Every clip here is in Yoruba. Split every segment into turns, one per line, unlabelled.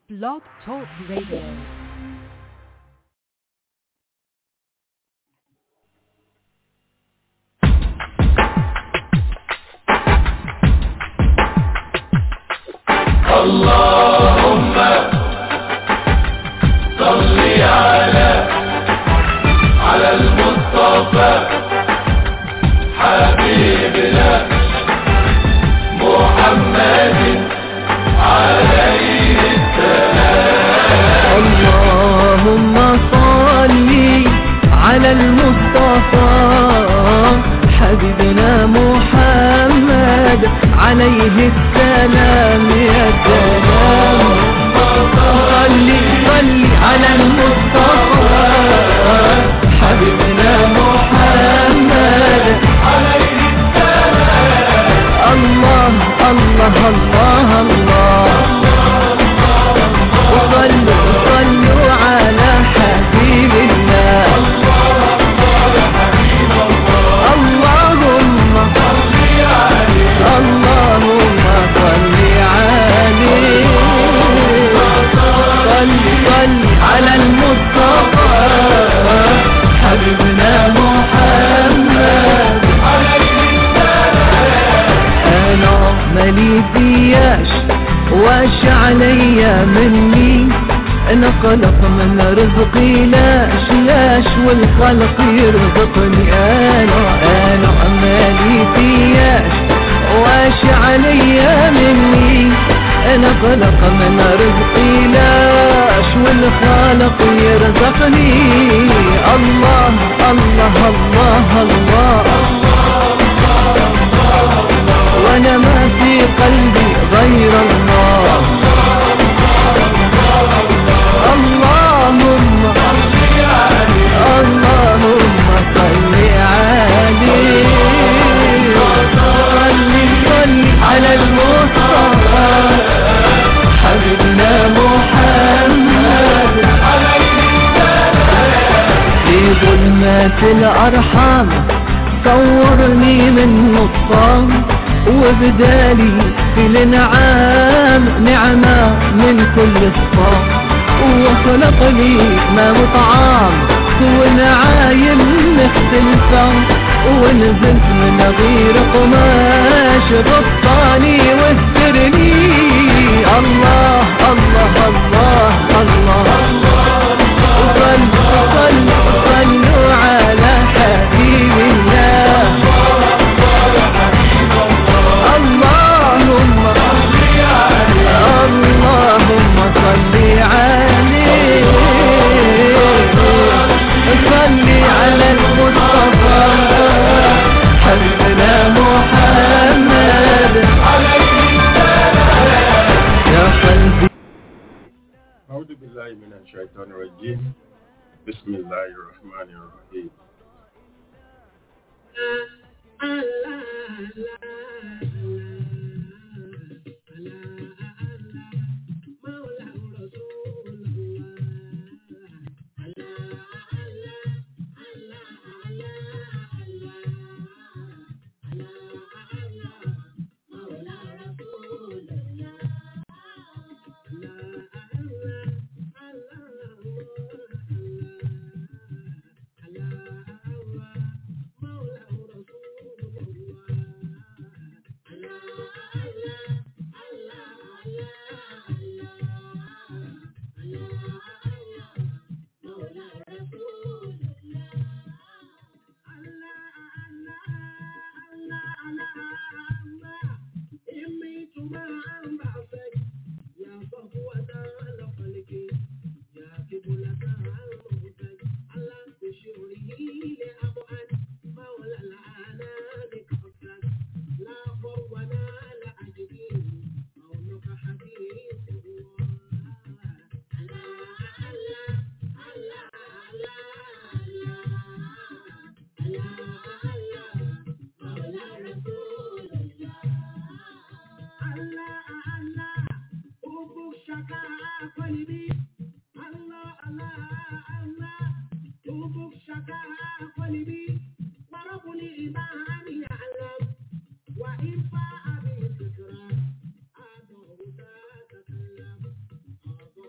Blog Talk Radio.
اللهم صل على على المصطفى حبيبنا محمد عليه
اللهم صل على المصطفى حبيبنا محمد عليه السلام يا سلام صل صل على المصطفى حبيبنا محمد عليه السلام الله الله الله الله وصلوا صلوا على حبيب الله اللهم اللهم صل عليه صل صل على المصطفى حبيبنا محمد انا مالي فياش واش عليا مني انا خلق من رزقي لاش لاش والخلق يرزقني انا انا مالي فياش واش عليا مني انا خلق من رزقي لاش والخالق يرزقني الله الله الله, الله وانا ما في قلبي غير الله اللهم اللهم صل عليه صل صل على المصطفى حبيبنا محمد في ظلمات الأرحام صورني من نصام وبدالي في الانعام نعمة من كل الصام وخلق لي ما مطعام ونعايم مختلفة ونزلت من غير قماش غطاني واسترني الله الله الله الله, صلوا صلوا صلوا على حبيب الله اللهم اللهم صل عليه صل على المصطفى حبيبنا محمد يا قلبي
أعوذ بالله من الشيطان الرجيم بسم الله الرحمن الرحيم وإن فاء به الذكرى أدعو ذات كلام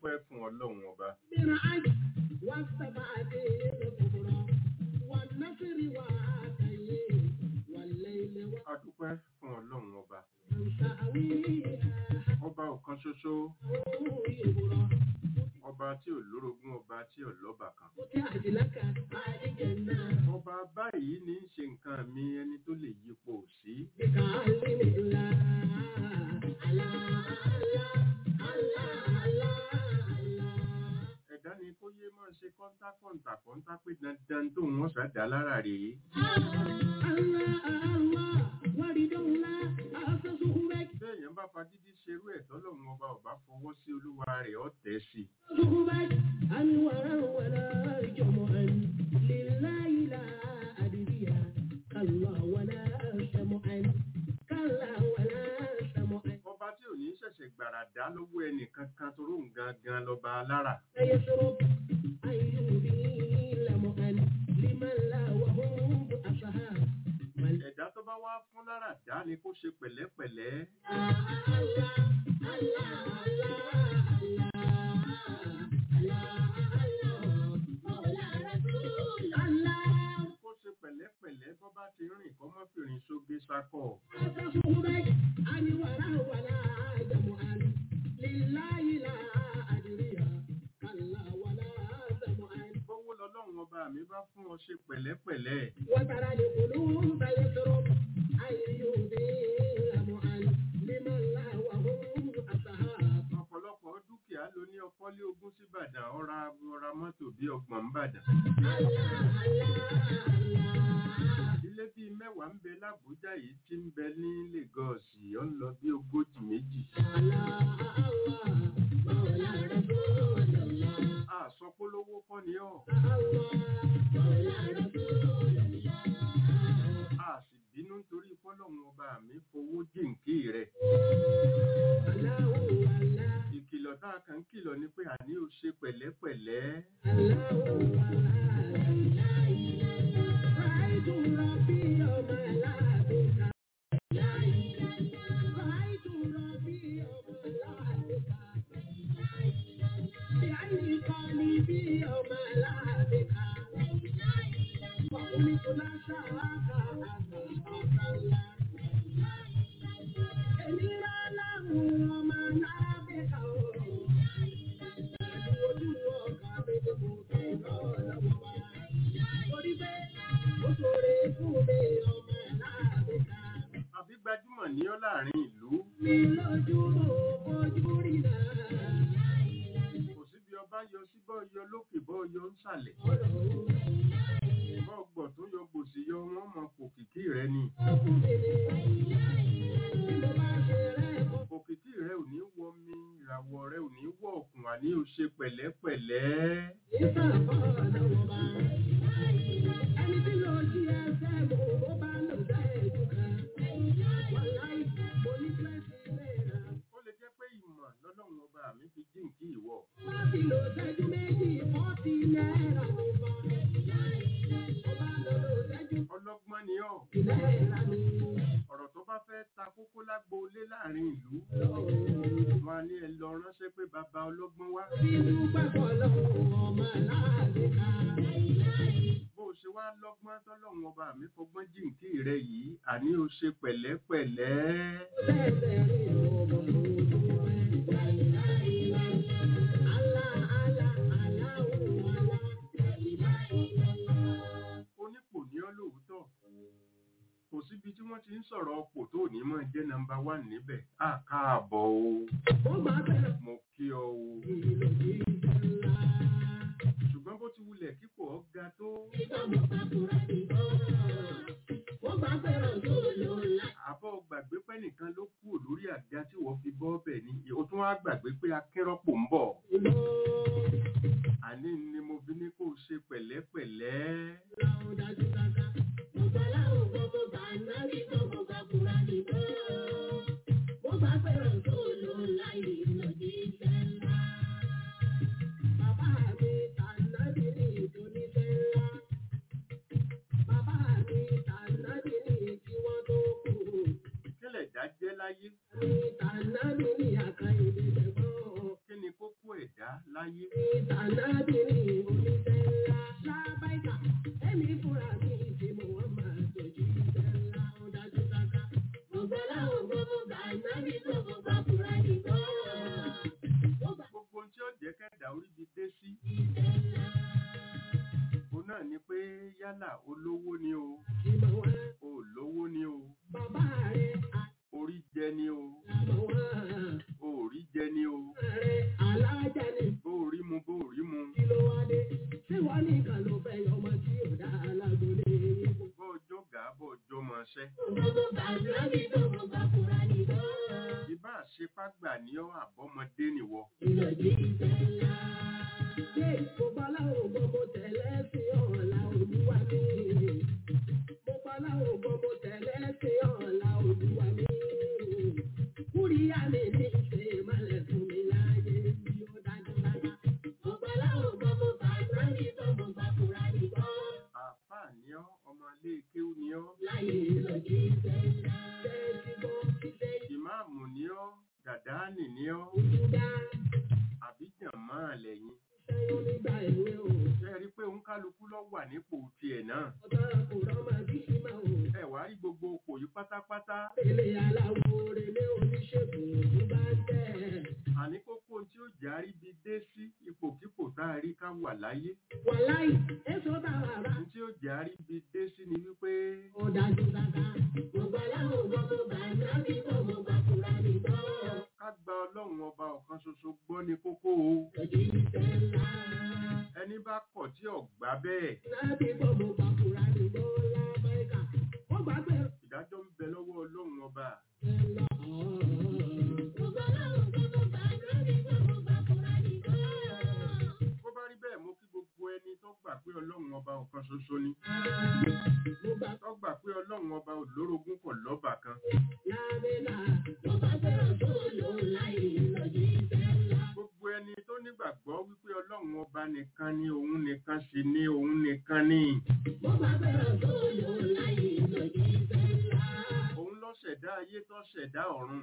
dúpẹ́ fún ọlọ́run ọba
بالعج والسبعة الكبرى والنصر والتأييد والليل
a dúpẹ́ fún ọlọ́run ọba
والتأويل
ọba ọ̀kan ṣoṣo
يبرى
ọba tí ò lórogún ọba tí ò lọ́ba kan
فتحت لك هذه الجنة
ọba báyìí ní í ṣe nǹkan mi ẹni tó lè yípo sí
بكلم الله الله الله الله الله الله
ẹ̀dá ni kó yé máa ṣe kọ́ńtà kọ́ńtà kọ́ńtà pé dandan tó wọ́n ṣàdá lára rèé béèyàn bá fagídí ṣerú ẹ̀ tọ́lọ́run ọba ọba fọwọ́ sí olúwa rẹ̀ ọ́ tẹ̀ sí i ọba tí ò ní ṣẹ̀ṣẹ̀ gbàràdá lọ́wọ́ ẹnì kankan tó ròhùn gangan lọ́ba alára ẹ̀dá tó bá wá fún lára dá ni kó ṣe pẹ̀lẹ́pẹ̀lẹ́ kó ṣe pẹ̀lẹ́pẹ̀lẹ́ bọ́ bá ti rìn kọ́ mọ́ fìrìn sóge sákọ̀ bọ́wọ́ lọ́lọ́run ọba mi bá fún ọ ṣe pẹ̀lẹ́pẹ̀lẹ́
وترى القلوب يضرب أيهم لمعن لمن لا وهم أصحاب
ọ̀pọ̀lọpọ̀ dúkìá ló ní ọkọ́lé ogún sí Ìbàdàn ọ̀ra ọ̀ra mọ́tò bí ọgbọ̀n ń bàdàn ilé bíi mẹ́wàá ń bẹ lábújá yìí tí ń bẹ ní Lagos ó ń lọ bí ogójì méjì àsọpólówó kọ́ ni ọ́ a sì bínú nítorí fọ́lọ́run ọba mi fowó jìnkí rẹ̀ ìkìlọ̀ tá a kàn ń kìlọ̀ ni pé àní ò ṣe pẹ̀lẹ́pẹ̀lẹ́ àbí gbajúmọ̀ ní ọ́ láàrin ìlú kò sí bí ọba yọ sí bọ́ yọ lókè bọ́ yọ ń sàlẹ̀ bọ́ gbọ̀ tó yọ gbòsì yọ wọ́n mọ òkìkí rẹ ni òkìkí rẹ ò ní wọ mi ìràwọ̀ rẹ ò ní wọ òkun àní ò ṣe pẹ̀lẹ́pẹ̀lẹ́
Ẹni tí lọ jí ẹsẹ̀ mọ̀ ó bá lọ dá ẹ̀jú kan. Wàláì, mo ní pẹ́sì náírà.
ó lè jẹ́ pé ìmọ̀ lọ́lọ́run ọba mi fi jíǹkí ìwọ
Má fi lò ṣẹ́jú méjì, fọ́tì náírà ló bá. Ọba lọ lò ṣẹ́jú
ọlọ́gbọ́n ni ọ́
náírà ni.
ọ̀rọ̀ tó bá fẹ́ ta kókó lágbo ilé láàrin ìlú wọn á ní ẹ lọ ránṣẹ́ pé bàbá ọlọ́gbọ́n wá
Bínú pẹ̀pọ̀ lọ́wọ́ ọmọ láàrin ká.
bó o ṣe wá lọ́gbọ́n tọ́lọ́run ọba mi fọgbọ́n jíǹkí rẹ yìí àní o ṣe pẹ̀lẹ́pẹ̀lẹ́
Bẹ́ẹ̀ rí ọmọ ojú ẹ̀. Àlá àlá àlá òun àlá.
onípò ní ọ́ lóòótọ́ kò síbi tí wọ́n ti ń sọ̀rọ̀ ọ̀pọ̀ tó ní mọ̀ jẹ́ nọ́mbà wà níbẹ̀ á káàbọ̀ o
Ó máa bẹ̀rẹ̀
mo kí ọ o
ìlò sí ìjọba.
ṣùgbọ́n bó ti wulẹ̀ kíkọ̀ ọ́ ga tó àbọ̀ gbàgbé pé nìkan ló kú lórí àga tí wọ́n fi bọ́ bẹ̀ ni o tún wá gbàgbé pé akẹ́rọ́pò ń bọ̀ àní ni mo fi ní kó o ṣe pẹ̀lẹ́pẹ̀lẹ́ kílẹ̀ dá jẹ́ láyé kí ni kókó ẹ̀dá olówó ni o
ìmọ̀ wá.
olówó ni o
Bàbá rẹ̀
orí jẹ ni o
àmọ̀ wá.
orí jẹ ni o
Rẹ̀ alájà ni
bóòrí mu bóòrí mu
kí ló wá dé? Ṣé wọ́n nìkan ló fẹ́ yọ ọmọ tí ò dá alágbólé yín kù?
bọ́ọ̀jọ́ gà bọ́ọ̀jọ́ máa ṣẹ́
Gbogbo bàbá mi tó mú bàkúrà nìbọn.
ìbá àṣepágbà ní ọ àbọ́mọdé nìwọ
Ìlòdì ìtẹ́lá. Ṣé ìfowópamọ́ ògbọ́n mo tẹ̀lé sí ọ̀la olúwa mi? Mo pamọ́ ògbọ́n mo tẹ̀lé sí ọ̀la olúwa mi. Kúríyá mi ní ṣe ìmọ̀lẹ̀ fún mi láyé bí ó dájú dára. Mo pamọ́ ògbọ́n mo bá ìrántí tó mo bá kúra nìkan.
àáfàá ní ọ ọmọ ilé kéwú ní ọ
Láyé ìlòdì ìtẹ́lá. Ṣé ti bọ́ ilé
ìmáàmù ní ọ dàdáànì ní ọ
ìdúdá?
àbíjàn máa lẹ́yìn
Ṣẹ́yún nígbà èwe o.
ṣe rí i pé òun kálukú lọ wà nípò tiẹ̀ náà
Ọ̀tá kò rọ́mọ bí ṣí máa wò.
ẹ wá rí gbogbo òpò yìí pátápátá
Ilé aláwo relé oníṣègùn ló bá tẹ̀.
àní kókó tí ó járí bi dé sí ipòkípò tá a rí ká wà láyé
Wàláì, èso bá wà rà.
ohun tí ó járí bi dé sí ni wípé
Ó dájú dáadáa. Gbogbo aláwọ̀ gbọ́ mo bá nábì gbọ́ mo bá kúra mi gbọ́.
ká gba ọlọ́run ọba ọ̀kan ṣoṣo gbọ́ ní kókó o
Lòdì ìfẹ́ ńlá.
ẹni bá kọ̀ tí ọ̀gbá bẹ́ẹ̀
Nábì gbọ́ mo bá kúra mi gbọ́ lábẹ́ka. Ó gbà pé
ìdájọ́ ń bẹ lọ́wọ́ ọlọ́run ọba
ẹ lọ. Gbogbo aláwọ̀ gbọ́ mo bá nábì gbọ́ mo bá kúra mi gbọ́.
bó bá rí bẹ́ẹ̀ mo kí gbogbo ẹni tó gbà pé ọlọ́run ọba ọ̀kan ṣoṣo ni
Mo gbà
tó gbà pé ọlọ́run ọba olórogún kò lọ́bà kan
lábẹ́ka. Mo bá fẹ́ràn tó lò láì lòdì ìfẹ́ ńlá.
gbogbo ẹni tó nígbàgbọ́ wípé ọlọ́run ọba nìkan ni òun nìkan sì ni òun nìkan ni
Mo bá fẹ́ràn tó lò láì lòdì ìfẹ́ ńlá.
òun ló ṣẹ̀dá ayé tó ṣẹ̀dá ọ̀run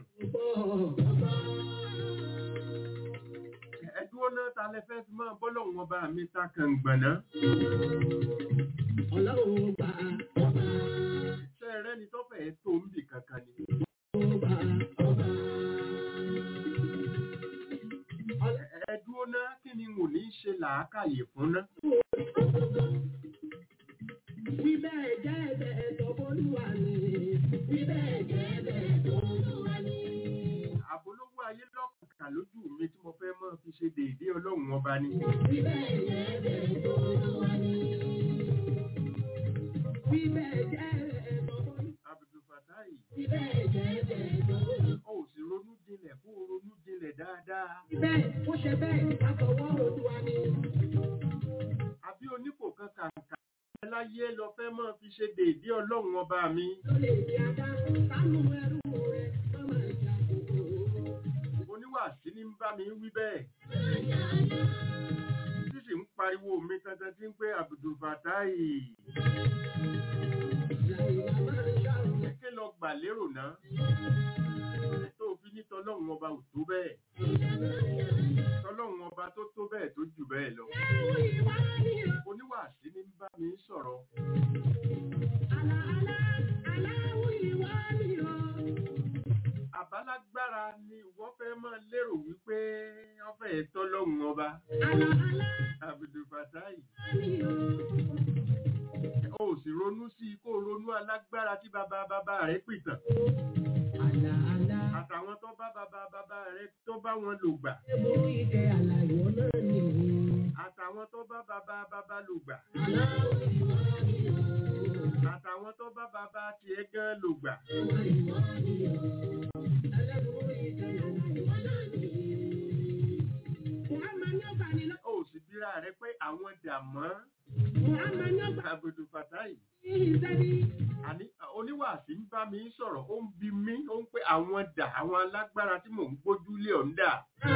ẹ dúró náà ta lẹ fẹ́ fi máa bọ́lọ́run ọba mi ta kàngbọ̀nà
Ọlọ́run gbà ọba
ṣe rẹ́ ni tó fẹ́ tó ń bì kankan ni
ọba ọba.
Ẹ- ẹ dúró náà kí ni n ò ní ṣe làákàyè fún ná
Wí bẹ́ẹ̀ jẹ́ ẹ̀bẹ̀ tó bólúwa ni. Wí bẹ́ẹ̀ jẹ́ ẹ̀bẹ̀ tó bólúwa ni.
àbólówó ayé lọ́kàn lójú mi tí mo fẹ́ máa fi ṣe déédéé ọlọ́run ọba ni
Wí bẹ́ẹ̀ jẹ́ ẹ̀bẹ̀ tó bólúwa ni. Wí bẹ́ẹ̀ jẹ́ ẹ̀bẹ̀ tó bólúwa ni.
Abdulfatai
Wí bẹ́ẹ̀ jẹ́ ẹ̀bẹ̀ tó bólúwa ni.
ó sì ronú jinlẹ̀ kó o ronú jinlẹ̀ dáadáa
Wí bẹ́ẹ̀ ó ṣe bẹ́ẹ̀ látọwọ́ Olúwa ni.
àbí onípò kan kàǹkà ẹ láyé lọ fẹ́ máa fi ṣe déédéé ọlọ́run ọba mi
Ló lè di ajá sánú ẹrú rẹ̀ lọ́mọ ìjà kòkó.
oníwàásí ní ń bá mi wí bẹ́ẹ̀ tí sì ń pariwo mi kankan tí ń pé Abdulfatai
Ìlànà máa ń ṣàrùn.
kí lọ gbà lérò náà tó fi ní tọlọ́run ọba ò tó bẹ́ẹ̀ tọlọ́run ọba tó tó bẹ́ẹ̀ tó jù bẹ́ẹ̀ lọ oníwàásí ní ń bá mi sọ̀rọ̀ àbálágbára ni ìwọ fẹ́ máa lérò wípé wọ́n fẹ́ tọ́lọ́run ọba Abdulfatai o sì ronú sí i kó o ronú alágbára tí bàbá bàbá rẹ̀ pìtàn àtàwọn tó bá bàbá bàbá rẹ̀ tó bá wọn lò gbà àtàwọn tó bá bàbá bàbá lò gbà àtàwọn tó bá bàbá tiẹ̀ gan lò gbà o sì bíra rẹ̀ pé àwọn dàmọ́ Abdulfatai àní oníwàásí ń bá mi sọ̀rọ̀ ó ń bi mí ó ń pé àwọn dà àwọn alágbára tí mò ń gbójú lé ọ̀ ń dà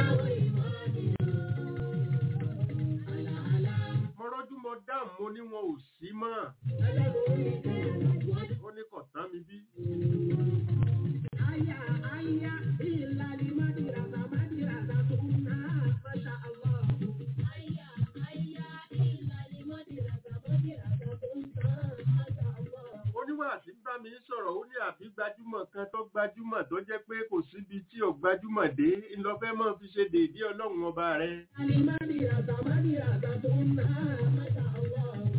mo rọ́jú mo dáhùn mo ní wọn ò sí mọ́ ó ní kò tán mi bí oníwàásí ń bá mi sọ̀rọ̀ ó ní àbí gbajúmọ̀ kan tó gbajúmọ̀ tó jẹ́ pé kò síbi tí ò gbajúmọ̀ dé ńlọfẹ́ mọ́ fi ṣe déédéé ọlọ́run ọba rẹ̀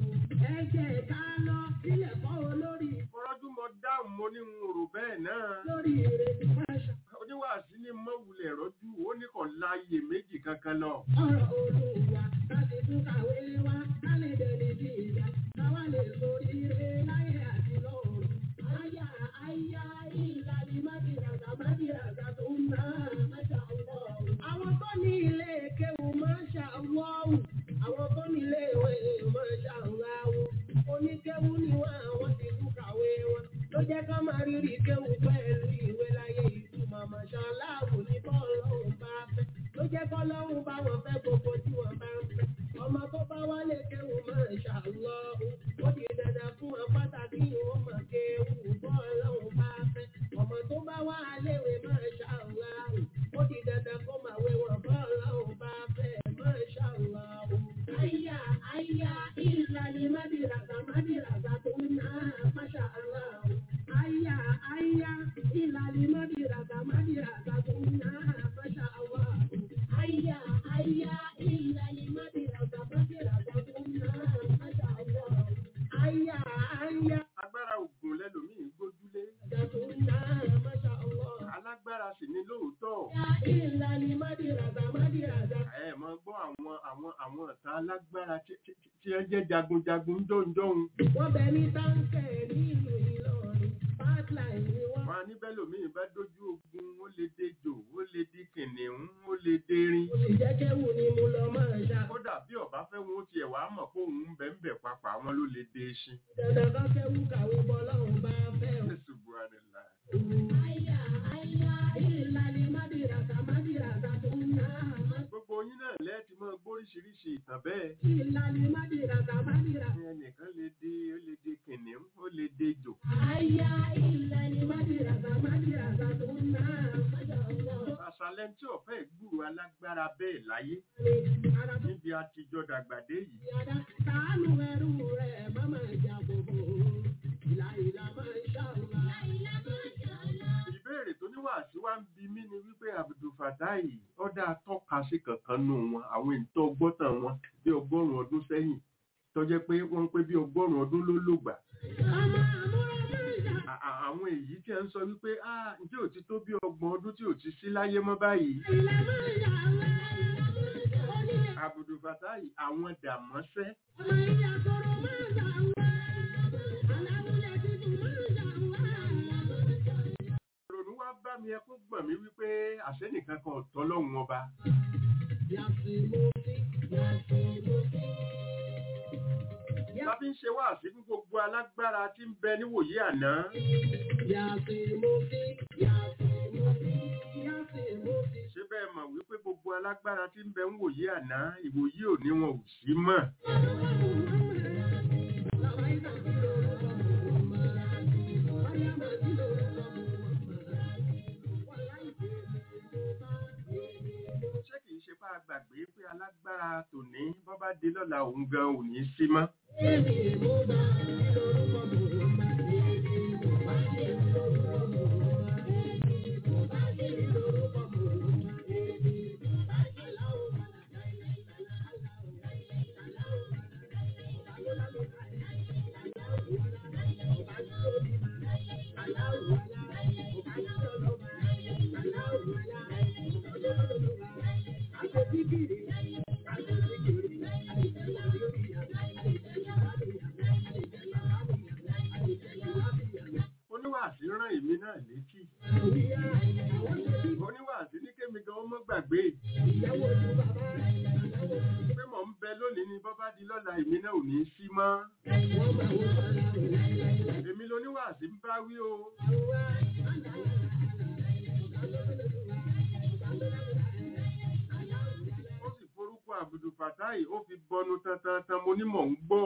ẹ jẹ́ ká lọ sílẹ̀ kọ́ olórí
Mọ́rọ́jú mo dáhùn mo ní n rò bẹ́ẹ̀ náà.
lórí ìrètí máṣá.
Oníwàásí ní mọ́wulẹ̀ rọ́jú ó ní kàn láàyè méjì kankan lọ.
ọ̀rọ̀ olùwà láti tún kàwé wá ká lè dẹni bí ìjà káwá lè sórí ire láyé àti lọ́run. àyà àyà ìlàlí mábìràgà mábìràgà tó ń ná máṣá ọlọ́run. àwọn tó ní ilé kéwù máṣá ọlọ́run. àwọn tó ní ilé ìwé máṣá ọlọ́run. oníkéwù ni wọn àwọn ti tún kàwé wọn. ló jẹ́ ká máa rírì kéwù pẹ̀lú ìwé láyé ìtumọ̀ máṣá ọlọ́run ní bọ́ọ̀lù ọ̀hún bá fẹ́ ló jẹ́ kọ́ lọ́hùn bá wọn fẹ́ gbogbo tí wọ́n bá ń fẹ́. ọmọ tó bá wálé kéwù máa ń ṣàlọ́ ó di dandan fún wọn pàtàkì wọn mọ̀ kéwù bọ́ ọlọ́hùn bá fẹ́. ọmọ tó bá wá léwe máa ṣàlọ́ ó di dandan kó máa wé wọn bọ́ ọlọ́hùn bá fẹ́ máa ṣàlọ́. àyà àyà ìlànà mádìràgà mádìràgà tó ń ná máṣà aláwọ̀. àyà àyà ìlànà mádìràgà mádìràgà tó ń ná máṣà aláwọ̀. Aya, aya, illa limadi raga badi raga dunna, masha Allah. Aya, aya,
Agbára ògùn lẹ́lòmíì gbójúlé.
raga dunna, masha Allah.
Alágbára sì ni lóòótọ́.
Ya illa limadi raga madi raga.
Ẹ mọ gbọ́ àwọn àwọn àwọn ọ̀tá alágbára tí tí- tí- tí ẹ jẹ́ jagunjagun jọ̀ǹjọ̀hún.
Wọ́n bẹ ní táǹkẹ̀ nílùú Ìlọrin, pipeline ni wọ́n.
Wọ́n á ní bẹ́lòmíì bá dójú ogun, ó lè dejò, ó lè di kìnìún, ó lè derin.
Mo sì jẹ́ kéwù ni mo lọ máa ṣá.
Kódà bí ọ̀bá fẹ́ wọn ó tiẹ̀ wá mọ̀ pé òun ń bẹ̀ ń bẹ̀ papà àwọn ló lè de eṣin.
Dandan bá kéwù kàwé bọ́ lọ́hùn bá fẹ́ o.
Subhanallah.
Aya, aya, illa limadi raga madi raga dunna, masha
Gbogbo yín náà lẹ́ẹ̀tì máa gbóríṣiríṣi ìtàn bẹ́ẹ̀.
Illa limadi raga madi raga.
Ẹnìkan lè di ó lè di kìnìún, ó lè dejò.
Aya illa ni madiraga madiraga dunna masha Allah.
Àṣàlẹ̀ tí ọ̀fẹ́ gbúrò alágbára bẹ́ẹ̀ láyé
Ara tó
níbi àtijọ́ dàgbàdé yìí.
yàda sàánú ẹrú rẹ̀ má máa jà bòbò. Ìlà ìlà masha Allah.
Ìbéèrè tó níwàásí wá ń bi mí ni wípé Abdul Fatai ọ̀dà tọ́ka sí kankan nù wọn àwọn ìtọ́ ọgbọ́tàn wọn bí ọgọ́rùn-ún ọdún sẹ́yìn tó jẹ́ pé wọ́n ń pé bí ọgọ́rùn-ún ọdún ló lògbà.
Ọmọ àmúra masha
À- à- Àwọn èyí tí ẹ ń sọ wípé ah ǹjẹ́ ò ti tó bí ọgbọ̀n ọdún tí ò ti sí láyé mọ́ báyìí.
ìlà masha Allah. Onílé
Abdul Fatai àwọn dàmọ́sẹ́
ọmọ ìyá kọ̀rọ̀ masha Allah. Aláwùlẹ̀ tuntun masha Allah.
ìrònú wá bá mi ẹkún gbọ̀n mí wípé àṣẹ́nìkan kan ọ̀tọ́ lọ́hùn ọba.
Yàtìmọ́sí, yàtìmọ́sí.
Bá fi ń ṣe wáàsí fún gbogbo alágbára tí ń bẹ níwòyí àná.
Yàtìmọ́sí, yàtìmọ́sí, yàtìmọ́sí.
Ṣé bẹ́ẹ̀ mọ̀ wípé gbogbo alágbára tí ń bẹ ń wòyí àná ìwòyí òní wọn ò sí mọ́. Ṣé kìí ṣe bá a gbàgbé pé alágbára tòní bọ́ bá dé lọ́la òun gan ò ní sí mọ́? Oníwàásí rán èmi náà létí. Oníwàásí ní kémi gan ọmọ gbàgbé. Pé mò ń bẹ lónìí ni bọ́ bá di lọ́la èmi náà ò ní sí mọ́. Èmi loníwàásí ń bá wí o. Ó sì forúkọ Abdul Fatai ó fi bọnu tantan mo ní mò ń gbọ́.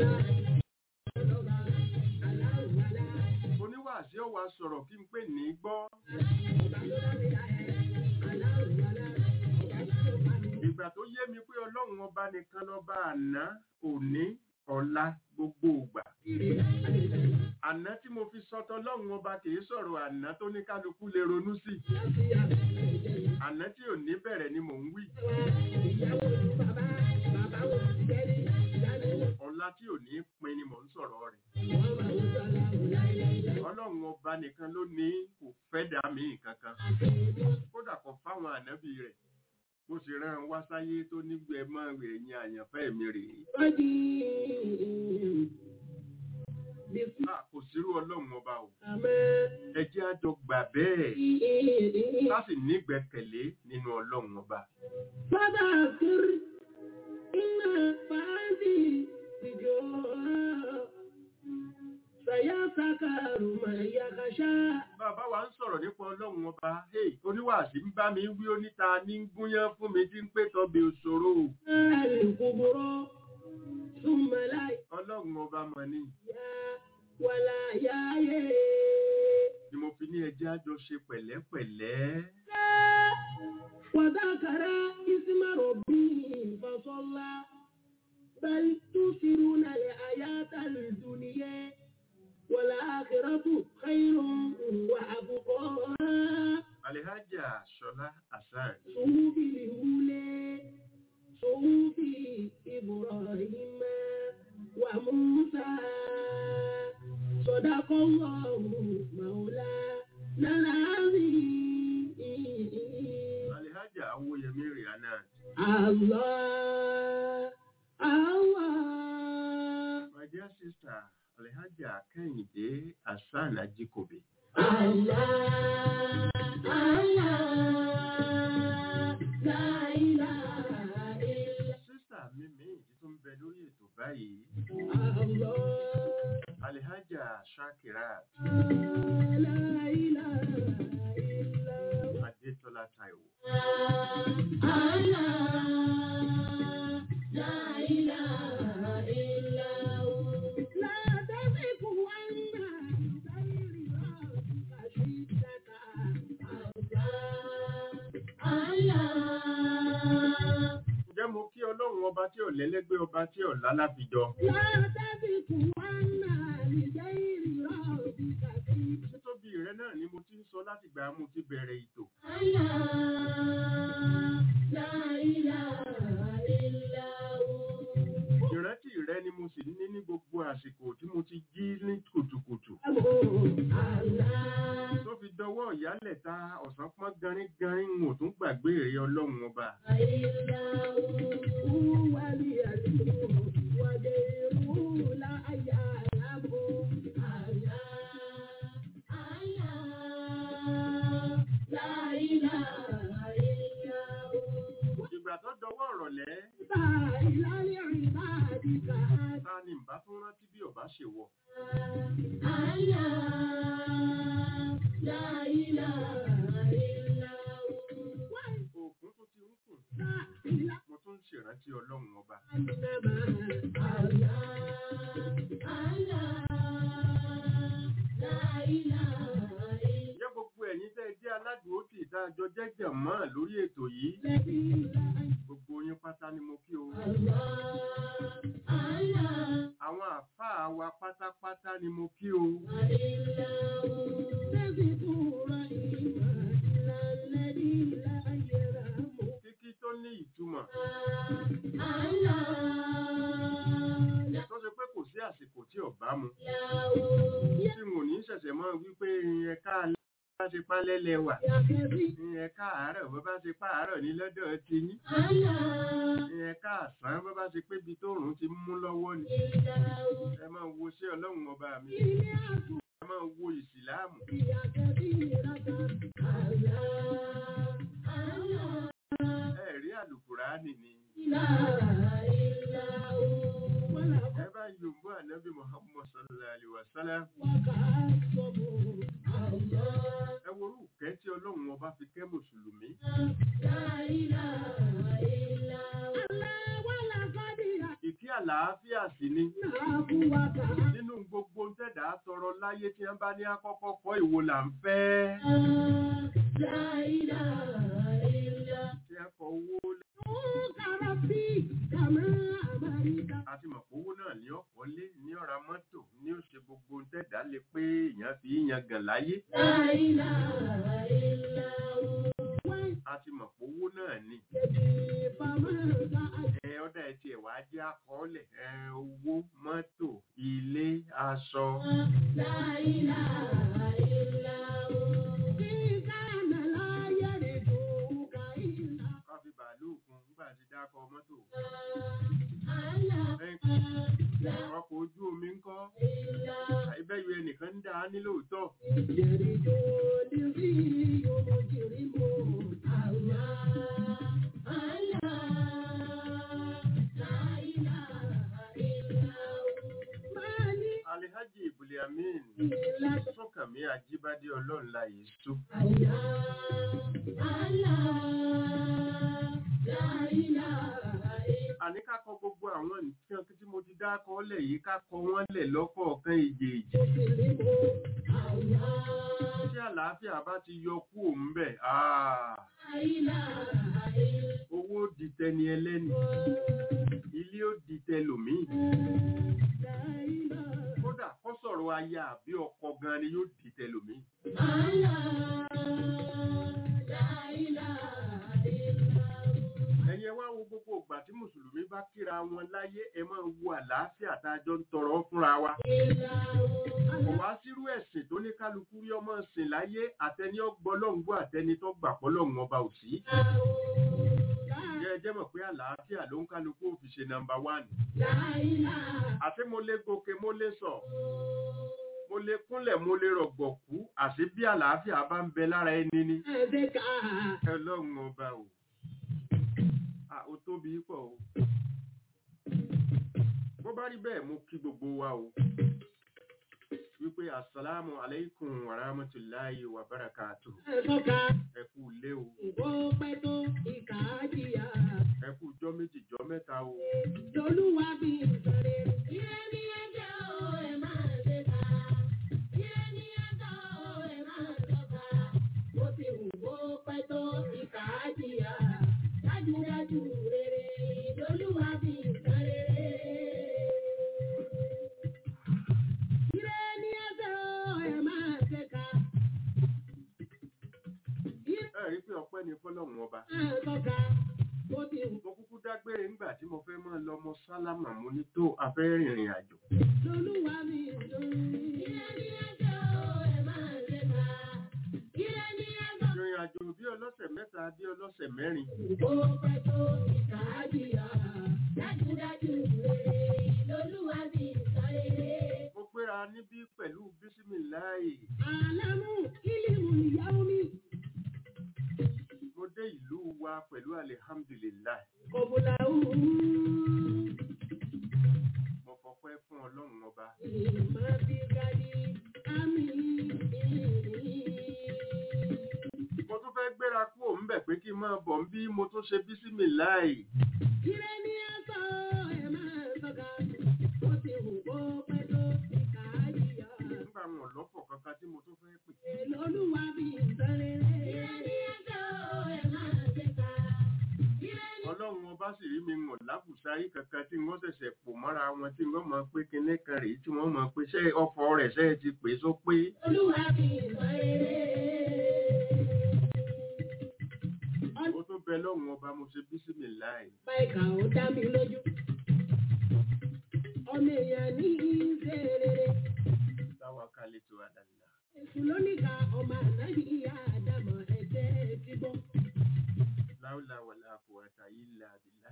Oníwàásí ó wá sọ̀rọ̀ kí n pè ní gbọ́. Ìgbà tó yé mi pé Ọlọ́run ọba nìkan lọ́ba àná, òní, ọ̀la, gbogbo ìgbà. Àná tí mo fi sọtọ Ọlọ́run ọba kìí sọ̀rọ̀ àná tó ní kálukú lè ronú sí. Àná tí ò ní bẹ̀rẹ̀ ni mò ń wí. ọlá tí ò ní pin ni mò ń sọ̀rọ̀ rẹ̀ ọlọ́run ọba nìkan ló ní kò fẹ́ dá mi kankan kódà kò fáwọn ànábì rẹ̀ bó ṣe rán an wá sáyé tó nígbẹ́ mọ́ ẹ̀yìn àyànfẹ́ mi rèé Ah, kò sírú ọlọ́run ọba o ẹ jẹ́ á jọ gbà bẹ́ẹ̀ ká sì nígbẹ́kẹ̀lé nínú ọlọ́run ọba.
فذكر إن فادي سجوا سيذكر من يخشى
bàbá wa ń sọ̀rọ̀ nípa ọlọ́run ọba hey, oníwàásí ń bá mi wí oníta ní ń gúnyán fún mi tí ń pè tọ́bi òṣòro
الكبرى ثم لا
ọlọ́run ọba mọ̀ ni
يا ولا يا
ni mo fi ní ẹjẹ́ àjọ ṣe pẹ̀lẹ́pẹ̀lẹ́
وذكر اسم ربه فصلى بل تؤثرون الحياة الدنيا والآخرة خير وأبقى
alihaja ṣọlá hasan
صحف الأولى صحف إبراهيم وموسى صدق الله مولانا العظيم
alihaja awoyemi rihanna
Allah, Allah,
my dear sister alihaja kẹ́hìndé hasan ajikobe
Allah, Allah, la ilaha illa
sísà mi míì tí tó ń bẹ lórí ètò báyìí
Allah,
alihaja shakirat
la ilaha illa
adétọ́lá taiwo
Allah, la ilaha illa la taziku anna ghairi rabbika shiddaka Allah, Allah.
ǹjẹ́ mo kí ọlọ́run ọba tí ò lẹ́lẹ́gbẹ́ ọba tí ò lálábìjọ
لا تذكرن لغير ربك ذكرا
títóbi rẹ náà ni mo ti ń sọ láti gbà mo ti bẹ̀rẹ̀ ètò
لا إله إلا هو
ìrántí rẹ ni mo sì ní ní gbogbo àsìkò tí mo ti jí ní kùtùkùtù
الله
tó fi dọwọ́ ìyálẹ̀ ta ọ̀sán pọ́n garin-garin n ò tún gbàgbé èrè ọlọ́run ọba
إلا هو اليمين وغيره لا يعلم الله الله لا إله إلا هو
ìgbà tó dọwọ́ ọ̀rọ̀lẹ́
إلى لعبادك
ta ni ìbá tún rántí bí ọba ṣe wọ
الله لا إله إلا هو
òkun tó ti ń kùn
لا إله
mo tún ń ṣèrántí ọlọ́run ọba
إلا الله الله لا إله إلا
ǹjẹ́ gbogbo ẹ̀yin tẹ́ ẹ jẹ́ aládùúgbò tí ìdájọ́ jẹ́jẹ̀ mọ́ lórí ètò yìí
الذي لا
gbogbo yín pátá ni mo kí o
الله الله
àwọn àfáà wa pátápátá ni mo kí o
إلا هو تذكر إيماننا الذي لا يرحم
kíkí tó ní ìtumọ̀
الله
tó ṣe pé kò sí àsìkò tí ọba mu
لا
tí mo ní ṣẹ̀ṣẹ̀ mọ́ wípé ẹ̀ka alẹ́ bá ṣe pálẹ́lẹ̀ wà
يا كريم
ẹ̀ka àárọ̀ bó bá ṣe pààrọ̀ ní lọ́dọ̀ ti yín
الله
ẹ̀ka àsán bó bá ṣe pé ibi tó rùn ti mú lọ́wọ́ ni
إلا هو
ẹ máa wo ṣé ọlọ́run ọba mi
إلي أكو
ẹ máa wo ìsìláàmù
يا كبيرة الله الله
ẹ rí àlùkùránì ni
إله إلا هو ولا
ẹ bá yòǹbó ànábì muhammad sallallahu alaihi wa sallam
وكأسه الله
ẹ worú kẹ́ tí ọlọ́run ọba fi kẹ́ mùsùlùmí
لا إله إلا هو الله ولا قدير
ìkí àlàáfíà sí ni
نعفوك
nínú gbogbo ń tẹ̀dá tọrọ láyé tí wọ́n bá ní àkọ́kọ́ kọ́ ìwo là ń fẹ́
لا إله إلا
tí wọ́n kọ owó
هو ربي كما أمرت
àti mọ̀pọ̀ owó náà ní ọ̀pọ̀ lé ní ọ̀ra mọ́tò ní ó ṣe gbogbo ń tẹ̀dá lè pé èèyàn fi yan gàn láyé
لا إله إلا هو
àti mọ̀pọ̀ owó náà ni
وجدي فما سأل
ẹ ọ̀dà ẹ̀ tiẹ̀ wá jẹ́ àkọọ́lẹ̀ ẹ owó sọ ká fi bàálù kún nígbà tí dákọ mọ́tò Lẹ́yìn ọkọ̀ ojú omi ń kọ́ àìbẹ́yọ ẹnìkan ń dá a ní lóòótọ́ alihaji ibuliamin sọkànmí ajíbádé ọlọ́run láyé sú àní ká kọ gbogbo àwọn nǹkan tí mo ti dákọ lẹ̀ yìí ká kọ wọ́n lẹ̀ lọ́kọ̀ọ̀kan èjèèjì tí àlàáfíà bá ti yọ kú òun bẹ̀ owó ó di tẹni ẹlẹ́ni ilé ó di tẹlòmíì kódà kó sọ̀rọ̀ aya àbí ọkọ gan ni yóò di tẹlòmíì ẹ̀yin ẹ wá wo gbogbo ìgbà tí mùsùlùmí bá kíra wọn láyé ẹ máa wo àlàáfíà tá a jọ ń tọrọ fúnra wa kò wá sírú ẹ̀sìn tó ní kálukú rí ọmọ sìn láyé àtẹni ọgbọ́lọ́ngbọ́ àtẹni tó gbà pọ́lọ́hún ọba ò sí jẹ́ ẹ jẹ́ mọ̀ pé àlàáfíà ló ń kálukú ò fi ṣe nàmbà wánì àti mo lè gòkè mo lè sọ mo lè kúnlẹ̀ mo lè rọ̀gbọ̀kú àti bí àlàáfíà bá ń bẹ lára ẹni ni ọlọ́run ọba o Ah, ó tóbi pọ̀ o bó bá rí bẹ́ẹ̀ mo kí gbogbo wa o wípé asalaamu alaikum wa rahmatulahi wa barakatu ẹ kú lé o ẹ kú jọ́ méjì jọ́ mẹ́ta o
Dájúdájú rere lolúwa bí nǹkan rere. Ire ni ẹsẹ̀ o, ẹ máa ṣe ká. Ire
ẹ rí pé ọpẹ́ ni fọ́lọ́run ọba
máa tọ́ka, bó ti wù
mo kúkú dágbére ńgbà tí mo fẹ́ máa lọ mọ sálámà mo ní tó afẹ́ rìnrìn àjò
lolúwa bí nǹkan rere. Ire ni ẹsẹ̀ o, ẹ máa ṣe ká. Ire ni ẹsẹ̀
ìrìn àjò bí ọlọ́sẹ̀ mẹ́ta bí ọlọ́sẹ̀ mẹ́rin
Ó pẹ́ tó ìkà á jìyà. Dájúdájú rere lolúwa bí nǹkan rere.
mo gbéra níbí pẹ̀lú bísímìláì
Àlámù ìlímù ìyàwó mi.
mo dé ìlú wa pẹ̀lú alihamdulilayi
Kọ̀bùlà òun.
mo fọpẹ́ fún ọlọ́run ọba
Ìmọ̀ bí gadi àmì.
mo tún fẹ́ gbéra kú òun bẹ̀ pé kí n máa bọ̀ ń bí mo tún ṣe bísímìláì
Ire ni ẹ̀sọ́ ẹ̀ máa sọ́ka. Ó ti hù kó pẹ́ tó ìkà á jìyà.
nígbà wọn lọ́pọ̀ kankan tí mo tún fẹ́ pè
Lolúwa bí nǹkan rere. Ire ni ẹ̀sọ́ ẹ̀ máa ṣe ká. Ire ni
ọlọ́run ọba sì rí mi mọ̀ lábùsárí kankan tí wọ́n ṣẹ̀ṣẹ̀ pò mọ́ra wọn tí wọ́n mọ̀ pé kinní kan rèé tí wọ́n mọ̀ pé ṣé ọkọ̀ rẹ̀ ṣe é ti pè é só pé
Olúwa bí nǹkan rere.
ó tún bẹ lọ́run ọba mo ṣe bísímìláì
Ọba ìkà ó dá mi lójú. Ọmọ èèyàn ní ìṣe rere.
táwa kálí tó àdàlà
Èṣù ló níka ọmọ ànábì ìyá àdàmọ̀ ẹ̀jẹ̀ ti bọ́.
láwùlà wàlà kò àtàyè ilà àbílà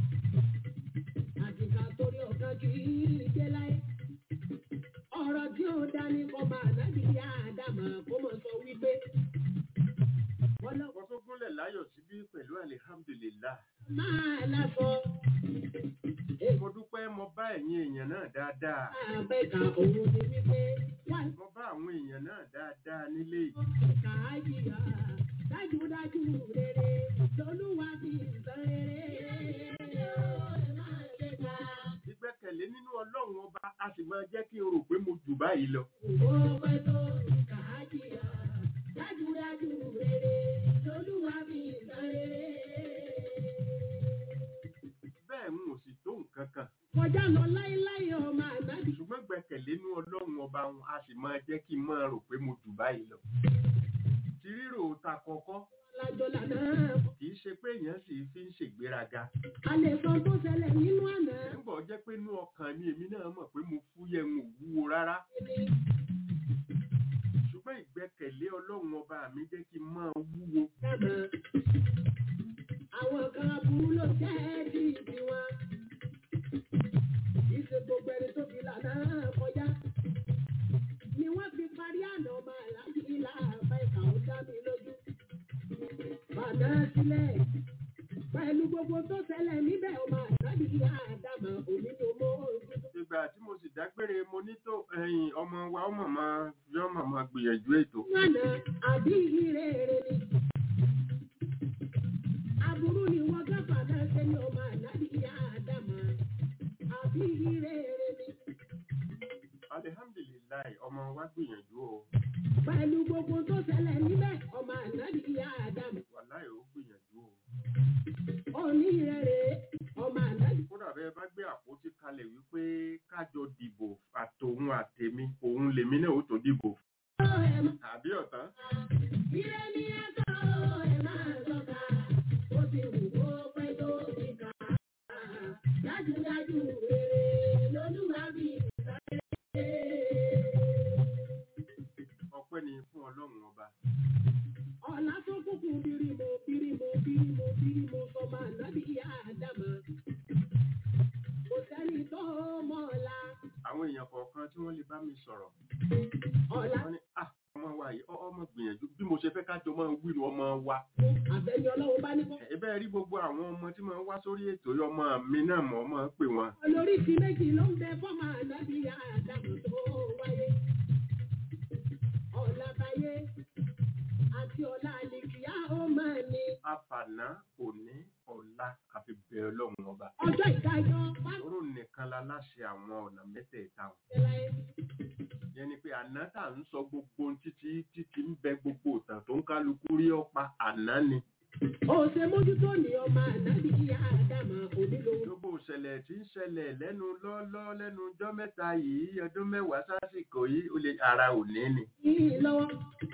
Àtìkà torí ọ̀gá kì í dé láyé. Ọ̀rọ̀ tí ó dání ọmọ ànábì ìyá àdàmọ̀ kó mọ̀ sọ wípé. Wọ́n lọ
mo tún gúnlẹ̀ láyọ̀ síbí pẹ̀lú alihamdulilá
máa lásọ.
mo dúpẹ́ mo bá ẹ̀yin èèyàn náà dáadáa
Àbẹ̀kà òun ni wípé wà
mo bá àwọn èèyàn náà dáadáa nílé yìí
ìkà àjìyà. Dájúdájú rere lolúwa bí nǹkan rere.
ìgbẹ́kẹ̀lé nínú ọlọ́run ọba a sì máa jẹ́ kí n rò pé mo jù báyìí lọ
Ó pẹ́ tó ìkà àjìyà. Dájúdájú rere lolúwa bí nǹkan rere.
bẹ́ẹ̀ n ò sì tó nǹkan kan
Kọjá lọ láéláé ọmọ ànábì.
ṣùgbọ́n gbẹ́kẹ̀lé nínú ọlọ́run ọba wọn a sì máa jẹ́ kí n máa rò pé mo jù báyìí lọ ti rírò ta kọ́kọ́
Lájọ lànà
kì í ṣe pé èèyàn sì fi ń ṣègbéraga
A lè sọ tó ṣẹlẹ̀ nínú àná.
nígbà ó jẹ́ pé inú ọkàn mi èmi náà mọ̀ pé mo fúyẹ́ ń wúwo rárá ṣùgbọ́n ìgbẹ́kẹ̀lé ọlọ́run ọba mi jẹ́ kí n máa wúwo
Dàgbà. Àwọn kan aburú ló jẹ́ bí ìdí wọn. Ìṣe gbogbo ẹni tó fi lànà kọjá. Ni wọ́n fi parí àná ọmọ àlájì ilá àbá ìkà ó dá mi lójú. Bàdá sílẹ̀. Pẹ̀lú gbogbo tó ṣẹlẹ̀ níbẹ̀ ọmọ àlájì ilá àdàmà òní ló mọ́ ojú.
ìgbà tí mo sì dágbére mo ní tó ẹ̀yìn ọmọ wa ọmọ máa yọ ọmọ máa gbìyànjú ètò
Lánà àbí ire ere ni. Aburú ni wọ́n gáfà náà ṣe ní ọmọ àlájì ilá àdàmà. Àbí ire ere ni.
alihamdulilayi ọmọ wa gbìyànjú o
pẹ̀lú gbogbo tó ṣẹlẹ̀ níbẹ̀ ọmọ ànábì ìyá àdàmù
wàláì ó gbìyànjú o
òní rẹ̀ ọmọ ànábì
kódà bẹ́ẹ̀ bá gbé àpótí kalẹ̀ wípé kájọ dìbò àtòun àtèmi òun lèmi náà ó tó dìbò àbí ọ̀tán
Ire ni ẹ̀ka ẹ̀ máa sọ̀ka, ó ti wù kó pẹ́ tó ti kà á. Dájúdájú rere lolúwa bí ìsáré.
ọpẹ́ ni fún ọlọ́run ọba
Ọ̀la tó kúkú bírímù bírímù bírímù bírímù sọmọ ànábì ìyá àdàmù. Kò sẹ́ni tó mọ̀ ọ̀la.
àwọn èèyàn kọ̀ọ̀kan tí wọ́n lè bá mi sọ̀rọ̀
Ọ̀la
wọ́n ní ah ọmọ wa yìí ọ- ọmọ gbìyànjú bí mo ṣe fẹ́ kájọ máa wíru ọmọ wa
àbẹ̀yẹ ọlọ́run bá ní kọ́.
ẹ̀bẹ́ rí gbogbo àwọn ọmọ tí máa ń wá sórí ètò yìí, ọmọ mi náà mọ̀ ọmọ pè wọ́n
olóríṣi méjì ló ń bẹ fọ́mọ ànábì àdàmù tó wáyé. ọ̀la táyé àti ọ̀la àlìkìyà ó máa ní.
àfàná òní ọ̀la àfi bẹ̀rẹ̀ ọlọ́run ọba
ọjọ́ ìdájọ́ bá
oró nìkan la láṣẹ àwọn ọ̀nà mẹ́tẹ̀ẹ̀ta wọn.
ṣe láyé.
yẹn ni pé àná tá à ń sọ gbogbo ohun títí títí ń bẹ gbogbo ìtàn tó ń kálukú rí ọ̀pá àná ni.
ó ṣe mójútó ní ọmọ ànábì àdàmù onílò.
gbogbo ìṣẹ̀lẹ̀ tí ń ṣẹlẹ̀ lẹ́nu lọ́ọ́lọ́ lẹ́nu ọjọ́ mẹ́ta yìí ọdún mẹ́wàá sásìkò yìí ó lè ara òní ni.
yìí lọ́wọ́.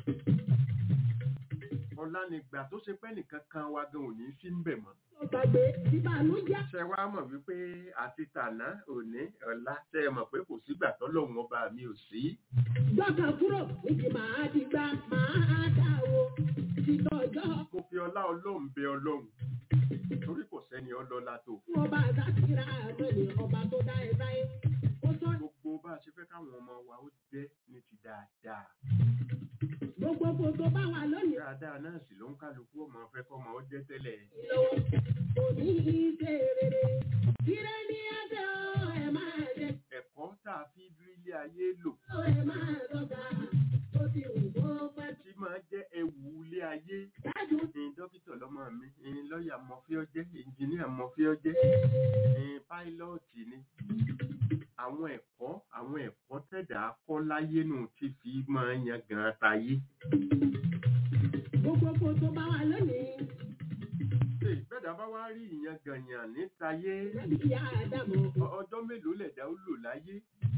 ọ̀la nígbà tó ṣe pẹ́ nìkan kan wa gan òní sí ń bẹ̀ mọ́.
ó gbàgbé ìbànújẹ́.
ṣe wá mọ̀ wípé àti tàná òní ọ̀la ṣe é mọ̀ pé kò sígbà tọ́lọ́run ọba mi ò sí.
gbọ́kàn kúrò níbi màá di gbá màá dà o. títọ́jọ́
mo fi ọlá ọlọ́run bẹ ọlọ́run torí kò sẹ́ni ọlọ́lá tó.
fún ọba àtàkìrà àmọ́ni ọba tó dá ẹ sáyé. ó sọ
gbogbo bá a ṣe fẹ́ káwọn ọmọ wa ó jẹ́ ní ti dáadáa.
gbogbo kò tó bá wà lónìí.
dáadáa náà sì ló ń kálukú ọmọ fẹ́ kọ́ ọmọ ó jẹ́ tẹ́lẹ̀.
lọ́wọ́ òní ìṣe rere. Ire ni ẹsẹ̀ o, ẹ máa jẹ
ẹ̀kọ́ tá a fi rí ilé ayé lò
o, ẹ máa dọ́gba. Ó ti wù kó pẹ́
tí máa jẹ́ ẹ̀wù ilé ayé.
dájú.
ní dókítà lọ́mọ mi ní lọ́ọ̀yà mọ̀fí ọjẹ́ ìjìníà mọ̀fí ọjẹ́ ní páílọ́ọ̀tì ni. àwọn ẹ̀kọ́ àwọn ẹ̀kọ́ tẹ̀dá kọ́ láyé nù tí fi máa yan gan tayé.
Gbogbo kò tó bá wà lónìí.
ṣé ìbẹ́dà bá wá rí ìyan gànyàn ní tayé
Lẹ́bi ìyá Ádámù.
ọ- ọjọ́ mélòó lẹ̀dá ó lò láyé?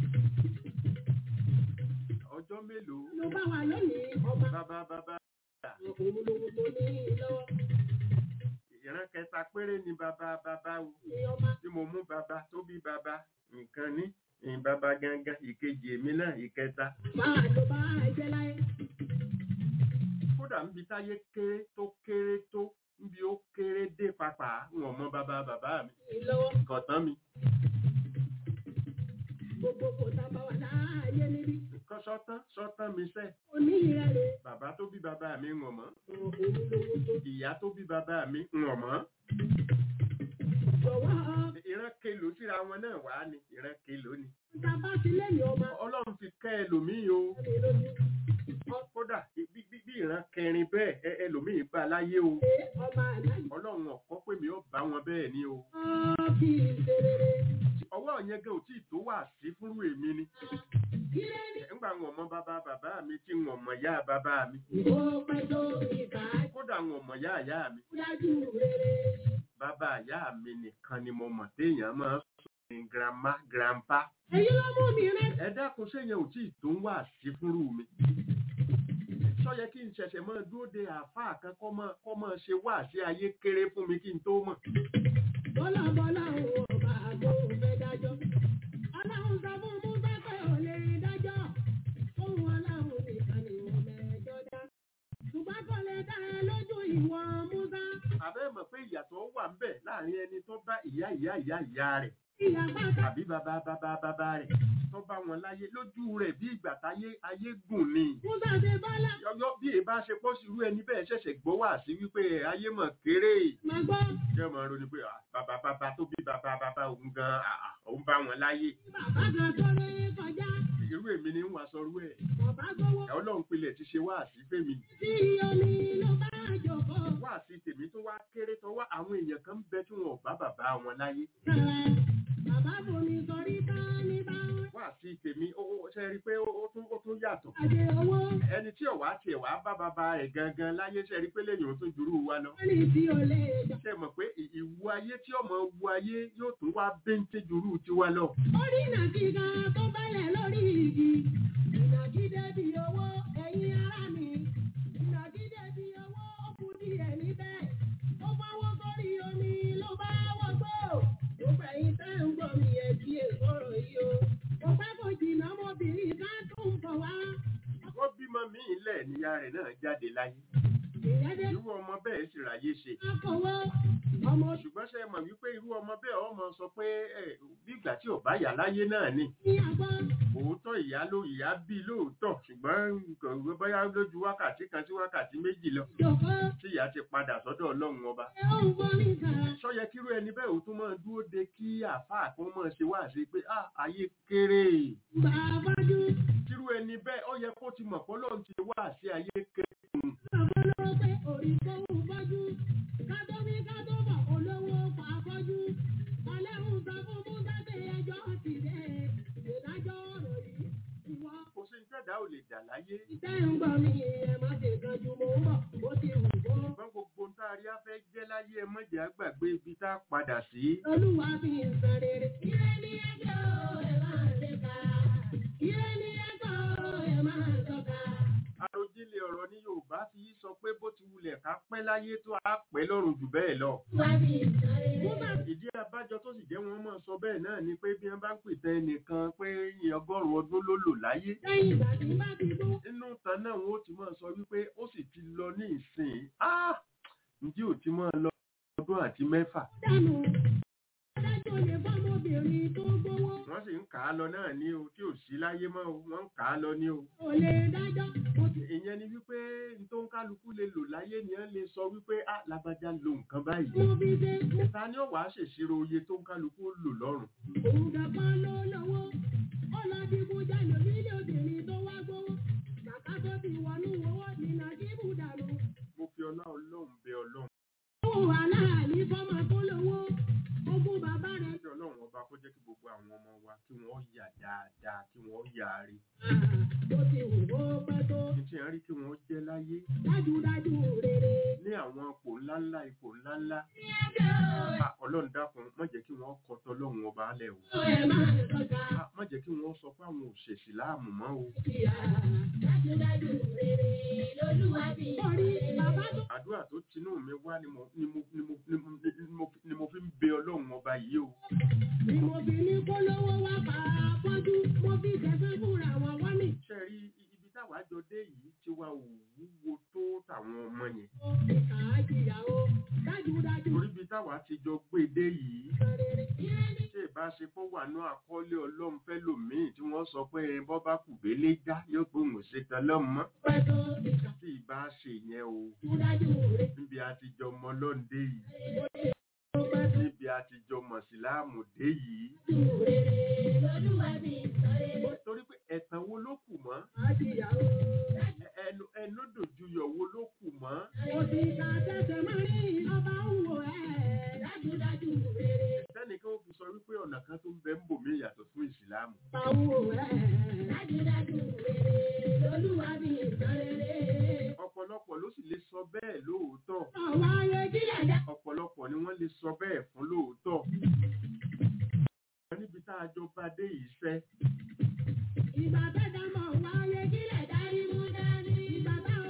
ọjọ́ mélòó
Ló bá wà lónìí. Ọba
bàbá bàbá
òun lòun tó ní lọ́wọ́.
ìran kẹta péré ni bàbá bàbá o.
Ní ọba
tí mo mú bàbá tó bí bàbá nǹkan ní ìyìn bàbá gangan ìkejì èmi náà ìkẹta
máa ló bá jẹ́ láyé.
kódà níbi táyé kéré tó kéré tó níbi ó kéré dé papà wọn mọ bàbá bàbá mi
Ní lọ́wọ́.
kọ̀tán mi
Gbogbo kò tá bá wà láàyè níbí.
kọ́ sọ́tán sọ́tán mi sẹ́
Òní ìrẹ̀lẹ̀.
bàbá tó bí bàbá mi ń mọ̀
Òun lòun tó
ìyá tó bí bàbá mi ń mọ̀
jọ̀wọ́.
ìran kelo síra wọn náà wà ní ìran kelo ni
Tá a bá ti lẹ́yìn ọba.
ọlọ́run fi kẹ́ ẹlòmíì o
Ẹni lójú.
kódà bí bí- bí ìran kẹrin bẹ́ẹ̀ ẹ- ẹlòmíì bá láyé o
Ṣé ọba àdájọ́
ọlọ́run ọ̀kọ́ pé mi ó bá wọn bẹ́ẹ̀ ni o
kì í ṣe rere?
ọwọ́ yẹn gan ò tí ì tó wà sí fúnrú èmi ni
Kílé ní
nígbà wọn mọ bàbá bàbá mi tí wọn mọ yá bàbá mi
ìbò pẹ́ tó ìkà
kódà wọn mọ yá ìyá mi
dájú rere.
bàbá ìyá mi nìkan ni mo mọ̀ téèyàn máa ń sọ ní grandma grandpa
Èyí ló mú mi rẹ́.
ẹ dákun séyẹn ò tí ì tó wà sí fúnrú mi sọ́yẹ kí n ṣẹ̀ṣẹ̀ máa dúró de àáfàá kan kọ́ máa kọ́ máa ṣe wá sí ayé kéré fún mi kí n tó mọ̀.
Bọ́lá bọ́lá òun ọba àgbo fẹ́ dájọ́. Ọlọ́run sọ fún Musa pé ò lè dájọ́. Ohun ọlọ́run nìkan ni wọ́n mẹ́jọ dá. Ṣùgbọ́n kò lè dá ẹ lójú ìwọ Musa.
àbẹ́ mọ̀ pé ìyàtọ̀ wà ń bẹ̀ láàrin ẹni tó bá ìyá ìyá ìyá ìyá rẹ̀
Ìyá pátá
tàbí bàbá bàbá bàbá rẹ̀ tó bá wọn láyé lójú rẹ̀ bí ìgbà táyé ayé gùn ni.
Musa ṣe bọ́lá.
yọyọ bí èyí bá ṣe pọ́ sí irú ẹni bẹ́ẹ̀ ṣẹ̀ṣẹ̀ gbọ́ wá sí wípé ayé mọ̀ kéré.
Màá gbọ́.
jẹ́ mọ̀ ronú pé ah, bàbá bàbá tó bí bàbá bàbá òun gan ah, ah, òun bá wọn láyé.
Bàbá kan tó lé kọjá.
irú èmi ni ń wá sọrú ẹ̀.
Bàbá gbowó.
ẹ̀ ọlọ́run pilẹ̀ ti ṣe wá sí fẹ́mi.
Sí omi ló bá jòkó.
wá sí tèmi tó wá kéré tó wá àwọn èèyàn kan ń bẹ tí wọn ò bá bàbá wọn láyé.
Sẹ̀rẹ̀. Bàbá bomi sọrí tán ní báwọn.
wá sí tèmi ó ó- ṣe rí i pé ó ó tún ó tún yàtọ̀.
Àjẹ owó.
ẹni tí ọ̀wá tiẹ̀ wá bá bàbá ẹ̀ gangan láyé ṣe rí i pé lẹ́yìn òun tún jùrú wa lọ.
Wọ́n ní tí o lè jà.
ṣe mọ̀ pé ì- ìwu ayé tí ọmọ wu ayé yóò tún wá bẹ́ńtẹ́ jùrú tiwa lọ.
Orí nàkíga tó bẹ̀rẹ̀ lórí igi. Ìnàgídé bí owó ẹ̀yin ará mi. Ìnàgídé bí owó ó kú díẹ̀ níbẹ̀. Ó fọwọ́ sórí omi ló bá wọ́gbó. Ó fẹ̀yìn tẹ́ ń gbọ́ mi ẹ̀ kí èkóró yìí o. Kò pẹ́ kò jìnnà ọmọbìnrin ká tún bọ̀ wá.
wọ́n bímọ míì lẹ̀ níyà rẹ̀ náà jáde láyé.
Ìyẹn dé
irú ọmọ bẹ́ẹ̀ sì ráyé ṣe.
akọ̀wé ọmọ
ṣùgbọ́n ṣe mọ̀ wípé irú ọmọ bẹ́ẹ̀ ọmọ sọ pé ẹ bí ìgbà tí ò bá yà láyé náà ni.
ní àgbọ̀.
òótọ́ ìyá ló ìyá bí lóòótọ́ ṣùgbọ́n kò gbé bóyá lójú wákàtí kan sí wákàtí méjì lọ
Jòkó
tí ìyá ti padà sọ́dọ̀ ọlọ́run ọba.
ẹ ó ń gbọ́ níta.
sọ́yẹ kírú ẹni bẹ́ẹ̀ ò tún máa dúró de kí àáfàá kan máa ṣe wá sí pé ah ayé kéré.
Bàbájú
kírú ẹni bẹ́ẹ̀ ó yẹ kó ti mọ̀ pé ọlọ́run ti wá sí ayé kéré.
bàbá ló pé orí kóhùn bọ́jú. Kátó bí kátó bọ̀ olówó pa fọ́jú. Ọlẹ́hùn sọ fún Musa pé ẹjọ́ ti dé. Ìdájọ́ ọ̀rọ̀ yìí ìwọ.
kò sí ní tẹ̀dá ò lè dà láyé.
Ìtẹ́ ń gbọ́ mi ẹ má ṣe kanjú mo ń bọ̀. Ó ti wù kó.
ṣùgbọ́n gbogbo ń tá a rí afẹ́ jẹ́ láyé ẹ mọ̀jẹ̀ àgbàgbé ibi tá a padà sí.
Olúwa fi ń san rere. Ire ni ẹjọ́ ẹ máa ṣe ká. Ire ni ẹjọ́ ẹ máa sọ̀ka.
àròjinlẹ̀ ọ̀rọ̀ ní yorùbá fi í sọ pé bó ti wulẹ̀ ká pẹ́ láyé tó a pẹ́ lọ́rùn jù bẹ́ẹ̀ lọ.
Olúwa fi ń san rere.
ìdí abájọ tó sì jẹ́ wọn máa sọ bẹ́ẹ̀ náà ni pé bí wọ́n bá ń pètè ẹnìkan pé ọgọ́rùn-ún ọdún ló lò láyé.
Lẹ́yìn ìgbà tí bá ti gbó.
nínú ìtàn náà wọn ó ti máa sọ wípé ó sì ti lọ ní ìsìn ah ǹjẹ́ ò ti máa lọ ọdún àti mẹ́fà.
dànù. Adájọ́ lè fọ́mọbìnrin tó gbowó.
wọ́n sì ń kà á lọ náà ní o tí ò sí láyé mọ́ o wọ́n ń kà á lọ ní o.
Kò lè dájọ́. Mo ti
ìyẹn ni wípé n tó ń kálukú lè lò láyé ni wọ́n lè sọ wípé ah lágbájá lo nǹkan báyìí.
mo fi ṣe.
ta ni ó wàá ṣèṣirò iye tó ń kálukú lò lọ́rùn.
Òun dàgbà ló lọ́wọ́. Ó lọ digun jalè nílé obìnrin tó wá gbowó. Kàkà tó fi wọnú owó ní Nàìjíríà dànù.
mo fi ọlá ọlọ́run bẹ ọlọ́run.
Owó aláàlí fọ́mọ tó lówó. Ogún bàbá rẹ̀.
kí ọlọ́run ọba kó jẹ́ kí gbogbo àwọn ọmọ wa kí wọ́n yà dáadáa kí wọ́n yà á rí.
Bó ti wù ó pẹ́ tó.
kí tí wọ́n rí kí wọ́n jẹ́ láyé
Dájúdájú rere.
ní àwọn ipò ńláńlá ipò ńláńlá.
Ní ẹjọ́
Ah, ọlọ́run dákun má jẹ́ kí wọ́n kọ́tọ́ ọlọ́run ọba alẹ́ o.
ẹ̀ máa sọ̀ka.
Ah, má jẹ́ kí wọ́n sọ pé àwọn òṣèṣì láàmú mọ́ o.
Dájúdájú rere lolúwa bí. Orí bàbá tó.
àdúrà tó tinú mi wá ni mo ni mo ni mo ni mo ni mo ni mo fi ń bẹ ọlọ́run ọba yìí o.
Ni mo fi ní kó lówó wá pa afọ́jú. Mo fi kẹsàn fúnra wọn wọ́n ní.
ṣe rí ibi táwa jọ dé yìí ti wá òwúwo tó tàwọn ọmọ yẹn.
Ìkà àjìyàwó. Dájúdájú
torí ibi táwa ti jọ gbé dé yìí.
rere. Ire ni
ṣé ìbáṣepọ̀ wà ní àkọọ́lẹ̀ ọlọ́run fẹ́ lòmíì tí wọ́n sọ pé bọ́ bá kù gbélé já yóò pé òun ò ṣe tán lọ́mọ.
pẹ́ tó. Ìkà
tí ìbá ṣe yẹn o
dájúdájú rere.
níbi àtijọ́ ọmọ lọ́ndé yìí
Ó pẹ́ tó.
níbi àtijọ́ mọ̀síláàmù dé yìí.
rere lolúwa bí.
torí pé ẹ̀tàn wo ló kù mọ́
Àjìyàwó.
Ẹ- ẹnu ẹnu dòjúyọ̀ wo ló kù mọ́
Mo ti ka tẹ́tẹ̀ máa ní ọba ń wò ẹ́. Dájúdájú rere.
sẹ́nìkan ó fi sọ wípé ọ̀nà kan tó ń bẹ ń bò mí yàtọ̀ fún ìsìláàmù.
Ọba ń wò ẹ́. Dájúdájú rere lolúwa bí. Rere.
ọ̀pọ̀lọpọ̀ ló sì lè sọ bẹ́ẹ̀ lóòótọ́
Ọ̀wá ayé kílẹ̀ dá.
ọ̀pọ̀lọpọ̀ ni wọ́n lè sọ bẹ́ẹ̀ fún lóòótọ́. níbi tá a jọ bá dé yìí sẹ́
Ìgbà tẹ́tà mọ̀ wá ayé kílẹ̀ dárí mú dání. Ìgbà táwọn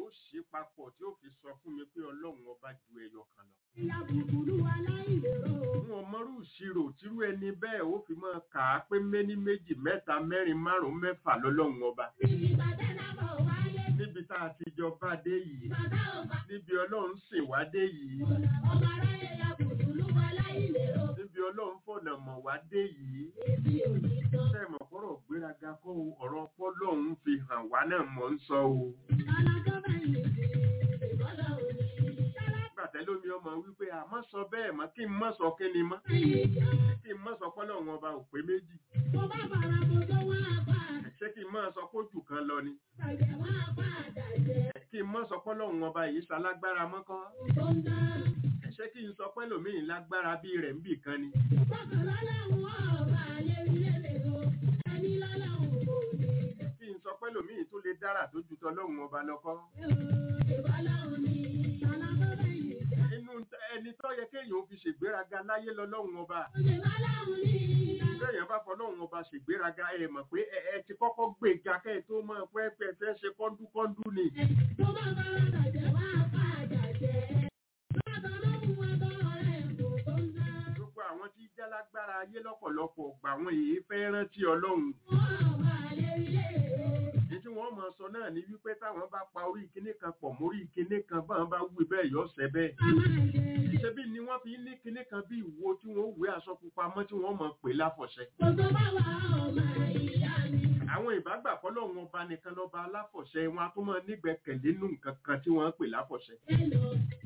ó ṣe papọ̀ tí ó fi sọ fún mi pé ọlọ́run ọba ju ẹyọ kan lọ.
Ìyá bùbùlù aláìlérò.
fún ọmọrú ìṣirò tírú ẹni bẹ́ẹ̀ ó fi máa kà á pé méní méjì mẹ́ta mẹ́rin márùn-ún mẹ́fà lọ́lọ́run ọba.
Bíbí bàtẹ́ lábọ̀ wáyé.
níbi tá a ti jọ bá dé yìí
Bàbá ò bá
níbi ọlọ́run ṣèwá dé yìí
ọmọ aráyé ya bùbùlù aláìlérò.
níbi ọlọ́run fọ̀nà mọ̀ wá dé yìí
Èsì òní tán.
sẹ́mọ̀ fọ́rọ̀ gbéraga kọ́ o ọ̀rọ̀ ọpọlọ́run fi hàn wá náà mọ̀ ń sọ o.
Alájọ́ báyìí sí ìbọ́lá òní.
gbàtẹ́ lómi ọmọ wípé àmọ́ sọ bẹ́ẹ̀ mọ́ kí n mọ́ sọ kí ni mọ́
Báyìí jà.
kí n mọ́ sọ pọ́lọ́run ọba ò pé méjì
Tó bá fara mo tó wá apá
ṣé kí n mọ́ sọ pójù kan lọ ni
àtàjẹ̀ wá apá àtàjẹ̀.
kí n mọ́ sọ pọ́lọ́run ọba yìí ṣalágbára mọ́kọ́
Tó ń dá.
ṣé kí n sọ pẹ́lòmíì lágbára bí rẹ̀ ń bì kan ni
Bọ́kàn lọ́lọ́run ọba lérí-lélẹ̀ o. Ẹni lọ́lọ́run kò ní.
kí n sọ pẹ́lòmíì tó lè dára tó ju tọlọ́run ọba lọ́kọ́
Ìbọ́lá òní. Alájọ́ báyìí jà.
inú ẹni tó yẹ kéèyàn ó fi ṣègbéraga láyé lọ́lọ́run ọba
Ìbọ́lá òní.
Bẹ́ẹ̀yàn bá fọlọ́run ọba ṣègbéraga ẹ mọ̀ pé ẹ ẹ ti kọ́kọ́ gbèga kẹ́ ẹ tó máa pẹ́ pẹ́ fẹ́ ṣe kọ́ńdúkọ́ńdú ni.
Tó bá fara àtàjẹ̀ wá apá àtàjẹ̀. Lọ́dọ̀ ló mú ẹbọ rẹ̀ kò tó ń dá.
Gbogbo àwọn tí jálágbára ayé lọ́pọ̀lọpọ̀ gbà wọ́n èyí fẹ́ rántí ọlọ́run.
Ọba lérí-lélẹ̀ o.
Ní tí wọ́n máa sọ náà ni wípé táwọn bá pa orí kinní kan pọ̀ mórí kinní kan báwọn bá wí bẹ́ẹ̀ yọ ọ̀sẹ̀ bẹ́ẹ̀.
A máa jẹ
Ṣebí ni wọ́n fi ní kinní kan bí ìwo tí wọ́n wé aṣọ pupa mọ́ tí wọ́n máa pè láfọ̀ṣẹ.
Gbogbo bá wà ọmọ ìyá mi.
Àwọn ìbágbà fọlọ́run ọba nìkan lọ́ba aláfọ̀ṣẹ wọn a tún máa nígbẹ̀kẹ̀lé nù nǹkan kan tí wọ́n ń pè láfọ̀ṣẹ.
Hello.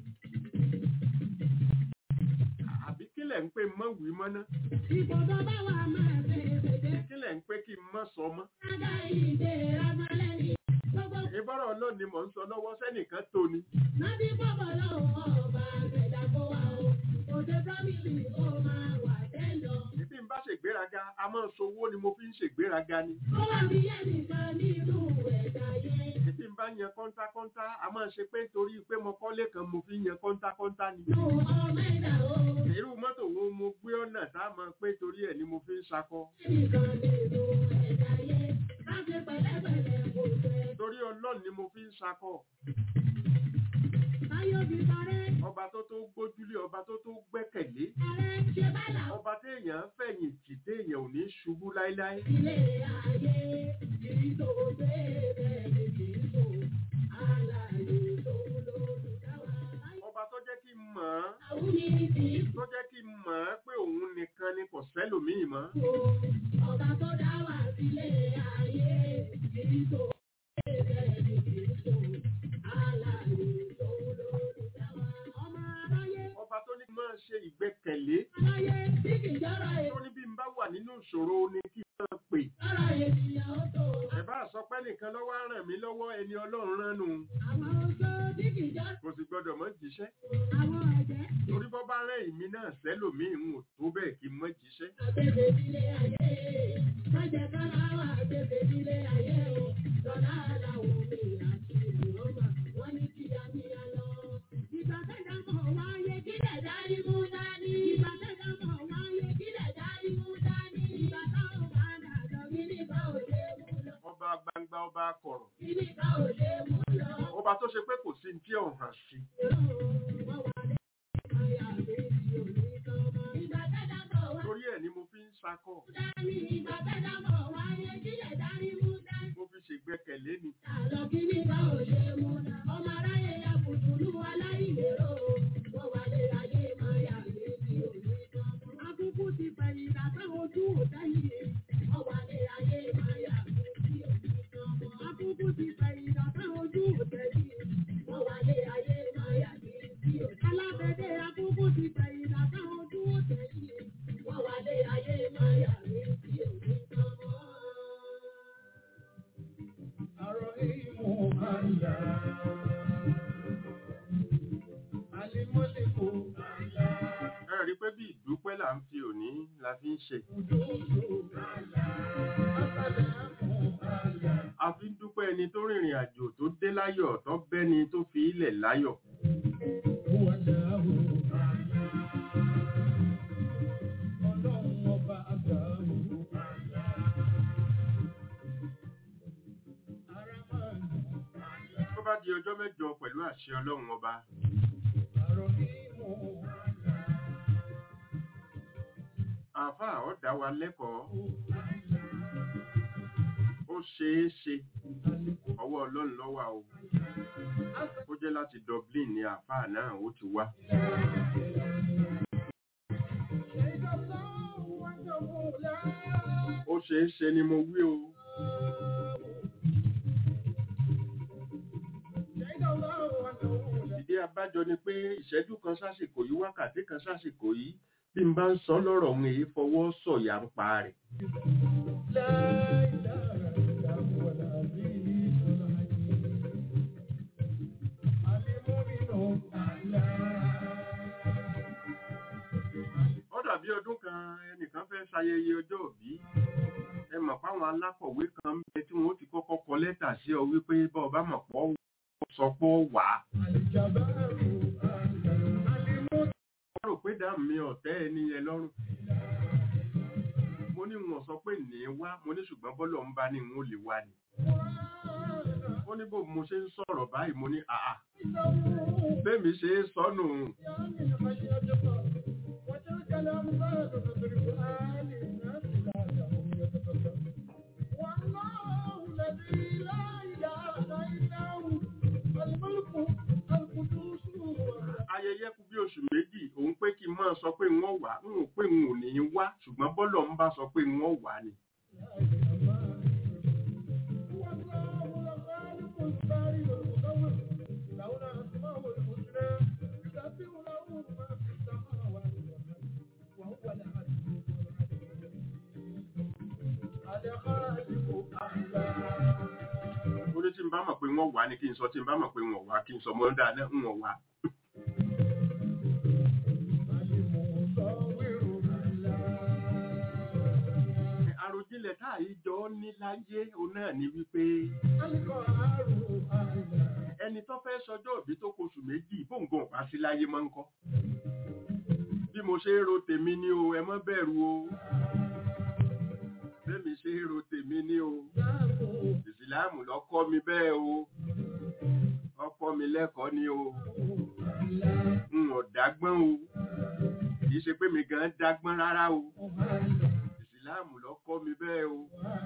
Àbí kílẹ̀ ń pè mọ́ wí mọ́ná?
Ìgbogbo bá wà máa bẹ̀rẹ̀ bẹ̀rẹ̀.
Kílẹ̀ ń pé kí n mọ́ sọ mọ́?
Ádá ìdè ọmọlẹ́ni. Gbogbo
ìbọ̀rọ̀ ọlọ́run ni mò ń sọ lọ́wọ́ sẹ́nìkan tó ni.
nábì bọ̀bọ̀ lọ́wọ́ ọba àgbẹ̀dá kó wa o. Òde Bámílì ó máa wà tẹ́lọ̀.
Bí n bá ṣègbéraga, a máa sowó ni mo fi ń ṣègbéraga ni.
Ó wà bí ẹnìkan nínú ẹ̀dá yẹn.
Bí n bá yan kọ́ńtákọ́ńtá, a máa ṣe pé nítorí pé mo kọ́lé kan mo fi ń yan kọ́ńtákọ́ńtá ni.
Nù ọmọ ẹ̀dá o.
Irú mọ́tò wo mo gbé ọ̀nà tá a máa pé torí ẹ̀ ni mo fi ń ṣakọ.
Ẹnìkan nínú ẹ̀dá yẹn. Má ṣe pẹ̀lẹ́pẹ̀lẹ́ kò fẹ́.
Torí ọlọ́run ni mo fi ń ṣakọ.
Táyọ̀ fi parẹ́.
Ọba tó tó gbójúlé, ọba tó tó gbẹ́kẹ̀lé.
Parẹ́ ṣe bá là
Ọba téèyàn fẹ̀yìn tì téèyàn ò ní ṣubú láíláí.
ilé ayé. Kìí tó bẹ́ẹ̀ ni kìí tó. Alàyè tó lólùdáwà.
Ọba tó jẹ́ kí n mọ̀ ọ́n,
Àwọn ní ti
tó jẹ́ kí n mọ̀ ọ́n pé òun nìkan ni kò sẹ́lòmíì mọ́.
kó. Ọba tó dá wà sílé ayé. Kìí tó bẹ́ẹ̀ ni kìí tó. Alàyè tó lólùdáwà. Ọmọ aráyé.
Ọba tó ní kí n máa ṣe ìgbẹ́kẹ̀lé.
Aráyé tí kìí jọ́rọ̀ ẹ̀.
tó ní bí n bá wà nínú ìṣòro ni kí n máa pè.
Jọ́rọ̀ ènìyàn ó tó.
Ẹ̀bá àsọpẹ́ nìkan lọ́wọ́ á ràn mí lọ́wọ́ ẹni ọlọ́run ránu.
Àwọn oṣó tí kìí jọ́rọ̀.
Kò sì gbọ́dọ̀ mọ́ jíṣẹ́.
Àwọn ẹ̀jẹ̀.
Torí bọ́ bá rẹ̀ èmi náà sẹ́lòmíì ń ò tó bẹ́ẹ̀ kí n mọ́ jíṣẹ́.
Àgbègbè nílé ayé. Má jẹ́ kára wà àgbègbè nílé ayé o. Lọ́lá aláwọ̀ mi àti ìrọ̀mà. Wọ́n ní kí a ní a lọ. Ìgbà tẹ́jà mọ̀ wáyé kílẹ̀ dárí mú dání. Ìgbà tẹ́jà mọ̀ wáyé kílẹ̀ dárí mú dání. Ìgbà táwọn bá dàjọ kíní bá ò lè mú lọ.
Ọba gbangba ọba akọ̀rọ̀.
Kíní bá ò lè mú lọ.
Ọba tó ṣe pé kò sí ní tí ò hàn sí.
Wọ́n wà ní àyà mi tí ò ní tán mọ́. Ìgbà tẹ́jà mọ̀ wá
Torí ẹ̀ ni mo fi ń sakọ̀.
dání. Ìgbà tẹ́jà mọ̀ wáyé kílẹ̀ dárí mú dání.
Mo fi ṣègbẹ́kẹ̀lé ni.
Àlọ́ kíní bá ò lè mú lọ. Ọmọ aráyé ya kùtùlù aláìlérò. Wọ́n wà lé ayé máa yà mí tí ò ní tán mọ́. Akúkú ti fẹ̀yìn dàtà ojú òtẹ́yìn. Wọ́n wà lé ayé máa yà mí tí ò ní tán mọ́. Akúkú ti fẹ̀yìn dàtà ojú òtẹ́yìn. Wọ́n wà lé ayé máa yà mí tí ò ní tán mọ́. Alábẹ́dẹ́ akúkú ti fẹ̀yìn dàtà ojú òtẹ́yìn. Wọ́n wà lé ayé máa yà mí tí ò ní tán mọ́.
Ẹ rí i pé bí ìdúpẹ́ là ń fi òní la fi ń ṣe. A fi ń dúpẹ́ ẹni tó rìnrìn àjò tó dé láyọ̀ tó bẹ́ni tó fi ilẹ̀ láyọ̀. Tó bá di ọjọ́ mẹ́jọ pẹ̀lú àṣẹ ọlọ́run ọba. àáfàá ó dá wa lẹ́kọ̀ọ́ ó ṣeé ṣe ọwọ́ ọlọ́run ló wà o ó jẹ́ láti Dublin ní àáfàá náà ó ti wá. ó ṣeé ṣe ni mo wí o. ìdí abájọ ni pé ìṣẹ́jú kan sásìkò yìí wákàtí kan sásìkò yìí bí n bá ń sọ lọ́rọ̀ òun èyí fọwọ́ sọ̀yà ń pa rẹ̀. ó dàbí ọdún kan ẹnìkan fẹ́ ṣayẹyẹ ọjọ́ òbí ẹ mọ̀ páwọn alákọ̀wé kan ń bẹ tí wọ́n ti kọ́kọ́ kọ lẹ́tà sí ọ wípé bọ́ ọba mọ̀ pọ̀ sọ pé ó wà á. wọ́n rò pé dáàmú mi ọ̀tẹ́ ẹni yẹn lọ́rùn. mo ní wọn sọ pé ní wá mo ní ṣùgbọ́n bọ́lọ̀ ń bá ní n ó lè wá ni. ó ní bó mo ṣe ń sọ̀rọ̀ báyìí mo ní àà bẹ́ẹ̀ mi ṣe é sọnù. ayẹyẹ kú bí oṣù méjì òun pé kí n máa sọ pé wọ́n wà ń ò pé n ò ní í wá ṣùgbọ́n bọ́lọ̀ ń bá sọ pé wọ́n wà ni. ó ní tí n bá mọ̀ pé wọ́n wà ni kí n sọ tí n bá mọ̀ pé wọ́n wà kí n sọ mọ́ dáadáa ń wọ̀n wà. àròjinlẹ̀ tá àyíjọ ní láyé òun náà ni wípé ẹni tó fẹ́ sọjọ́ òbí tó kóṣù méjì bóńgàn wá sí láyé máa ń kọ́ bí mo ṣe ń ro tèmi ní o ẹ má bẹ̀rù o bẹ́mi ṣe ń ro tèmi ní o ìsìláàmù ló kọ́ mi bẹ́ẹ̀ o ọkọ mi lẹ́kọ̀ọ́ ni o n ò dágbọ́n o kì í ṣe pé mi gan dágbọ́n rárá o ìsìláàmù ló kọ́ mi bẹ́ẹ̀ o.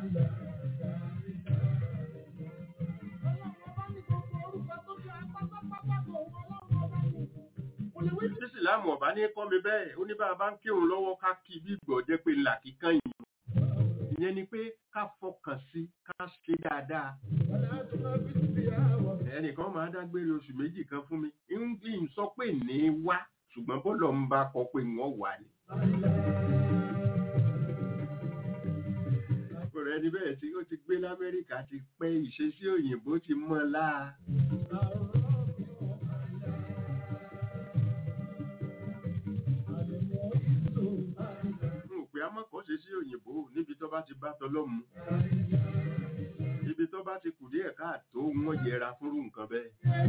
ìsìláàmù ọ̀bá ní kọ́ mi bẹ́ẹ̀ ó ní bá a bá ń kírun lọ́wọ́ ká kí bí gbọ̀ jẹ́ pé ńlá kíkan yìí ìyẹn ni pé ká fọkàn sí ká ṣe dáadáa. ẹnìkan máa dágbére oṣù méjì kan fún mi ń sọ pé ní wá ṣùgbọ́n bọ́lọ̀ ń bá kọ pé wọ́n wà ní. ọ̀rẹ́ ẹni bẹ́ẹ̀ tí ó ti gbé lamẹ́ríkà ti pẹ́ ìṣesí òyìnbó ti mọ́ láà. pé a mọ̀kọ́ ṣe sí òyìnbó níbi tó bá ti bá tọlọ́mu ibi tó bá ti kù díẹ̀ káàtó wọ́n yẹra fúnrú nǹkan bẹ́ẹ̀.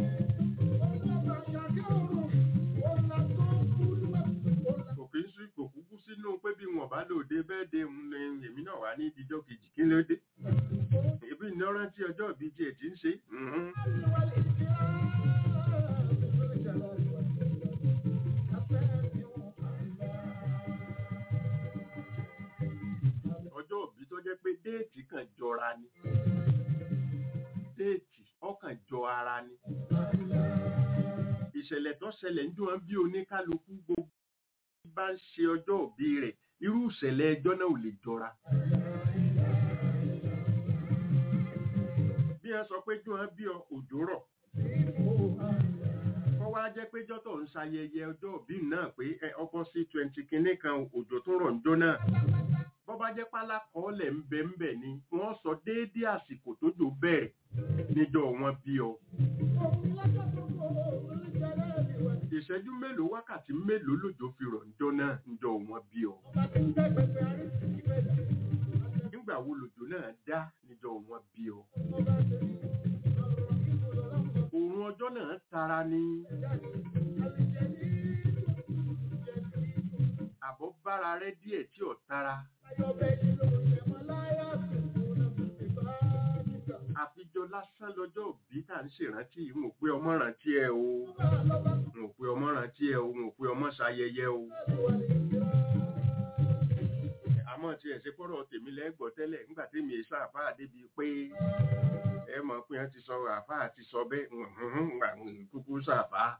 kò kí ń sí kò kúkú sínú pé bí wọn bá lòde bẹ́ẹ̀ de ń lè èmi náà wá ní ìdíjọ́ kejì kí ló dé. ìbí iná rántí ọjọ́ ìbí tiẹ̀ ti ń ṣe. ọjọ́ òbí tó jẹ́ pé déètì kan jọra ni déètì ọkàn jọ ara ni ìṣẹ̀lẹ̀ tó ṣẹlẹ̀ ń dùn án bí oníkálukú gbogbo bá ń ṣe ọjọ́ òbí rẹ̀ irú ìṣẹ̀lẹ̀ ẹjọ́ náà ò lè jọra. bí wọ́n sọ pé dùn án bí òjò rọ̀ kọ́ wá jẹ́ pé jọ́tọ̀ ń ṣayẹyẹ ọjọ́ òbí náà pé ọkọ̀ sí twenty kìíní kan òjò tó rọ̀ ń jó náà bọ́bá jẹ́ pálákọ́ọ́lẹ̀ ń bẹ ń bẹ ni wọ́n sọ déédé àsìkò tó jò bẹ̀rẹ̀ níjọ́ wọn bí ọ. ìṣẹ́jú mélòó wákàtí mélòó lòjò fi rọ̀ níjọ́ náà níjọ́ wọn bí ọ. nígbà wo lòjò náà dá níjọ́ wọn bí ọ. òòrùn ọjọ́ náà tara ni. àbọ̀ bára rẹ díẹ̀ tí ò tara. àfijọ lásán lọ́jọ́ òbí tá à ń ṣèrántí n ò pé ọmọ rántí ẹ o n ò pé ọmọ rántí ẹ o n ò pé ọmọ ṣayẹyẹ o àmọ́ tí ẹ̀ ṣe pọ́rọ̀ tèmi lẹ́gbọ̀ọ́ tẹ́lẹ̀ nígbà tèmi ẹ̀ sáfà débi pé ẹ mọ̀ pé wọ́n ti sọ àfà ti sọ bẹ́ẹ̀ ǹgbà kúkú sáfà.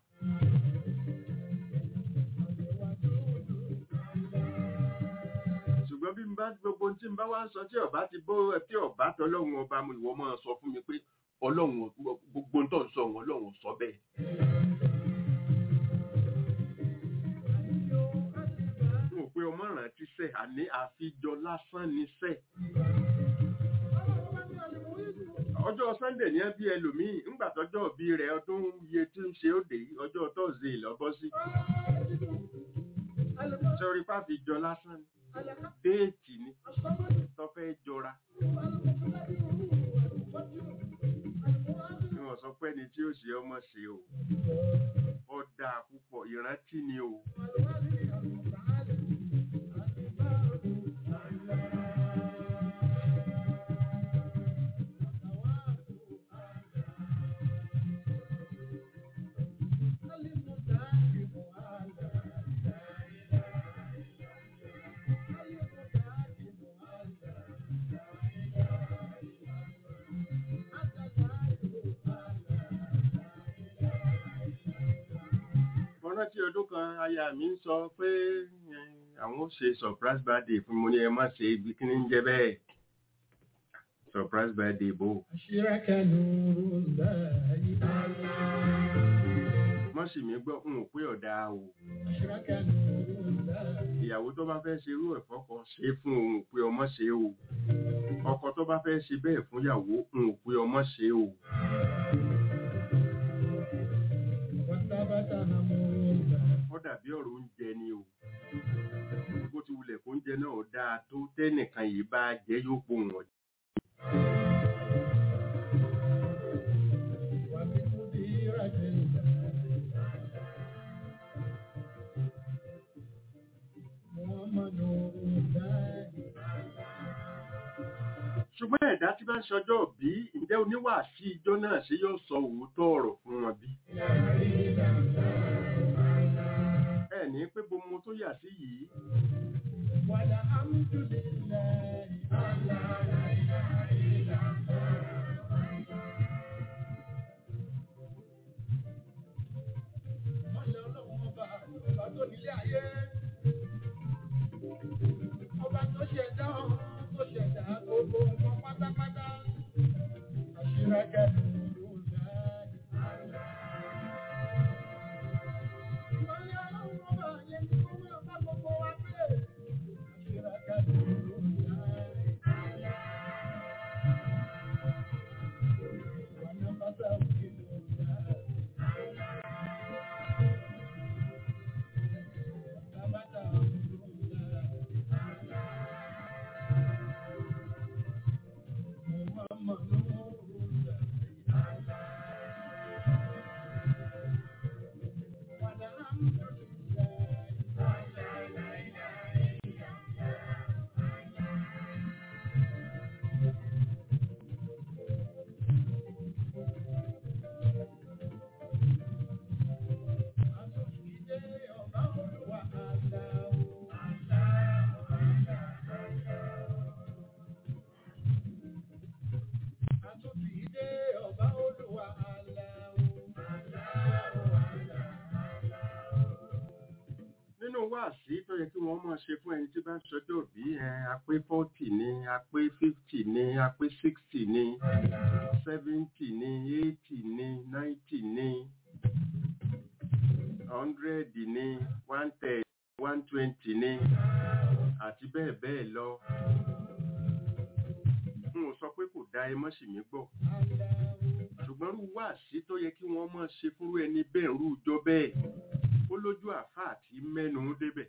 ṣùgbọ́n bí n bá gbogbo tí n bá wá ń sọ tí ọba ti bó tí ọba tọlọ́run ọba mu ìwọ máa sọ fún mi pé ọlọ́run gbogbo ń tọ́ sọ wọn ọlọ́run sọ bẹ́ẹ̀. n ò pé ọmọ rántí sẹ́ àní àfijọ lásán ni sẹ́. ọjọ́ sunday ní ẹbí ẹlòmíì ńgbà tọjọ́ òbí rẹ̀ ọdún iye tí ń ṣe òde yìí ọjọ́ tọ́sídẹ̀ẹ́ lọ́bọ́ sí. sọrí pàfijọ lásán ni déètì ni tó fẹ́ jọra. Ní wọ́n sọ pé ẹni tí ó ṣe ọmọ ṣe o. Ó dáa púpọ̀ ìrántí ni o. Mo rántí ọdún kan aya mi ń sọ pé eh, àwọn ó ṣe surprise birthday fún mo ní ẹ má ṣe ibi kí ní ń jẹ bẹ́ẹ̀. Surprise birthday bò.
أشرك نور الله
Mọ́ sì mí gbọ́ n ò pé ọ̀dà o.
أشرك نور الله
Ìyàwó tó bá fẹ́ ṣe irú ẹ̀fọ́ kan ṣe fún òun ò pé ọmọ ṣe o. Ọkọ tó bá fẹ́ ṣe bẹ́ẹ̀ fún ìyàwó n ò pé ọmọ ṣe o.
وثبت أمر الله
Ó dàbí ọ̀rọ̀ oúnjẹ ni o. Bó ti wulẹ̀ kó oúnjẹ náà dáa tó tẹ́nìkan yìí bá jẹ́ yóò pohùn ọ̀jẹ̀.
وبقديرة الله محمد نور الله
ṣùgbọ́n ẹ̀dá tí bá ń ṣọjọ́ bí ǹjẹ́ oníwàásí ijó náà ṣe yóò sọ òótọ́ ọ̀rọ̀ fún wọn bí. ẹ ní pé bomo tó yà sí yìí
والحمد لله ọba tó nílé ayé ọba tó ṣẹ̀dá ọ̀run tó ṣẹ̀dá gbogbo nǹkan pátápátá àṣírẹ́kẹ́ ló láì. Ìmọ̀lẹ́ ọlọ́run ọba yẹn tí ó wúlò bá gbogbo wa gbé. Àṣírẹ́kẹ́ ló láì. Wàná bàtà òkè ló láì. Bàbá ló láì. Muhammad ló láì. Ọba Olúwa
nínú wáàsí tó yẹ kí wọ́n máa ṣe fún ẹni tí bá ń ṣọjọ́ bí ẹ apé forty ni apé fifty ni apé sixty ni seventy ni eighty ni ninety ni hundred ni one ten one twenty ni àti bẹ́ẹ̀ bẹ́ẹ̀ lọ. n ò sọ pé kò dá ẹ mọ́ sì mí gbọ́ ṣùgbọ́n rú wáàsí tó yẹ kí wọ́n máa ṣe fúnrú ẹni bẹ́ẹ̀ rú ìjọ bẹ́ẹ̀ ó lójú àfá àti mẹ́nu débẹ̀.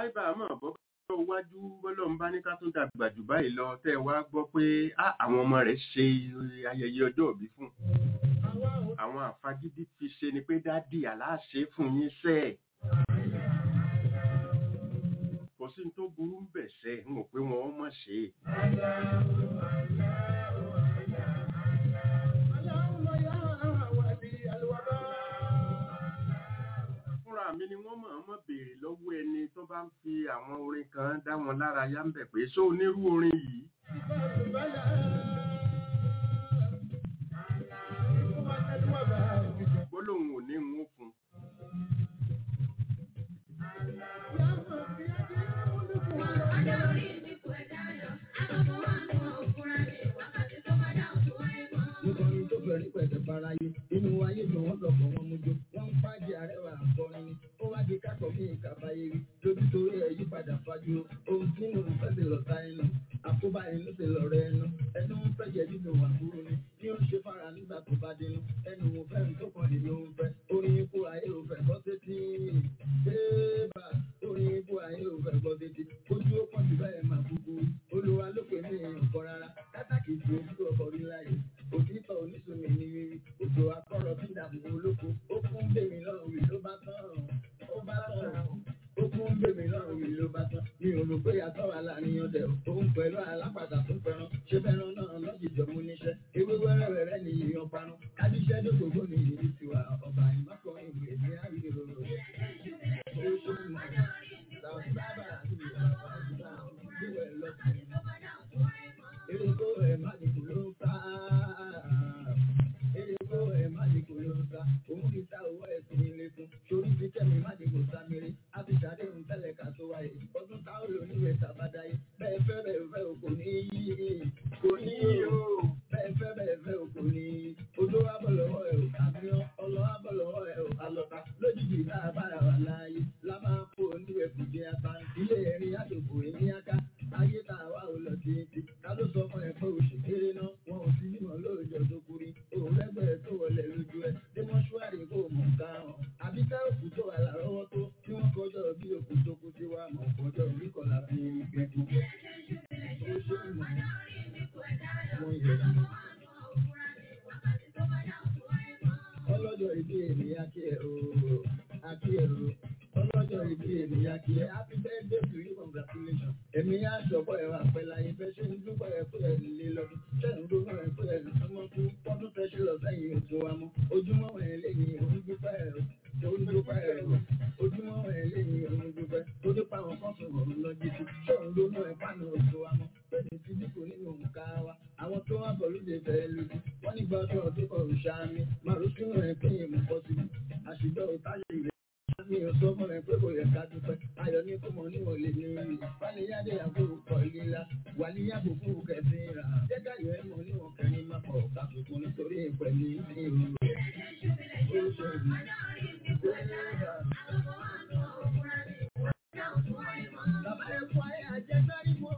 àìbá àmọ́ bọ́ bọ́ wájú bọ́lọ́run bá ní ká tún dàgbà jù báyìí lọ tẹ́ ẹ wá gbọ́ pé á, àwọn ọmọ rẹ̀ ṣe ayẹyẹ ọjọ́ òbí fún un. àwọn àfagídí fi ṣe ni pé dádì aláṣẹ fún yín sẹ́ ẹ̀. kò sí ní tó burú ń bẹ̀ sẹ́ ń mọ̀ pé wọ́n mọ̀ ṣe é. fúnra mi ni wọ́n máa mọ̀ béèrè lọ́wọ́ ẹni tó bá ń fi àwọn orin kan dá wọn lára yá ń bẹ̀ pé ṣó onírú orin yìí gbólóhùn ò ní ń fún un.
nítorí tó fẹ́rí pẹ̀tẹ̀ faraye inú ayé ló wọ́n lọ́kọ̀ wọn mú jó wọ́n ń fàájì àrẹwà àkọrin ni ó wá di kákọ̀ mí ìkàbáyé rí lójú torí ẹ̀ yí padà fájú ohun tí mo fẹ́ ti lọ́ta ẹnu àkóbá ẹnu ti lọ́rọ̀ ẹnu ẹnu ń fẹ́ jẹ nínú àbúrò ni bí ó ń ṣe fara nígbà tó bá dénú ẹnu mo fẹ́ tó kàn ní ló ń fẹ́ orin ikú ayé ò fẹ́ gbọ́ sétí bébà orin ikú ayé ò fẹ́ gbọ́ sétí ojú ó pọ̀ jù bẹ́ẹ̀ máa gbogbo olúwa ló pè mí nǹkan rárá kátàkì ju ojú ọkọ̀ rí láyé òtítọ́ oníṣòwò ní rírí òjò akọ́rọ̀ bí dàbò olóko ó kún bèmí lọ́rùn rí ló bá tán ó bá tán ó kún bèmí lọ́rùn rí ló bá tán mi ò rò pé yàtọ̀ wà láàrin ọdẹ òun pẹ̀lú alápàtà tó fẹ́ràn ṣé fẹ́ràn náà lọ́jìjọ́ mú níṣẹ́ ewé wẹ́rẹ́wẹ́rẹ́ ni ìyàn parun kájíṣẹ́ dókòwò ní ìrírí tiwa ọba ìmọ̀kọ́ ìwé ní àríyìn ó ṣe mọ̀ làwọn sábà àti ìwé lọ́kùnrin Erego ẹ̀ má ní kò ló ń ta. Erego ẹ̀ má ní kò ló ń ta. Òun ti ta owó ẹ̀ sí ilé fún. Torí ti kẹ́mi má ní kò sáméré. A ti ṣàdéhùn tẹ́lẹ̀ ká tó wáyé. Ọdún tá ó lò níwèé tàbádáyé. Bẹ́ẹ̀ fẹ́ bẹ́ẹ̀ fẹ́ o kò ní yí. Kò ní yí o. Bẹ́ẹ̀ fẹ́ bẹ́ẹ̀ fẹ́ o kò ní yí. Odó wa bọ̀ lọ́wọ́ ẹ̀ o. Àbíyán ọlọ́ wa bọ̀ lọ́wọ́ ẹ̀ o. Àlọ́ta lójijì bá a bára wà láàyè. La máa kó oníwèé kò jẹ́ apá. Ilé ẹ̀rín àdòkò èmi aká. Ayé tá a wá ò lọ títí. Ká ló sọ fún ẹ pé oṣù kéré náà wọn ò sí mímọ lóòjọ́ tó kúrí. Òun lẹ́gbẹ̀ẹ́ tó wọlé lójú ẹ. Dé mọ́ṣúárì kò mọ̀ ká hàn. Àbí ká òkú tó wà lárọ́wọ́ tó tí wọ́n kọjọ́ bí òkú tó kú sí wa mọ̀ kọjọ́ orí kọ̀lá fi gbẹ̀dú. Ó ṣe é mọ̀. Wọ́n yẹ. Ọlọ́jọ́ ìbí ènìyàn kí ẹ o. Akí ẹ o. Ọlọ́jọ́ ìbí ènìyàn kí ẹ. Happy birthday to you congratulations. Èmi á ṣọ̀pọ̀ ẹ̀rọ àpẹẹlẹ ayé fẹ́ ṣe ń dúpọ̀ ẹ̀ pé ẹ̀ lè lọ́dún. Ṣẹ́nu ló náà ẹ̀ pé ẹ̀ lè súnmọ́ fún ọdún fẹ́ ṣe lọ sẹ́yìn òtún wa mọ́. Ojúmọ́ ẹ̀ lẹ́yìn òun dúpẹ́ ẹ̀ o. Òun dúpẹ́ ẹ̀ o. Ojúmọ́ ẹ̀ lẹ́yìn òun dúpẹ́. Tó dúpẹ́ àwọn kan sọ̀rọ̀ òun lọ jíjí. Ṣẹ́nu ló náà ẹ̀ pàánù òtún wa mọ́. Bẹ́ẹ̀ni ti dínkù nínú òǹkà wa. Àwọn tó wá bọ̀ lóde fẹ́ lójú. Wọ́n ní gbọ́dọ̀ ọdún kan ò ṣáámi. Màrún sínú ẹ̀ pín ìmọ̀ pọ̀ sí. Àṣìjọ òtáyé rẹ̀ mi ò sọ fún ẹ pé kò yẹ ká dúpẹ́ ayọ̀ ní kó mọ níwọ̀n lè ní rí wálé yáde àbúrò kọ líla wálé yàgò fún kẹsìn rà jẹ́ káyọ̀ ẹ mọ níwọ̀n kẹrin má pọ̀ kàtùkù nítorí ìpẹ̀lú ní ìlú rẹ̀. ó ṣe ìlú Bàbá ẹ fọ ayé àjẹsárí mọ́.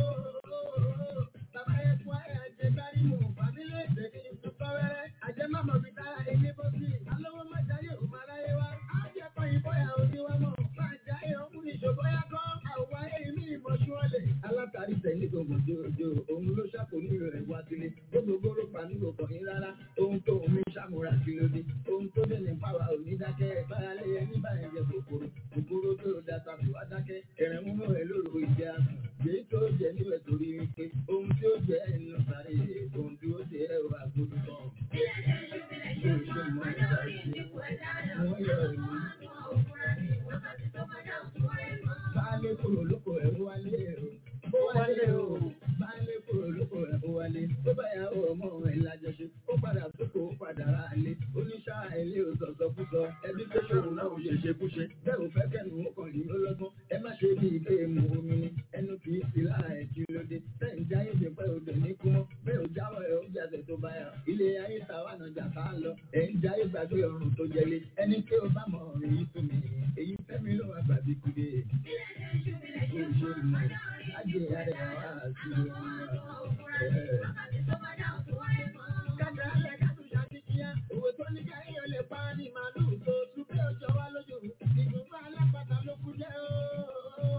Bàbá ẹ fọ ayé àjẹsárí mọ́. Fàmílẹ̀ èdè ní ìtúkọ̀rẹ́. Àjẹmámọ̀ fi dára ilé bó sí. Alówó má jáyé òun máa ráyé wá. Àjẹpọ̀ ìbọ̀yà òní wá mọ̀. Máa jáyé ọkùnrin ìṣòbọ̀ yá kọ́. Àwọ̀ ayé mi ìmọ̀ ṣúọ́lẹ̀. Alátàrí tẹ̀lé gbogbo jòjò. Òun ló ṣàkóní rẹ̀ wá sílé. Gbogbo pa ní gbogbo yín rárá. Ohun tó omi ṣàmúra kí ló dé. Ohun tó dé ní pàwá òní dákẹ́. Bára lé ẹni báyìí jẹ kòkòrò. Kòkòrò tó da tàbí wá dákẹ́. Ẹ̀rẹ̀ múnú ẹ̀ lóru ìjẹ àsùn. Èyí tó jẹ níbẹ̀ torí wípé. Ohun tí ó jẹ ẹnu sáré. Ohun tí ó jẹ ẹ̀rọ àgbòdù kan. Ṣé o ṣe mọ ìsáré? Wọ́n yọ ìlú. Baálé kúrò lóko ẹ̀ ó wálé o. Ó wálé o. Baálé kúrò lóko ẹ̀ ó wálé. Tó bá yà ó ọmọ ẹ̀ lájọṣe. Ó padà sóko ó padà rà á lé. Oníṣà ilé ò sọ̀sọ̀ kú sọ. Ẹbí tó ṣòro náà ò ṣe ṣe kú ṣe. Bẹ́ẹ̀ ò fẹ́ kẹ́nu ó kàn ní lọ́lọ́gbọ́n. Ẹ má ṣe bí ilé mu omi ni. Ẹnu kì í sí lára ẹ̀ kí ló dé. Bẹ́ẹ̀ ń jáyé ṣe pẹ́ odò ní kú mọ́. Bẹ́ẹ̀ ò jáwọ́ ẹ̀ ó jáde tó bá yà. Ilé ayé ta wà náà jà ká lọ. Ẹ̀ ń jáyé gbàgbé ọrùn tó jẹlé. Ẹni tí ó bá mọ̀ ọ̀rìn yìí fún mi. Èyí fẹ́mi ló wà gbàgbé kúdé. Ó ṣe mọ̀. Ajé ara ẹ̀ wá sí i. Kájà alẹ́ kátó ṣàkíyá. Òwe tó ní káyọ̀ lè pa ní màlúù tó tún bí ọjọ́ wá lójú. Ìdùnnú alápàtà ló kú jẹ́ ooo.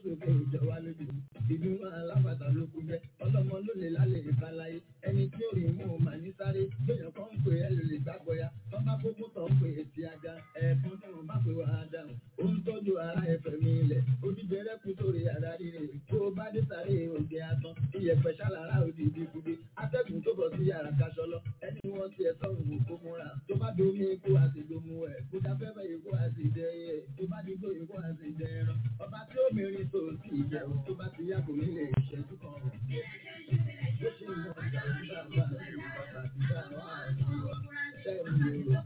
sókè ìjọba lójú ìlú alábàtà ló kú jẹ ọlọ́mọ ló lè lálẹ́ ìbáláyé ẹni tí ó rí mú un mà ní sáré lóyún kan ń pè é lè lè gbàgbọ́ya wọ́n bá kókó tó ń pè é ti aga ẹ̀ẹ̀kan tí wọ́n bá pè wá dáhùn ó ń tọ́jú ara ẹ̀fẹ̀ mi ilẹ̀ odíjẹrẹ́ kú sórí àdá rírè kó o bá dé sáré òde atán iyẹ̀pẹ̀ ṣàlàrà òdì ìdíkudé atẹ́gùn tó bọ̀ sí yàrá kaṣọ lọ ẹni wọ́n ti ẹ̀sọ́ òun kó múra tó bá domi ikú àti domu ẹ̀ kó dáfẹ́fẹ́ ikú àti dẹ́yẹ tó bá dúgbò ikú àti dẹ́ran ọba tí ó mìíràn tó ti ìjẹun tó bá ti yàgò nílé ìṣẹ́jú kan rọ̀. Bó ṣe ń bọ̀ ọ̀gá nígbà bá ìlú bàbá ti bá wà ní ṣẹ́yìn lò.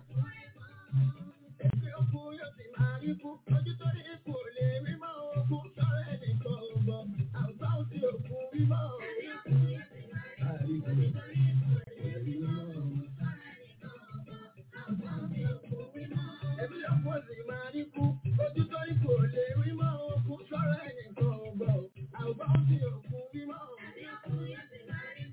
Ẹgbẹ́ òkú yóò sì máa rí kú, ojú tó rí kú ò lè rí mọ́ òkú sọ̀rọ̀ ẹnìkan ò gbọ́, àgbà ó sì òkú rí mọ́ òkú. Àríkú rí mọ́ Ẹbí ọ̀pọ̀ sì máa rí kú, ojú tó rí kú ò lè rí mọ́ òkú sọ̀rọ̀ ẹnìkan ò gbọ́, àgbà ó sì òkú rí mọ́ òkú.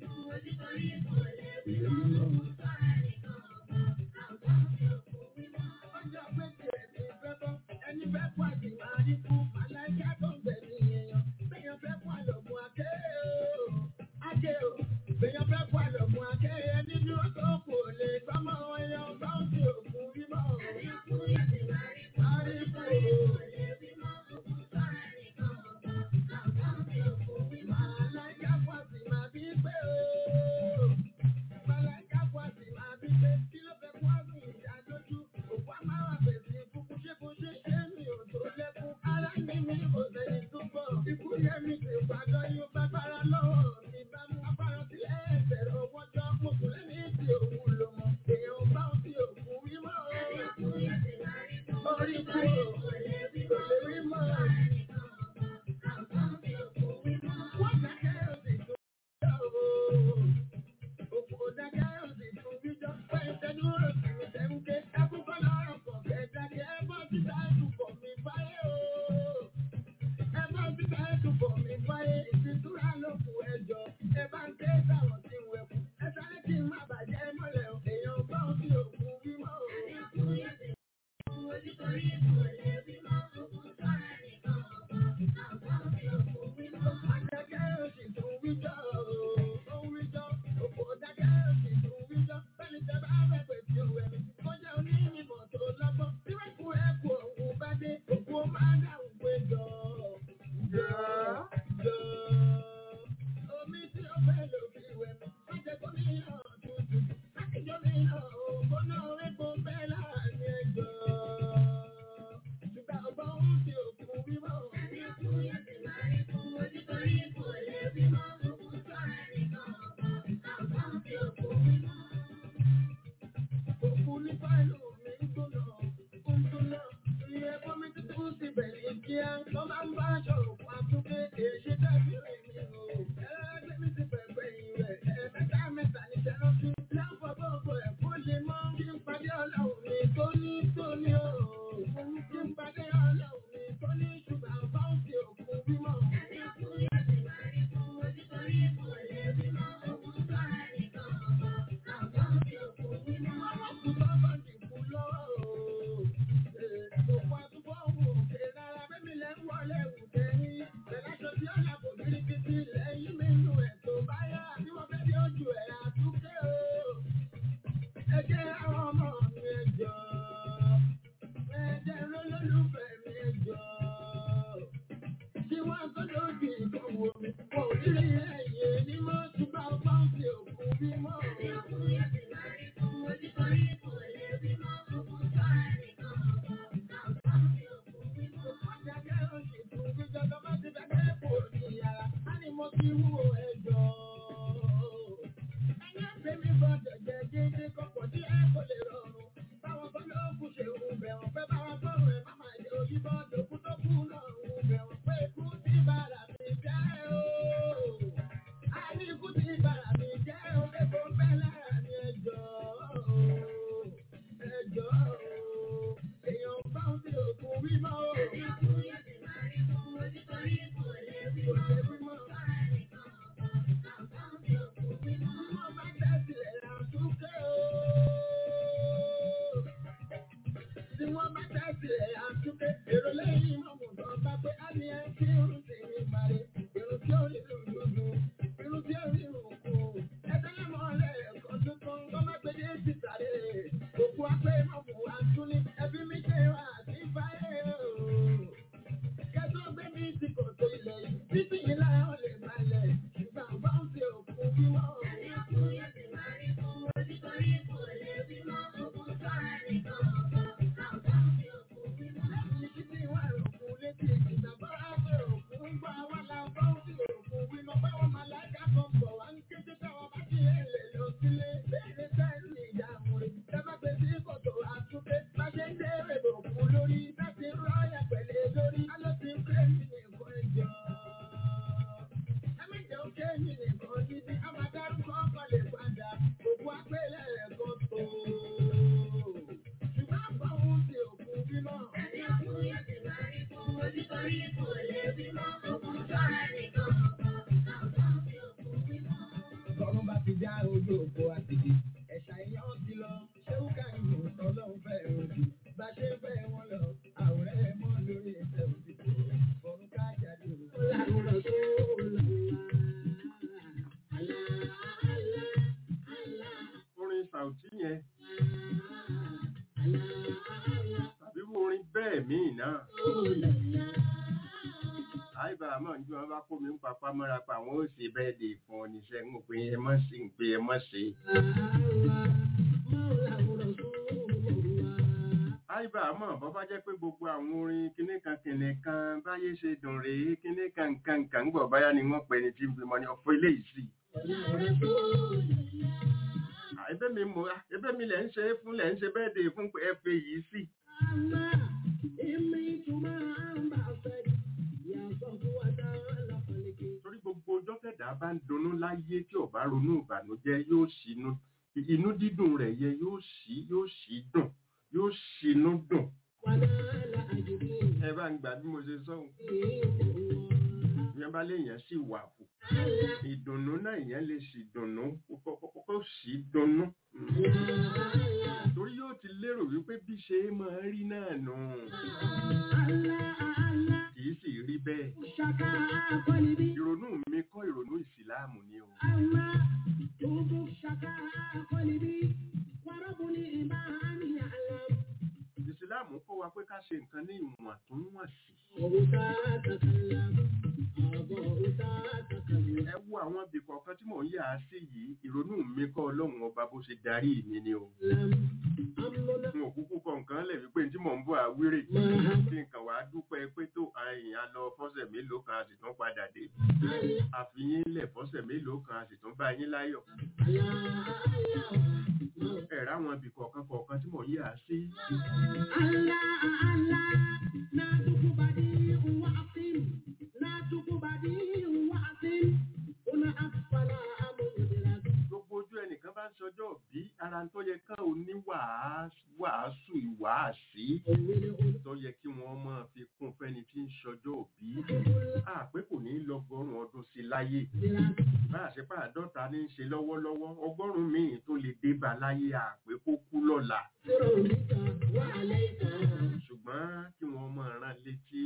Ọjọ́ pé tiẹ̀ ti fẹ́ bọ́, ẹni fẹ́ kú àti máa rí kú, màláìká tó ń bẹ̀ ní èèyàn. Bẹ́yàn fẹ́ kú àlọ́gùn àké o, àké o. Bẹ́yàn fẹ́ kú àlọ́gùn àké, ẹni dúró tó kù ò lè gbọ́mọ ẹyọ bá ń fi òkú rí mọ́. Àrí kú o. Màláìká kú àti máa bí pé o. Màláìká kú àti máa bí pé kí ló fẹ́ kú àrùn ìdádójú. Òkú amáwá bèbí kúkú ṣé kú ṣe ṣé mi ò tó lẹ́kún. Ara ní mi kò sẹ́yìn tó bọ̀. Ikú yẹ mi ti gbàgbọ́ yóò bá bára lọ́wọ́ mi bá mú afárá sílẹ̀ ẹ̀bẹ̀rẹ̀ owó jọ. Mo kù lẹ́ni tí òun lò mọ̀. Èèyàn bá ń fi òkú rí mọ́. Orí kú o, kò lè rí mọ́. Wọ́n dákẹ́ òsì tó yọ o. Òkú dákẹ́ òsì tó wíjọ́. Pẹ̀lú tẹnu òsì mi tẹ̀ ń ké. Ẹkún kọ́ lọ́rọ̀ pọ̀ kẹ́ dákẹ́. Ẹ bọ́ síta ẹ̀dùn pọ̀ mi báyé o. Ẹ bọ́ síta ẹ̀dùn pọ̀ mi báyé. Ìfisúra ló kù ẹjọ́. Ẹ bá ń ké sáwọn tí ń wẹ̀kú. Ẹ sáré kí n má bàjẹ́ mọ́lẹ̀ o. Èèyàn bá ń fi òkú wímọ́ o. Dákẹ́ òsì tó wíjọ́ o. Ó wíjọ́. Òkú dákẹ́ òsì tó wíjọ́. Bẹ́ẹ̀ni tẹ bá fẹ́ pè tí ó wẹ̀ mí. Kọjá onímọ̀ tó lọ́gbọ́n. Tí wọ́n kú ẹ̀kú òun bá dé. Òkú ó máa dáhùn pé jọ. Jọ. Jọ. Omi tí ó fẹ́ lò Ọlọ́run bá ti já ojú òpó àtìdí. Ẹ̀ṣà èèyàn ti lọ, ṣé ó ká ìlú ọlọ́run fẹ́ òdì. Bá ṣe ń fẹ́ wọn lọ, àwòrán ẹ̀ mọ́ lórí ẹsẹ̀ òdìbò. Ọ̀run ká jáde o. Láwùrọ̀ tó
orin sàùtí yẹn tàbí irú orin bẹ́ẹ̀ míì náà àìbá àmọ́ ní wọn bá kó mi ń papá mọ́ra pa àwọn ó ṣe bẹ́ẹ̀ dè fún ọ níṣẹ́ ń pè é mọ́ sí ń pè é mọ́ sí. àìbá àmọ́ bọ́ bá jẹ́ pé gbogbo àwọn orin kíní kan kìnì kan báyé ṣe dùn rèé kíní kan nǹkan nǹkan ń gbọ̀ báyá ni wọ́n pè ní tí ń bímọ ní ọ̀fọ̀ eléyìí sí. ẹbẹ́ mi mọ̀ ẹbẹ́ mi lẹ̀ ń ṣe é fún lẹ̀ ń ṣe bẹ́ẹ̀ dè fún ẹ pé yìí sí. torí gbogbo ọjọ́ tẹ̀dá bá ń dunnú láyé tí ò bá ronú ìbànújẹ́ yóò ṣínú inú dídùn rẹ̀ yẹ yóò ṣí yóò ṣí dùn yóò ṣínú dùn. ẹ bá ń gbà bí mo ṣe sọ́hun ìyẹn bá léèyàn sì wà fún ìdùnnú náà ìyẹn lè sì dùnnú kó sì dunnú. torí yóò ti lérò wípé bí ṣe é máa rí náà nù kì í sì rí bẹ́ẹ̀. ìrònú mi kọ́ ìrònú ìsìláàmù ni o. ìsìláàmù kọ́ wa pé ká ṣe nǹkan ní ìwọ̀ntúnwọ̀nsì. ẹ wo àwọn ibì kọ̀ọ̀kan tí mò ń yà á sí yìí ìrònú mi kọ́ ọlọ́run ọba bó ṣe darí mi ni o. n ò kúkú kọ nǹkan lẹ̀ wípé tí mò ń bọ̀ àwírè kí nǹkan wàá dúpẹ́ pé tó àyìn á lọ fọ́sẹ̀ mélòó kan a sì tún padà dé. àfihàn lẹ̀ fọ́sẹ̀ mélòó kan a sì tún bá yín láyọ̀. ẹ̀rọ àwọn ibì kọ̀ọ̀kan kọ̀ọ̀kan tí mò ń yà á sí. gbogbo ojú ẹnìkan bá ń sọjọ́ bí ara tó yẹ ká ò ní wàásù ìwàásí tó yẹ kí wọ́n máa fi kún fẹ́ni tí ń sọjọ́ bí àpé kò ní lọ́gọ́rùn ọdún sí láyé bá a ṣe pàdọ́ta ní í ṣe lọ́wọ́lọ́wọ́ ọgọ́rùn míì tó lè dé bá láyé àpé kó kú lọ́la ṣùgbọ́n kí wọ́n máa rán létí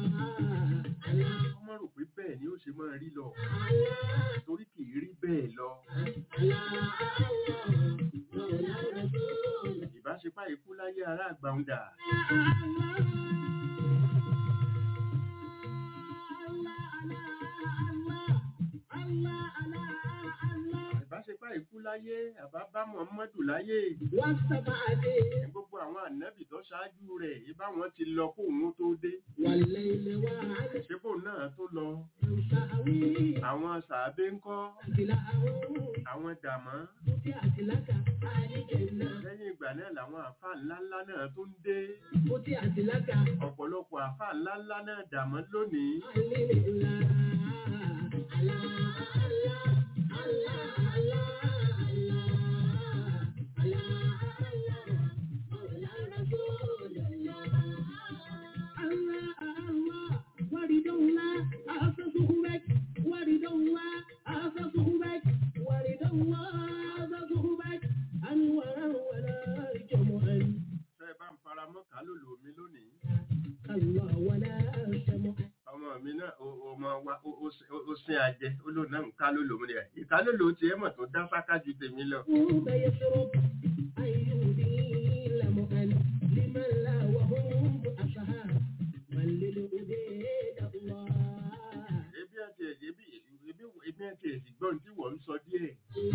ọmọ rò pé bẹ́ẹ̀ ni ó ṣe máa rí lọ torí kì í rí bẹ́ẹ̀ lọ. ìbáṣepá ikú láyé ará àgbàǹdà. ìbáṣepá ikú láyé àbá bá Muhammadu láyé. gbogbo àwọn ànábì tó ṣáájú rẹ̀ ibà wọn ti lọ kó òun tó dé. ṣébò náà tó lọ. àwọn sàábé ń kọ́. àwọn dàmọ́. lẹ́yìn ìgbà náà làwọn àfáà ńláńlá náà tó ń dé. ọ̀pọ̀lọpọ̀ àfáà ńláńlá náà dàmọ́ lónìí. Ṣé ẹ bá ń fara mọ́ kálòlò mi lónìí? Ọmọ mi náà, ọmọ wa ó- ó sin- ó sin àjẹ ó lò náà ń ká ló lòun rẹ̀ ìka ló lò ó tiẹ̀ mọ̀ tó dá sáká ju tèmi lọ.
يشرب أن يدين مؤن لمن لا وهم أصحاب من للأبيد الله
ebi àti ẹ̀jẹ̀ bí ebi ebi àti ẹ̀sìn gbọ́n tí wọ́n ń sọ díẹ̀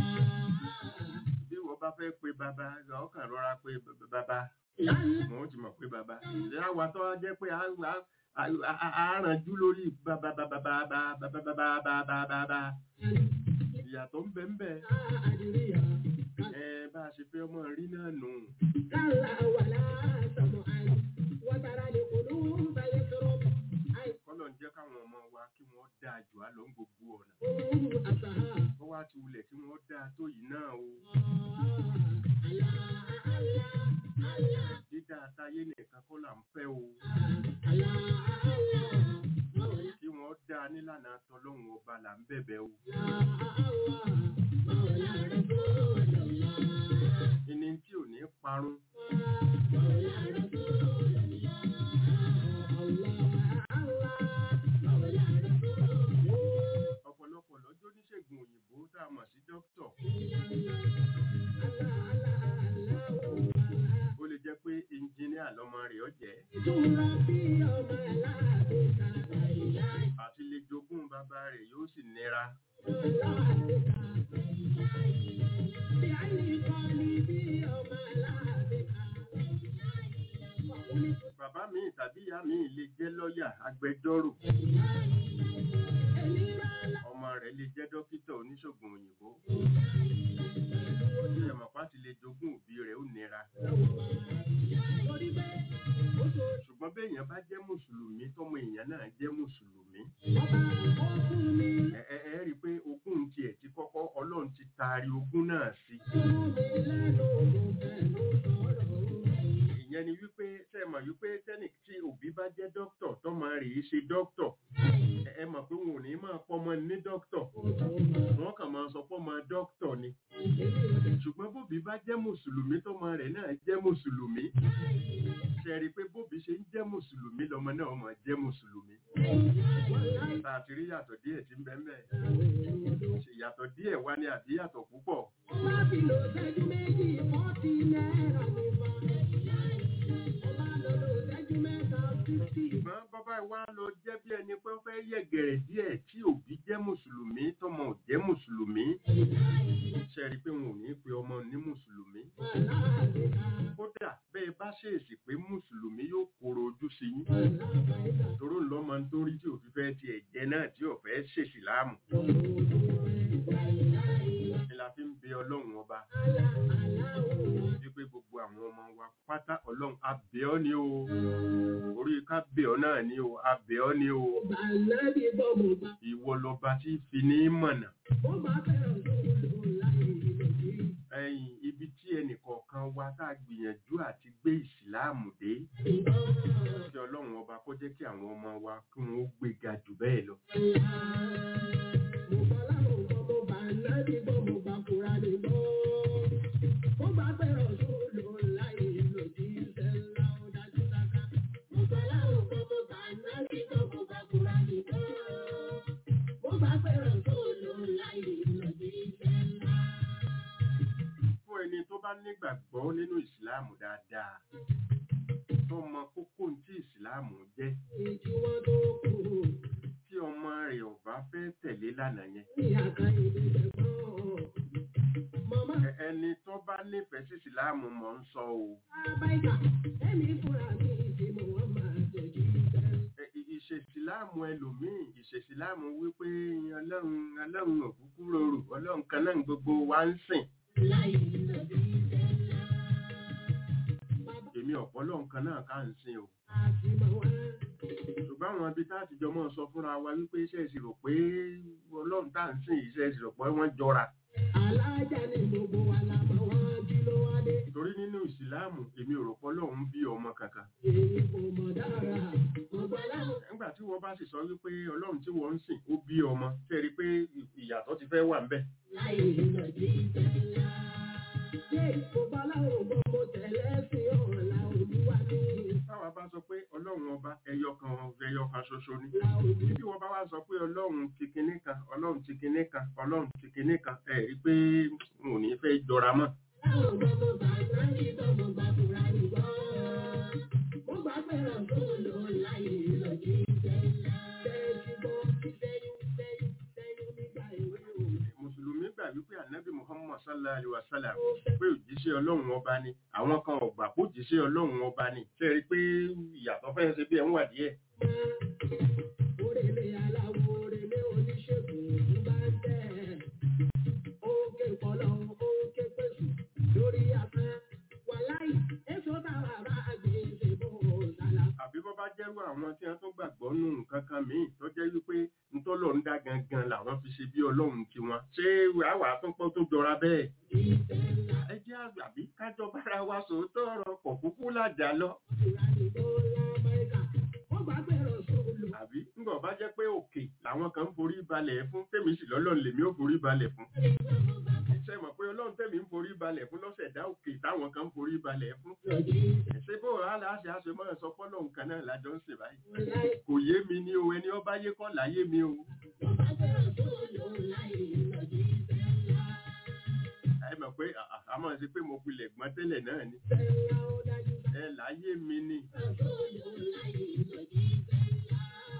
bí wọ́n bá fẹ́ pe bàbá ọkàn rọra pe b- bàbá wọ́n ti mọ̀ pé bàbá ìyá wa tó wá jẹ́ pé a a- a- a- a rànjú lórí bàbá bàbá bàbá bàbá bàbá bàbá bàbá ìyàtọ̀ ń bẹ ń bẹ
أدري
ẹ bá a ṣe fẹ́ ọmọ rí náà nù
كلا ولا سمعا وترى القلوب يشرب أي
kọ́lọ̀ ń jẹ́ káwọn ọmọ wa kí wọ́n dáa jù á lọ ń gbogbo ọ̀nà
هم أصحاب
kó wá ti wulẹ̀ kí wọ́n dáa tó yìí náà o dídá táyé nìkan kọ́ là ń fẹ́ o kí wọ́n dáa nílànà tọlọ́hun ọba là ń bẹ̀bẹ̀ o ìní tí ò ní parun ọ̀pọ̀lọpọ̀ lọ́jọ́ oníṣègùn òyìnbó tá a mọ̀ sí dókítọ̀ ó lè jẹ́ pé ẹnjìníà lọ́mọ rẹ̀ ó jẹ́ àti lè jogún bàbá rẹ̀ yóò sì nira bàbá mi tàbí ìyá mi lè jẹ́ lọ́ọ̀yà agbẹjọ́rò ọmọ rẹ̀ lè jẹ́ dókítà oníṣègùn òyìnbó ẹ̀mọ̀pá ti lè jogún òbí rẹ̀ ó nira ṣùgbọ́n béèyàn bá jẹ́ mùsùlùmí tọmọ èèyàn náà jẹ́ mùsùlùmí ẹ ẹ ẹ rí i pé ogún tiẹ̀ ti kọ́kọ́ ọlọ́run ti taari ogún náà sí ìyẹn ni wípé ṣe mọ̀ wípé tẹ́nì tí òbí bá jẹ́ dókítọ̀ tọmọ rẹ̀ yìí ṣe dókítọ̀ ẹ ẹ mọ̀ pé wọn ò ní máa pọ́mọ ní dókítọ̀ wọ́n kàn máa sọ pọ́mọ dókítọ̀ ni ṣùgbọ́n bóbi bá jẹ́ mùsùlùmí tọmọ rẹ̀ náà jẹ́ mùsùlùmí ṣe rí i pé bóbi ṣe ń jẹ́ mùsùlùmí lọmọ náà máa jẹ́ mùsùlùmí tá a ti rí yàtọ̀ díẹ̀ tí ń bẹ ńbẹ̀ ṣe yàtọ̀ díẹ̀ wá ní àbí yàtọ̀ púpọ̀ ṣùgbọ́n bọ́bá wa lọ jẹ́ bí ẹni pé ó fẹ́ yẹ̀gẹ̀rẹ̀ díẹ̀ tí òbí jẹ́ mùsùlùmí tọmọ ò jẹ́ mùsùlùmí ṣe rí i pé wọn ò ní pe ọmọ ní mùsùlùmí kódà bẹ́ẹ̀ bá ṣèèsì pé mùsùlùmí yóò kóró ojú sí yín toró ń lọ́mọ nítorí tí òfin fẹ́ tiẹ̀ jẹ náà tí ò fẹ́ ṣèṣì láàmù ni la fi ń bẹ ọlọ́run ọba wípé gbogbo àwọn ọmọ wa pátá ọlọ́run abẹ́ ọ́ ni o orí ká bẹ̀ ọ́ náà ni o abẹ́ ọ́ ni o ìwọ lọba tí fi ní mọ̀nà ẹ̀yìn ibi tí ẹnìkọ̀ọ̀kan wa tá a gbìyànjú àti gbé ìsìláàmù dé kí ọlọ́run ọba kó jẹ́ kí àwọn ọmọ wa kí wọ́n ó gbé ga jù bẹ́ẹ̀ lọ. fún ẹni tó bá nígbàgbọ́ nínú ìsìláàmù dáadáa tó mọ kókó tí ìsìláàmù jẹ́ tí ọmọ rẹ̀ ò bá fẹ́ tẹ̀lé lánàá yẹn ẹ- ẹni tó bá nífẹ̀ẹ́ sí ìsìláàmù mọ̀ ń sọ o Ẹ- ì- ìṣèsìláàmù ẹlòmíì ìṣèsìláàmù wípé ọlọ́run ọlọ́run òkúkú rorò ọlọ́run kan náà gbogbo wa ń sìn èmi ọ̀pọ̀ ọlọ́run kan náà ká ń sìn o ṣùgbọ́n àwọn ibi tá a ti jọ mọ́ sọ fúnra wa wípé iṣẹ́ ìṣirò pé ọlọ́run tá à ń sìn iṣẹ́ ìṣirò pé wọ́n jọra
Alájà ni gbogbo wa la mọ̀ wọ́n jí ló wá dé.
torí nínú ìsìláàmù èmi ò rò pé ọlọ́run bí ọmọ kankan
Èyí kò mọ̀ dára. Gbogbo aláwọ̀
nígbà tí wọ́n bá sì sọ wípé ọlọ́run tí wọ́n ń sìn ó bí ọmọ ṣe rí i pé ìyàtọ̀ ti fẹ́ wà ń bẹ̀
láì lọ jí tẹ́lá. Ṣé gbogbo aláwọ̀ gbogbo tẹ̀lé sí ọ̀la olúwa ní?
táwa bá bá sọ pé ọlọ́run ọba ẹyọ kan ẹyọ kan ṣoṣo ni
la òbí
bí wọ́n bá wá sọ pé ọlọ́run ti kinní kan ọlọ́run ti kinní kan ọlọ́run ti kinní kan ẹ̀ rí pé n ò ní fẹ́ jọra mọ́
láwọn ọmọ mo gbà náà ní bọ́ mo gbà fúra ní gbọ́. mo gbà fẹ́ràn tó lò láyé lọ́jí ìjẹ́ ńlá. bẹ́ẹ̀ ti gbọ́ sẹ́yìn sẹ́yìn sẹ́yìn nígbà ìwé o.
mùsùlùmí gbà wípé ànábì muhammad sallallahu alayhi wa sallam pé òjíṣẹ́ ọlọ́run ọba ni àwọn kan ò gbà pé òjíṣẹ́ ọlọ́run ọba ni ṣe rí i pé ìyàtọ̀ fẹ́ ṣe bí ẹ̀ ń wà díẹ̀
Orèlé aláwo orèlé oníṣègùn ló bá ń tẹ̀. Òkè pọ̀lọ́ òkè pèsè lórí afẹ́. Wàláì èso táwa bá gbé ṣe bó sálà.
àbí bọ́ bá jẹ́rú àwọn tí wọ́n tún gbàgbọ́ nù nǹkan kan míì tó jẹ́ wípé ntọ́lọ̀ ń dá gangan làwọn fi ṣe bí ọlọ́run tiwọn ṣé àwa àtúnpọ̀ tó jọra bẹ́ẹ̀
Ìfẹ́ ńlá
ẹ jẹ́ àgbàbí kájọ bára wa sòótọ́ ọ̀rọ̀ pọ̀ kúkú làjà lọ
ìlà ìbò l'Amẹ́ríkà. Wọ́n gbà pé Rọ̀ṣọ́lù.
àbí ńgbọ̀ bá jẹ́ pé òkè làwọn kan ń forí balẹ̀ fún tèmi sì lọ́lọ́run lèmi ò forí balẹ̀ fún ṣe mọ̀ pé ọlọ́run tèmi ń forí balẹ̀ fún lọ́sẹ̀ dá òkè táwọn kan ń forí balẹ̀ fún ṣé bó wàhálà àṣẹ àṣẹ mọ́ sọ pọ́lọ́ nǹkan náà lájọ ń ṣe báyìí
Wàláì
kò yé mi ní o ẹni ọba yé kọ́ láyé mi o
wọ́n gbà pé Rọ̀ṣọ́lù láyé lọ́jí ìfẹ́ ńlá.
ẹ mọ̀ pé à- à- a máa ṣe pé mo pilẹ̀ gbọ́n tẹ́lẹ̀ náà ni
Ìfẹ́ ńlá ó dájú bá.
ẹ láyé mi ni
Rọ̀ṣọ́lù láyé lọ́jí ìfẹ́ ńlá.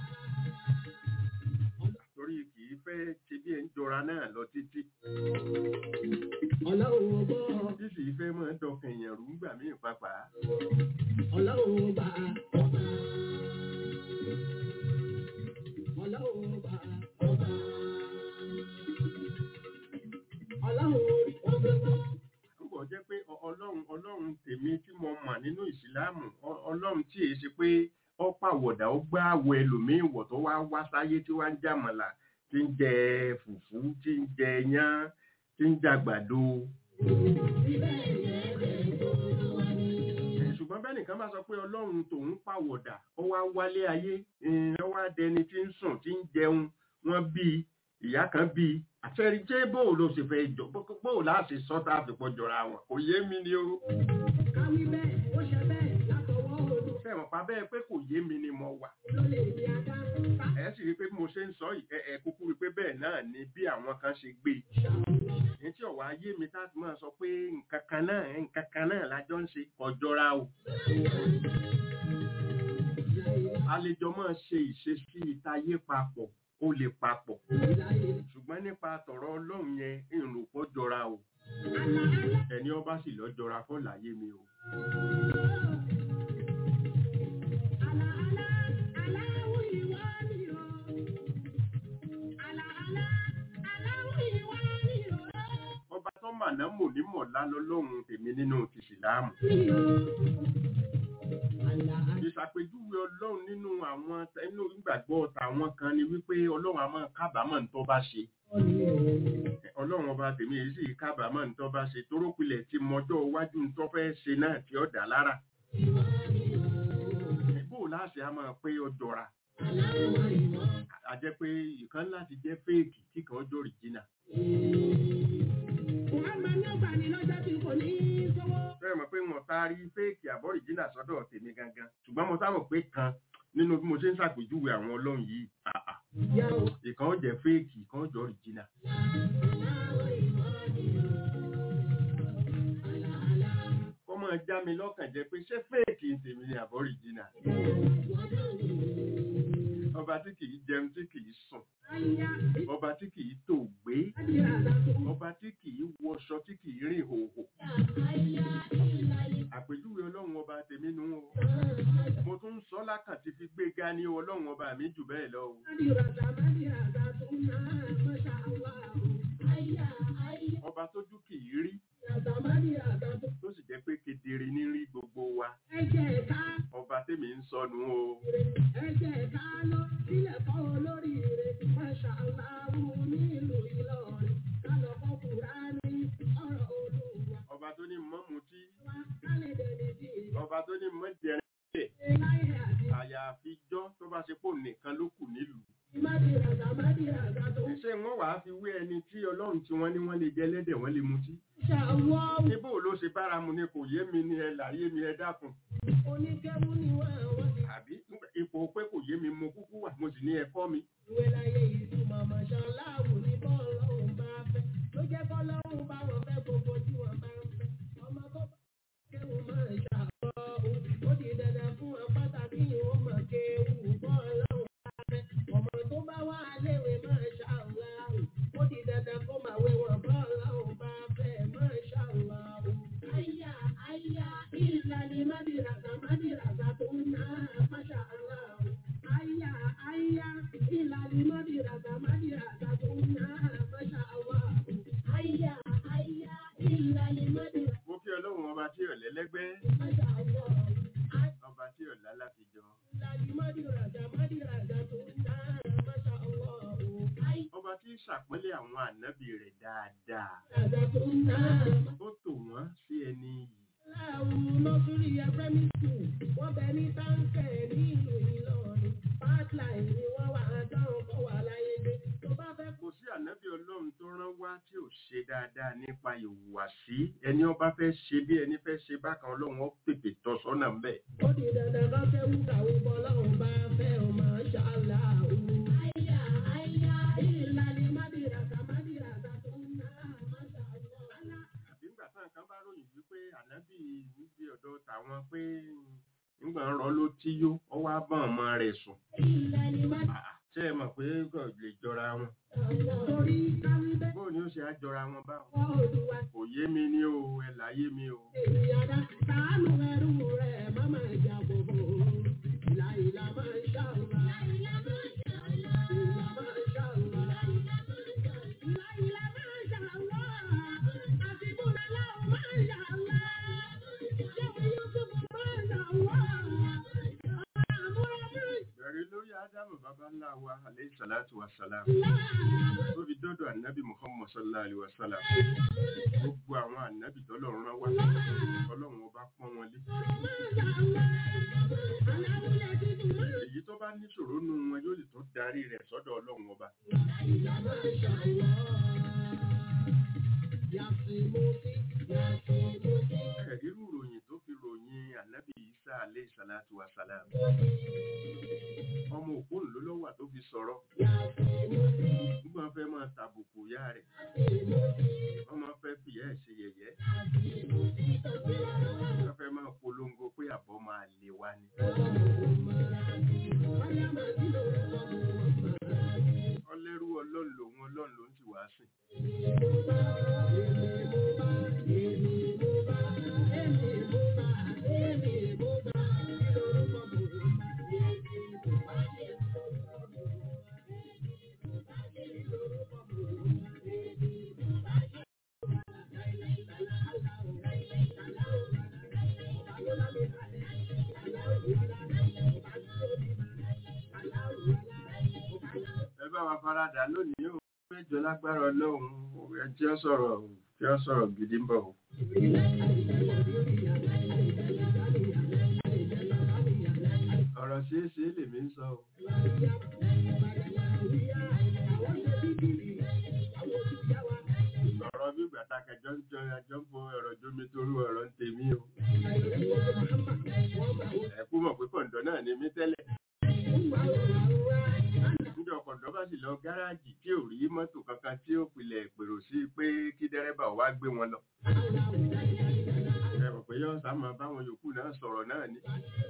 torí kì í fẹ́ ṣe bí ẹ ń jọra náà lọ títí
Ọlọ́run ọgbọ́.
tí sì fẹ́ máa ń dọkàn èèyàn rú ńgbà míì pàápàá
Ọlọ́run ọba ọba. Ọlọ́run ọba ọba. Ọlọ́run orí ọgbẹ́gbọ́.
púpọ̀ jẹ́ pé ọ- ọlọ́run ọlọ́run tèmi tí mo mọ̀ nínú ìsìláàmù ọ- ọlọ́run tí èyí ṣe pé ọ pàwọ̀dà ó gbá àwọ̀ ẹlòmíín wọ̀ tó wá wá sáyé tí wá ń jàmọ̀là tí ń jẹ fùfú tí ń jẹ yán tí ń jàgbàdo
Ibẹ̀ yẹn bẹ̀ gbogbo wa ni.
ṣùgbọ́n bẹ́ẹ̀ nìkan bá sọ pé ọlọ́run tòun pàwọ̀dà ó wá wálé ayé eh, ó wá dẹni tí ń sùn tí ń jẹun wọ́n bí i, ìyá kan bí i. àfẹ́rí jẹ́ bóò ló ṣe fẹ́ jọ bó- bóò láti sọ́tà àfipọ̀ jọra wọn kò yé mi ni o.
Káwí bẹ́ẹ̀, ó ṣe bẹ́ẹ̀ látọwọ́ olú.
fẹ́ràn pa bẹ́ẹ̀ pé kò yé mi ni mo wà.
Ló lè ní adá. Ká
ẹ sì rí i pé bí mo ṣe ń sọ yìí ẹ ẹ kúkú rí i pé bẹ́ẹ̀ náà ni bí àwọn kan ṣe gbé e.
ṣàlọ́.
ní tí ọ̀wá ayé mi tá a ti máa sọ pé nǹkan kan náà nǹkan kan náà lájọ ń ṣe ọjọ́ra o. a lè jọ máa ṣe ìṣesí ìtayé papọ̀ ó lè papọ̀ ṣùgbọ́n nípa tọ̀rọ̀ ọlọ́run yẹn ìrùpọ̀ jọra o ẹni ọba sì lọ jọra fọ́ láyé mi o. ọba tó mà náà mò ní mọ̀lá lọ́lọ́run tèmi nínú tìṣìláàmù. ìṣàpèjúwe ọlọ́run nínú àwọn nínú ìgbàgbọ́ tàwọn kan ni wípé ọlọ́run a máa kábàámọ̀ ní tó bá ṣe ọlọ́run ọba tèmi èyí sì kábàámọ̀ ní tó bá ṣe torópilẹ̀ tí mọjọ́ iwájú ní tó fẹ́ ṣe náà tí ó dà lára bó láṣẹ a máa pé ó jọra a jẹ́ pé ìkan láti jẹ́ fẹ́ẹ̀kì tí kan ó jọ òrìjìnà fẹ́ẹ̀ mọ̀ pé wọn taari fẹ́ẹ̀kì àbọ̀ òrìjìnà sọ́dọ̀ tèmi gangan ṣùgbọ́n mo sábà pé kan nínú bí mo ṣe ń ṣàpèjúwe àwọn ọlọ́run yìí àà ìkan ó jẹ́ fẹ́ẹ̀kì ìkan ó jọ òrìjìnà kọ́ máa já mi lọ́kàn jẹ́ pé ṣé fẹ́ẹ̀kì ń tèmi ni àbọ̀ òrìjìnà ọba tí kìí jẹun tí kìí sùn ọba tí kìí tò gbé ọba tí kìí wọṣọ tí kìí rìn hòhò àpèjúwe ọlọ́run ọba tèmi nu o mo tún ń sọ lákàn ti fi gbé ga ní ọlọ́run ọba mi jù bẹ́ẹ̀ lọ o ọba tójú kìí rí tó sì jẹ́ pé kedere ní rí gbogbo wa ọba tèmi ń sọnù o
Ẹ̀jẹ̀ ká lọ sílẹ̀ kọ́ olóríire, Masha Allah nílùú Ìlọrin, ká lọ kọ́ Kùránì, ọ̀rọ̀ Olúwa.
ọba tó ní mọ́ mutí
Ọba
ọba tó ní mọ́ jẹrin àyàfi jọ́ tó bá ṣe pò nìkan ló kù nílùú ṣé wọ́n wàá fi wé ẹni tí ọlọ́run tí wọ́n ní wọ́n lè jẹ lẹ́dẹ̀ wọ́n lè mutí níbo ló ṣe bára mu ni kò yé mi ni ẹ láyé mi ẹ dákun
Oníkẹ́wù ni wọ́n àwọn ti
àbí ipò pé kò yé mi mo kúkú wà mo sì ní ẹ̀kọ́ mi
ìwé láyé ìtumọ̀ mọ̀ṣáláàwù ní bọ́ọ̀lọ́hùn bá fẹ́. Ló jẹ́ kọ́lọ́hùn bá wọn fẹ́ gbogbo tí wọ́n bá ń fẹ́. Ọmọ tó bá kéwù máa ń ṣàkọ́ òun. Ó di dandan fún wọn pàtàkì ìwọ́n mọ̀ kéwù bọ́ọ̀lọ́hùn bá fẹ́. Ọmọ tó bá wà léwe máa ṣàláwù. Ó di dandan kó máa wé wọn bọ́ọ̀lọ́hùn bá fẹ́ máa ṣàláwù. Àyà àyà ìlànà mádìràsà mádìràsà tó ń ná máṣá aláwù. Àyà àyà ìlànà mádìràsà mádìràsà tó ń ná máṣá aláwù. Àyà àyà ìlànà mádìràsà
mo kí ọlọ́run ọba tí ò lẹ́lẹ́gbẹ́
máṣá aláwù.
ọba tí ò lálàfijọ
Ìlànà mádìràsà mádìràsà tó ń ná máṣá aláwù. Àyà
ọba tí ń ṣàpọ́nlé àwọn ànábì rẹ̀ dáadáa
àyà tó ń ná
ó tò wọ́n sí ẹni yìí
Láwù nọ́sírí ẹgbẹ́mí school, wọ́n bẹ ní táǹkẹ̀ ní ìlú Ìlọrin. Pipeline ni wọ́n wà á dáhùn kọ́ wà láyé dé. Tó bá fẹ́
kò sí ànábì ọlọ́run tó rán wá tí ò ṣe dáadáa nípa ìhùwàsí ẹni ọba fẹ́ ṣe bí ẹni fẹ́ ṣe bákan ọlọ́run ó pèpè tọ́ sọ́nà ń bẹ̀.
kó di dandan kan fẹ́ wú kàwé bọ́ lọ́hùn bá fẹ́ o máa ṣàlà o. Àyà àyà ìlànà mádìràsà mádìràsà tó ń ná máṣà lọ.
àbí ńgbà táwọn kan bá ròyìn wípé ànábì níbi ọ̀dọ̀ tàwọn pé ńgbà ń rọ ló tí yó ọwọ́ á bá ọmọ rẹ̀ sùn.
Ìlànà mádìràsà
Ah, ṣé ẹ mọ̀ pé kò lè jọra wọn
torí káwí bẹ́ẹ̀
bóun ni ó ṣe á jọra wọn báwọn.
kọ́ olúwa.
kò yé mi ní o ẹ láyé mi o.
Ìyàdá tàánù ẹrú rẹ̀ má máa jà bòbò. Ìlà ìlà máa ń ṣàlùmá. Ìlà máa ń ṣàlùmá. Ìlà máa ń ṣàlùmá. Ìlà ìlà máa ń ṣàlùmá. Àti Bùnà láwọn máa ń ṣàlùmá. Ṣéwé Yúsùfù máa ń ṣàlùmá. Àmúra máa ń
bẹ̀rẹ̀ lórí ádámù bàbá ńlá wa aleyhi salatu wa salam
ṣàlùmá.
tó fi dọ́dọ̀ ànábì muhammad sallallahu alayhi wa sallam gbogbo àwọn ànábì tọ́lọ́run rán wá ọlọ́run ọba pọ́n wọn lé. èyí tó bá níṣòro nù wọn yóò lè tó darí rẹ̀ sọ́dọ̀ ọlọ́run ọba. ẹ̀rí ròyìn tó fi ròyìn ànábì isa aleyhi salatu wa salam ọmọ òpónù ló lọ́wọ́ tó fi sọ̀rọ̀ nígbà wọn fẹ́ máa tàbùkù ìyá rẹ̀ wọ́n máa fẹ́ fi ìyá ẹ̀ ṣe yẹ̀yẹ́ wọ́n fẹ́ máa polongo pé àbọ̀ máa lè wá ni. ọlẹ́rú ọlọ́run lòun ọlọ́run ló ń sì wá sìn. ẹ bá wa faradà lónìí o péjọ lágbára ọlọ́run ẹ tí ó sọ̀rọ̀ tí ó sọ̀rọ̀ gidi ń bọ̀ o. ọ̀rọ̀ ṣeé ṣe lèmi ń sọ o. ọ̀rọ̀ bí gbàtà kẹjọ ń jọ ẹjọ́ ń bo ọ̀rọ̀ jómi torú ọ̀rọ̀ ń tèmi o. ẹ kú mọ̀ pé kọ̀ǹdọ̀ náà ni mí tẹ́lẹ̀. níjọ kọ̀ǹdọ̀ bá sì lọ gáràjì tí ò rí mọ́tò kankan tí ó pilẹ̀ pèrò sí pé kí dẹ́rẹ́bà wá gbé wọn lọ. ẹ mọ̀ pé yọ́n sá máa báwọn yòókù náà sọ̀rọ̀ náà ni.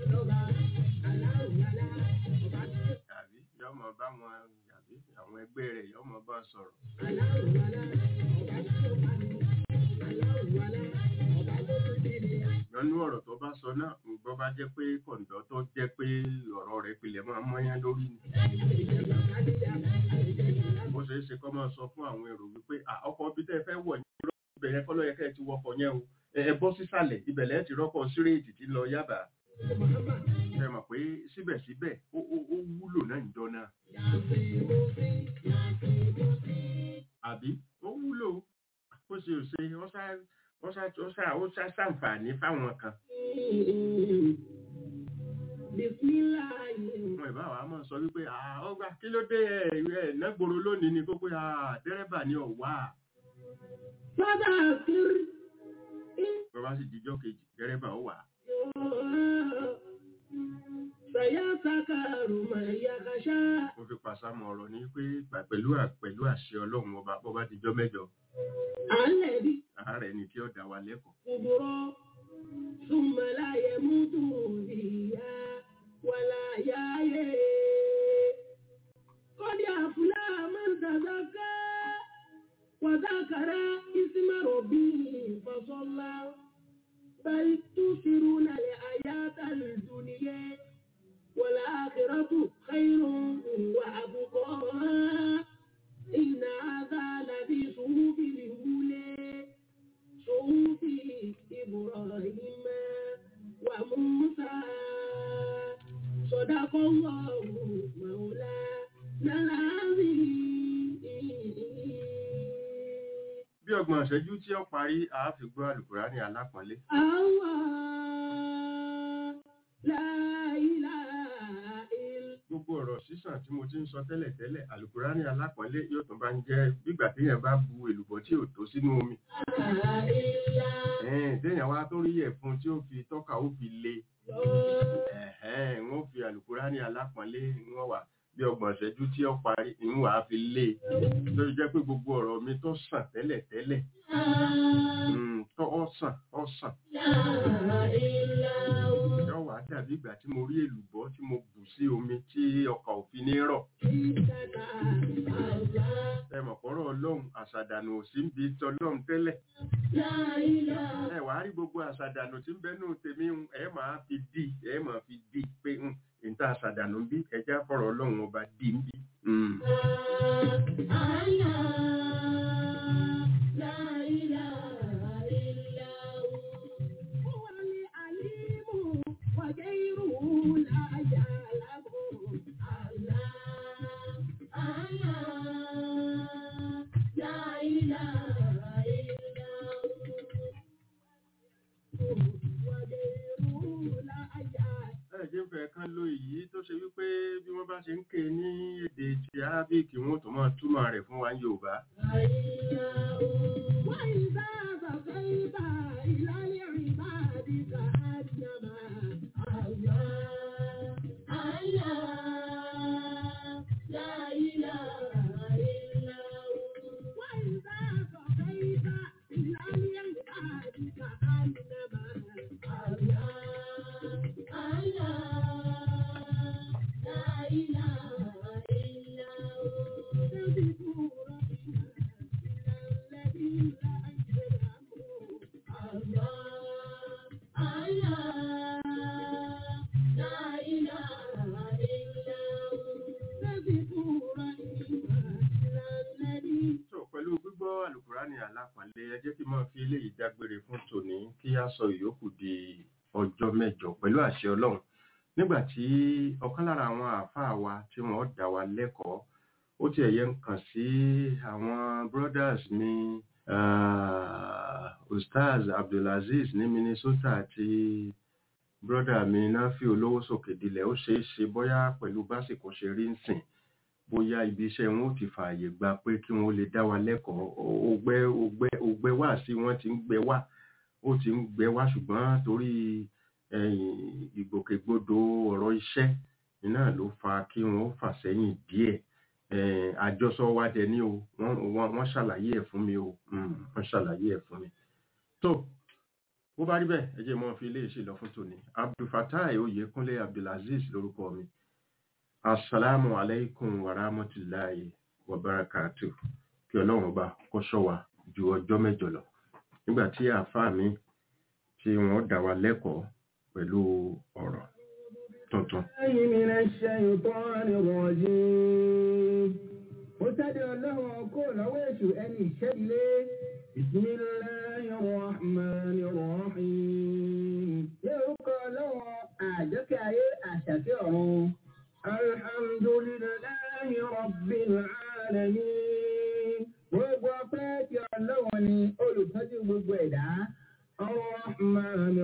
àbí yọ́ mọ̀ báwọn àbí àwọn ẹgbẹ́ rẹ̀ yọ́ mọ̀ bá sọ̀rọ̀. lọ́nú ọ̀rọ̀ tó bá sọ náà gbọ́ bá jẹ́ pé kọ̀ǹdọ́ tó jẹ́ pé ọ̀rọ̀ rẹ̀ pilẹ̀ máa mọ́yán lórí ni. bó ṣe é ṣe kọ́ máa sọ fún àwọn èrò wípé "À, ọkọ̀ bí tẹ́ ẹ fẹ́ wọ̀ ní irọ́ ibẹ̀ yẹn kọ́ ló yẹ kẹ́ ẹ ti wọkọ̀ yẹn o ẹ ẹ bọ́ sísàlẹ̀ ibẹ̀ lẹ́ẹ̀ ti rọ́kọ̀ sírèètì tí ń lọ yábà. ẹ mọ̀ pé síbẹ̀síbẹ̀ ó ó- ó wúlò náà ń jọ náà. àbí ó wúlò bó ṣe ò ṣe ó ṣá ó ṣá ó ṣá ó ṣá ṣàǹfààní fáwọn kan.
Bismillahirrahmanirrahim.
wọn ìbá wa máa sọ wípé "Ah, ọgbà kí ló dé ẹ ẹ nágboro lónìí ni kó pé "Ah, dẹ́rẹ́bà ni ọ̀wá
Fadakir.
bàbá sì dijọ́ kejì dẹ́rẹ́bà ó wà
سيذكر من يخشى
mo fi pàṣàmọ̀ ọ̀rọ̀ ní pé gbà- pẹ̀lú à- pẹ̀lú àṣẹ ọlọ́run ọba bọ́ bá dijọ́ mẹ́jọ
الذي
àárẹ̀ ni tí ó dá wa lẹ́kọ̀ọ́
كبرى ثم لا يموت فيها ولا يحيى قد أفلح من تزكى وذكر اسم ربه فصلى بل تؤثرون الحياة الدنيا والآخرة خير وأبقى إن هذا لفي صحف الأولى صحف إبراهيم وموسى صدق الله مولانا العظيم
bí ọgbọ̀n ìṣẹ́jú tí ó parí àáfi gbọ́ àlùkùránì alápọ̀nlé
الله لا إله إلا
gbogbo ọ̀rọ̀ sísàn tí mo ti ń sọ tẹ́lẹ̀ tẹ́lẹ̀ àlùkùránì alápọ̀nlé yóò tún bá ń jẹ́ gbígbà téèyàn bá bu èlùbọ́ tí ò tó sínú omi
إلا
Ẹ̀hẹ́n, téèyàn wá tó rí ẹ̀fun tí ó fi tọ́ka ó fi le
الله
Ẹ̀hẹ́n, wọ́n fi àlùkùránì alápọ̀nlé wọ́n wà bí ọgbọ̀n ìṣẹ́jú tí ó parí ń wà á fi lé lórí jẹ́ pé gbogbo ọ̀rọ̀ mi tó sàn tẹ́lẹ̀ tẹ́lẹ̀ mm, tó ó sàn ó sàn yọ wà á dàbí ìgbà tí mo rí èlùbọ́ tí mo bù sí omi tí ọkà òfin ní rọ̀ ẹ mọ̀ pọ̀rọ̀ ọlọ́run àṣàdànù ò sí ń bi tọlọ́run tẹ́lẹ̀ ẹ wàá rí gbogbo àṣàdànù tí ń bẹ́nu tèmi ń ẹ máa fi dì ẹ máa fi dì pé ń níta àṣàdànù ń bí ẹjá fọ̀rọ̀ ọlọ́run ọba dì ń bí. Mm.
هو العليم وغيره لا يعلم الله الله لا إله إلا هو وغيره لا يعلم
ẹ jẹ́ ń fẹ́ kán ló èyí tó ṣe wípé bí wọ́n bá ṣe ń ké ní èdè ti arábíkì wọn ò tó máa túmọ̀ rẹ̀ fún wa ní yorùbá.
وإذا بقيت إلى العباد كأنما الله الله لا إله إلا هو وإذا بقيت إلى العباد كأنما الله الله لا إله إلا هو تذكر
tó pẹ̀lú gbígbọ́ àlùkùránì alápàlẹ ẹ jẹ́ kí n máa fi eléyìí dágbére fún tòní kí a sọ ìyókù di ọjọ́ mẹ́jọ pẹ̀lú àṣẹ ọlọ́run nígbà tí ọ̀kan lára àwọn àáfàá wa tí wọ́n dá wa lẹ́kọ̀ọ́ ó tiẹ̀ yẹ ń kàn sí àwọn brothers ní uh, ustaz abdulaziz ní minnesota àti brother mi náfi olówó sókè dilẹ̀ ó ṣeé ṣe bóyá pẹ̀lú básìkò ṣe rí ń sìn bóyá ibi iṣẹ́ wọn ò ti fààyè gba pé kí wọ́n lè dá wa lẹ́kọ̀ọ́ ògbẹ́ ògbẹ́ ògbẹ́ wá sí wọ́n ti ń gbẹ wá ó ti ń gbẹ wá ṣùgbọ́n torí ẹ̀yìn ìgbòkègbodò ọ̀rọ̀ iṣẹ́ iná ló fa kí wọ́n fà sẹ́yìn díẹ̀ Eh, àjọsọ wa dẹ̀ ní o wọ́n wọ́n wọ́n ṣàlàyé ẹ̀ fún mi o Mm, wọ́n ṣàlàyé ẹ̀ fún mi. tó bó bá rí bẹ́ẹ̀ ẹ jẹ́ mọ́ fi iléeṣẹ́ lọ fún tòní abdulfatai oyèkúnlé abdulaziz lórúkọ mi asalaamu alaykum wa rahmatulahi wa barakatu kí ọlọ́run ọba kó ṣọ́ wa ju ọjọ́ mẹ́jọ lọ nígbà tí àáfàá mi tí wọ́n dá wa lẹ́kọ̀ọ́ pẹ̀lú ọ̀rọ̀ tuntun.
الله من الشيطان الرجيم متدر له كل ويش أن يشلي بسم الله الرحمن الرحيم يلقى له أعجك أي أشكره الحمد لله رب العالمين وقفات يعلوني أولو تجيب الويدة الرحمن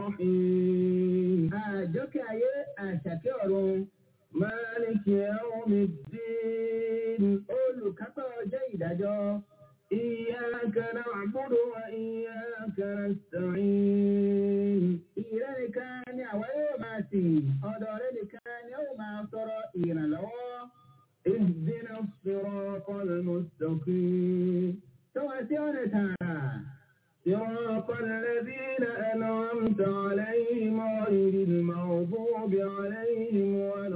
الرحيم àjọkẹ́ ayé àṣàkẹ́ ọ̀run مالك يوم الدين olùkápá ọjọ́ ìdájọ́ إياك نعبد وإياك نستعين ìrẹ́ nìkan ni àwa yóò máa sìn ọ̀dọ̀ rẹ nìkan ni ó máa sọ̀rọ̀ ìrànlọ́wọ́.
اهدنا الصراط المستقيم
توسعنا تعالى
صراط الذين أنعمت عليهم غير المغضوب عليهم ولا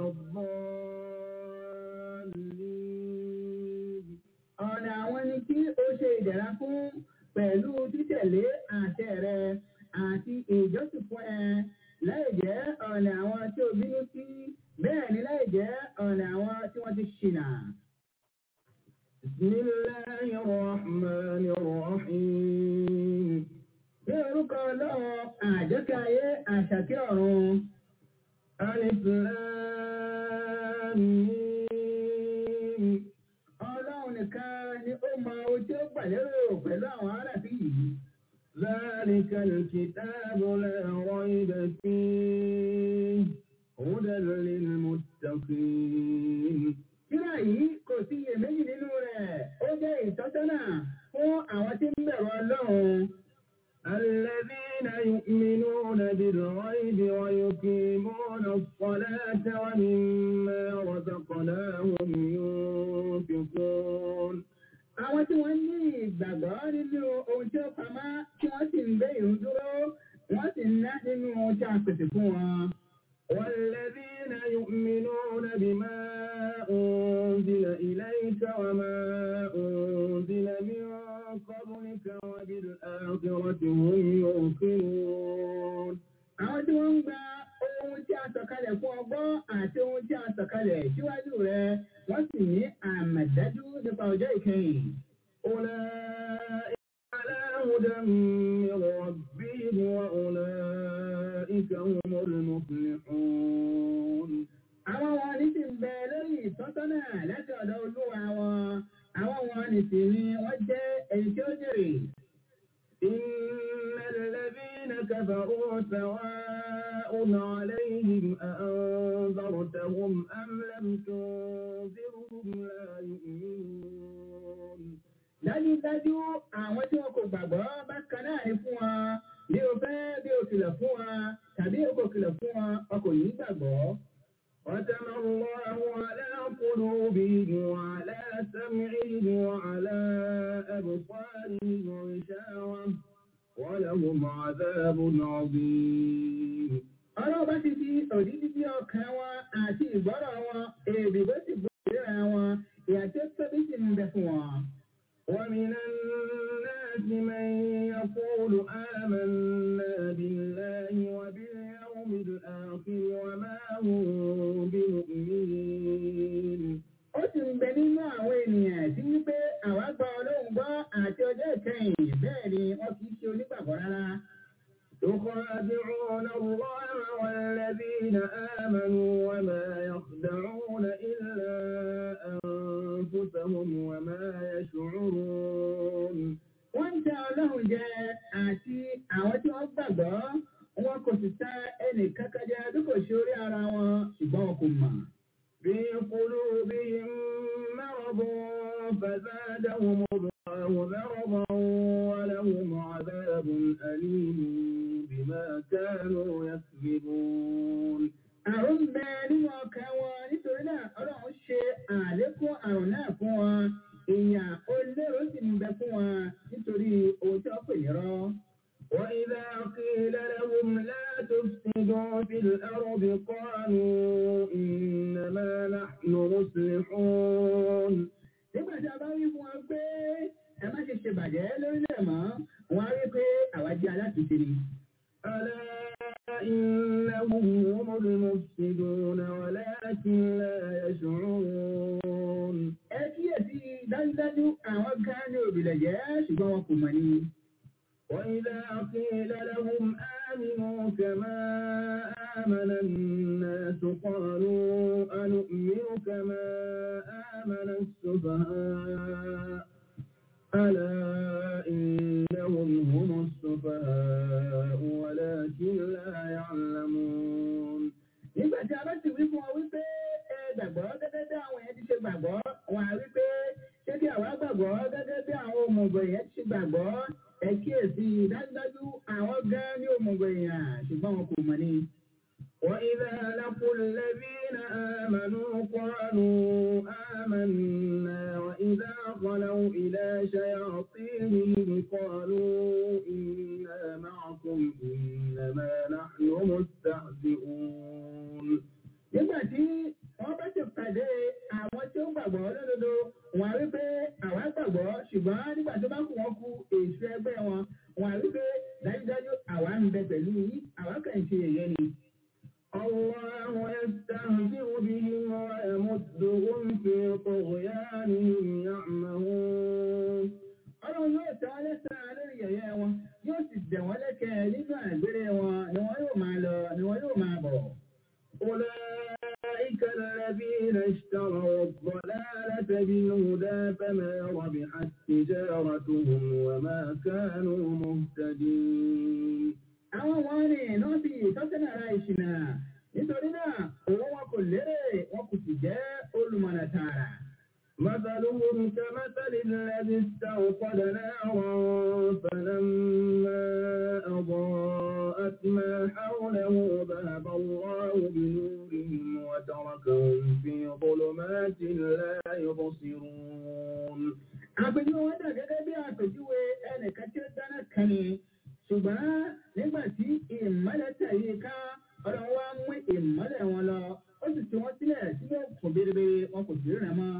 الضالين
ọ̀nà àwọn ni kí ó ṣe ìdẹ̀ra fún pẹ̀lú títẹ̀lé àṣẹ rẹ àti ìjọsìn fún ẹ láì jẹ́ ọ̀nà àwọn tí ó bínú sí bẹ́ẹ̀ ni láì jẹ́ ọ̀nà àwọn tí wọ́n ti ṣìnà.
بسم الله الرحمن الرحيم
Ní orúkọ ọlọ́run àjọkẹ́ ayé àṣàkẹ́ ọ̀run.
ألف لام ميم
Ọlọ́run nìkan ni ó mọ ohun tí ó gbà lérò pẹ̀lú àwọn aráàfin yìí.
ذلك الكتاب لا ريب فيه هدى للمتقين
Kíra yìí kò sí iyèméjì nínú rẹ̀. Ó jẹ́ ìtọ́sọ́nà fún àwọn tí ń bẹ̀rù Ọlọ́run.
الذين يؤمنون بالغيب ويقيمون الصلاة ومما رزقناهم ينفقون
Àwọn tí wọ́n ní ìgbàgbọ́ nínú ohun tí ó pamọ́ tí wọ́n sì ń gbé ìrun dúró, wọ́n sì ń ná nínú ohun tí a pèsè fún wọn.
والذين يؤمنون بما أنزل إليك وما أنزل من قبلك وبالآخرة هم يوقنون
Àwọn tí wọ́n ń gba ohun tí a sọ̀kalẹ̀ fún ọgbọ́n àti ohun tí a sọ̀kalẹ̀ síwájú rẹ̀, wọ́n sì ní àmàdájú nípa ọjọ́ ìkẹyìn.
أولئك على هدى من ربهم وأولئك هم المفلحون
Àwọn wọn ní sì ń bẹ lórí ìtọ́sọ́nà láti ọ̀dọ̀ olúwa wọn. Àwọn wọn ní sì ni wọ́n jẹ́ èyí tí ó jèrè.
إن الذين كفروا سواء عليهم أأنذرتهم أم لم تنذرهم لا يؤمنون
Dájúdájú àwọn tí wọn kò gbàgbọ́ bákan náà ní fún wọn. Bí o fẹ́ bí o kìlọ̀ fún wọn tàbí o kò kìlọ̀ fún wọn, wọn kò ní gbàgbọ́.
ختم الله على قلوبهم وعلى سمعهم وعلى أبصارهم غشاوة ولهم عذاب عظيم
Ọlọ́run bá ti fi òdìdí bí ọkàn wọn àti ìgbọ́rọ̀ wọn, èdè bó ti bó ìríra wọn, ìyà tí ó tóbi sì ń bẹ fún wọn.
ومن الناس من يقول آمنا بالله وباليوم الآخر وما هم بمؤمنين
Ó sì ń bẹ nínú àwọn ènìyàn tí wípé àwa gba Ọlọ́run gbọ́ àti ọjọ́ ìkẹyìn bẹ́ẹ̀ ni wọ́n kì í ṣe onígbàgbọ́ rárá.
يخادعون الله والذين آمنوا وما يخدعون إلا أنفسهم وما يشعرون
Wọ́n ń tẹ Ọlọ́run jẹ àti àwọn tí wọ́n gbàgbọ́. Wọn kò sì ta ẹnì kankan jẹ bí kò ṣe orí ara wọn ṣùgbọ́n wọn kò mọ̀.
في قلوبهم مرض فزادهم الله مرضا ولهم عذاب أليم بما كانوا يكذبون
Àrùn ń bẹ nínú ọkàn wọn nítorí náà Ọlọ́run ṣe àlékún àrùn náà fún wọn. Ìyàn olóró sì ń bẹ fún wọn nítorí ohun tí wọ́n pè ní rọ́.
وإذا قيل لهم لا تفسدوا في الأرض قالوا إنما نحن مصلحون
Nígbà tí a bá wí fún wọn pé ẹ má ṣe ṣe bàjẹ́ lórílẹ̀ mọ́, wọ́n á rí pé àwa jẹ́ alátùúṣe ni.
ألا إنهم هم المفسدون ولكن لا يشعرون
Ẹ kíyèsí dájúdájú àwọn gan ni òbílẹ̀ jẹ́ ṣùgbọ́n wọn kò mọ̀ ni.
وإذا قيل لهم آمنوا كما آمن الناس قالوا أنؤمن كما آمن السفهاء ألا إنهم هم السفهاء ولكن لا يعلمون
Nígbà tí a bá sì wí fún wọn wípé ẹ gbàgbọ́ gẹ́gẹ́ bí àwọn yẹn ti ṣe gbàgbọ́, wọn á wí pé ṣé kí àwa gbàgbọ́ gẹ́gẹ́ bí àwọn òmùgọ̀ yẹn ti ṣe gbàgbọ́,
ẹ kíyèsí dájúdájú àwọn gan ní òmùgọ̀ èèyàn ṣùgbọ́n wọn kò mọ̀ ní. وإذا لقوا الذين آمنوا قالوا آمنا وإذا خلوا إلى شياطينهم قالوا إنا معكم إنما نحن مستهزئون nígbà tí wọ́n bá ti pàdé àwọn tí ó gbàgbọ́ lódodo wọ́n á rí pé àwa gbàgbọ́ ṣùgbọ́n nígbà tó bá kù wọ́n kú èso ẹgbẹ́ wọn wọ́n á rí pé dájúdájú àwa ń bẹ pẹ̀lú yín àwa kàn ń ṣe èyẹ ni. الله يستهزئ بهم ويمدهم في طغيانهم يعمهون ọlọ́run yóò tẹ́ wọn lẹ́sàn-án lórí yẹ̀yẹ́ wọn yóò sì dẹ̀ wọ́n lẹ́kẹ̀ẹ́ nínú àgbèrè wọn ni wọ́n yóò máa lọ ni wọ́n yóò máa bọ̀. أولئك الذين اشتروا الضلالة بالهدى فما ربحت تجارتهم وما كانوا مهتدين. àwọn wọn ní nọ́ọ̀sì tọ́sánà ara ìṣìnà nítorí náà owó wọn kò lérè wọn kò sì jẹ́ olùmọ̀nà tààrà. مثلهم كمثل الذي استوقد نارا فلما أضاءت ما حوله ذهب الله بنورهم وتركهم في ظلمات لا يبصرون. àpèjúwe wọn dà gẹ́gẹ́ bí àpèjúwe ẹnìkan tí ó dáná kan ni ṣùgbọ́n nígbà tí ìmọ́lẹ̀ tẹ̀lé ká ọ̀rọ̀ wa mú ìmọ́lẹ̀ wọn lọ ó sì ti wọ́n sílẹ̀ tí wọ́n kò bérebé wọn kò sí rẹ̀ mọ́.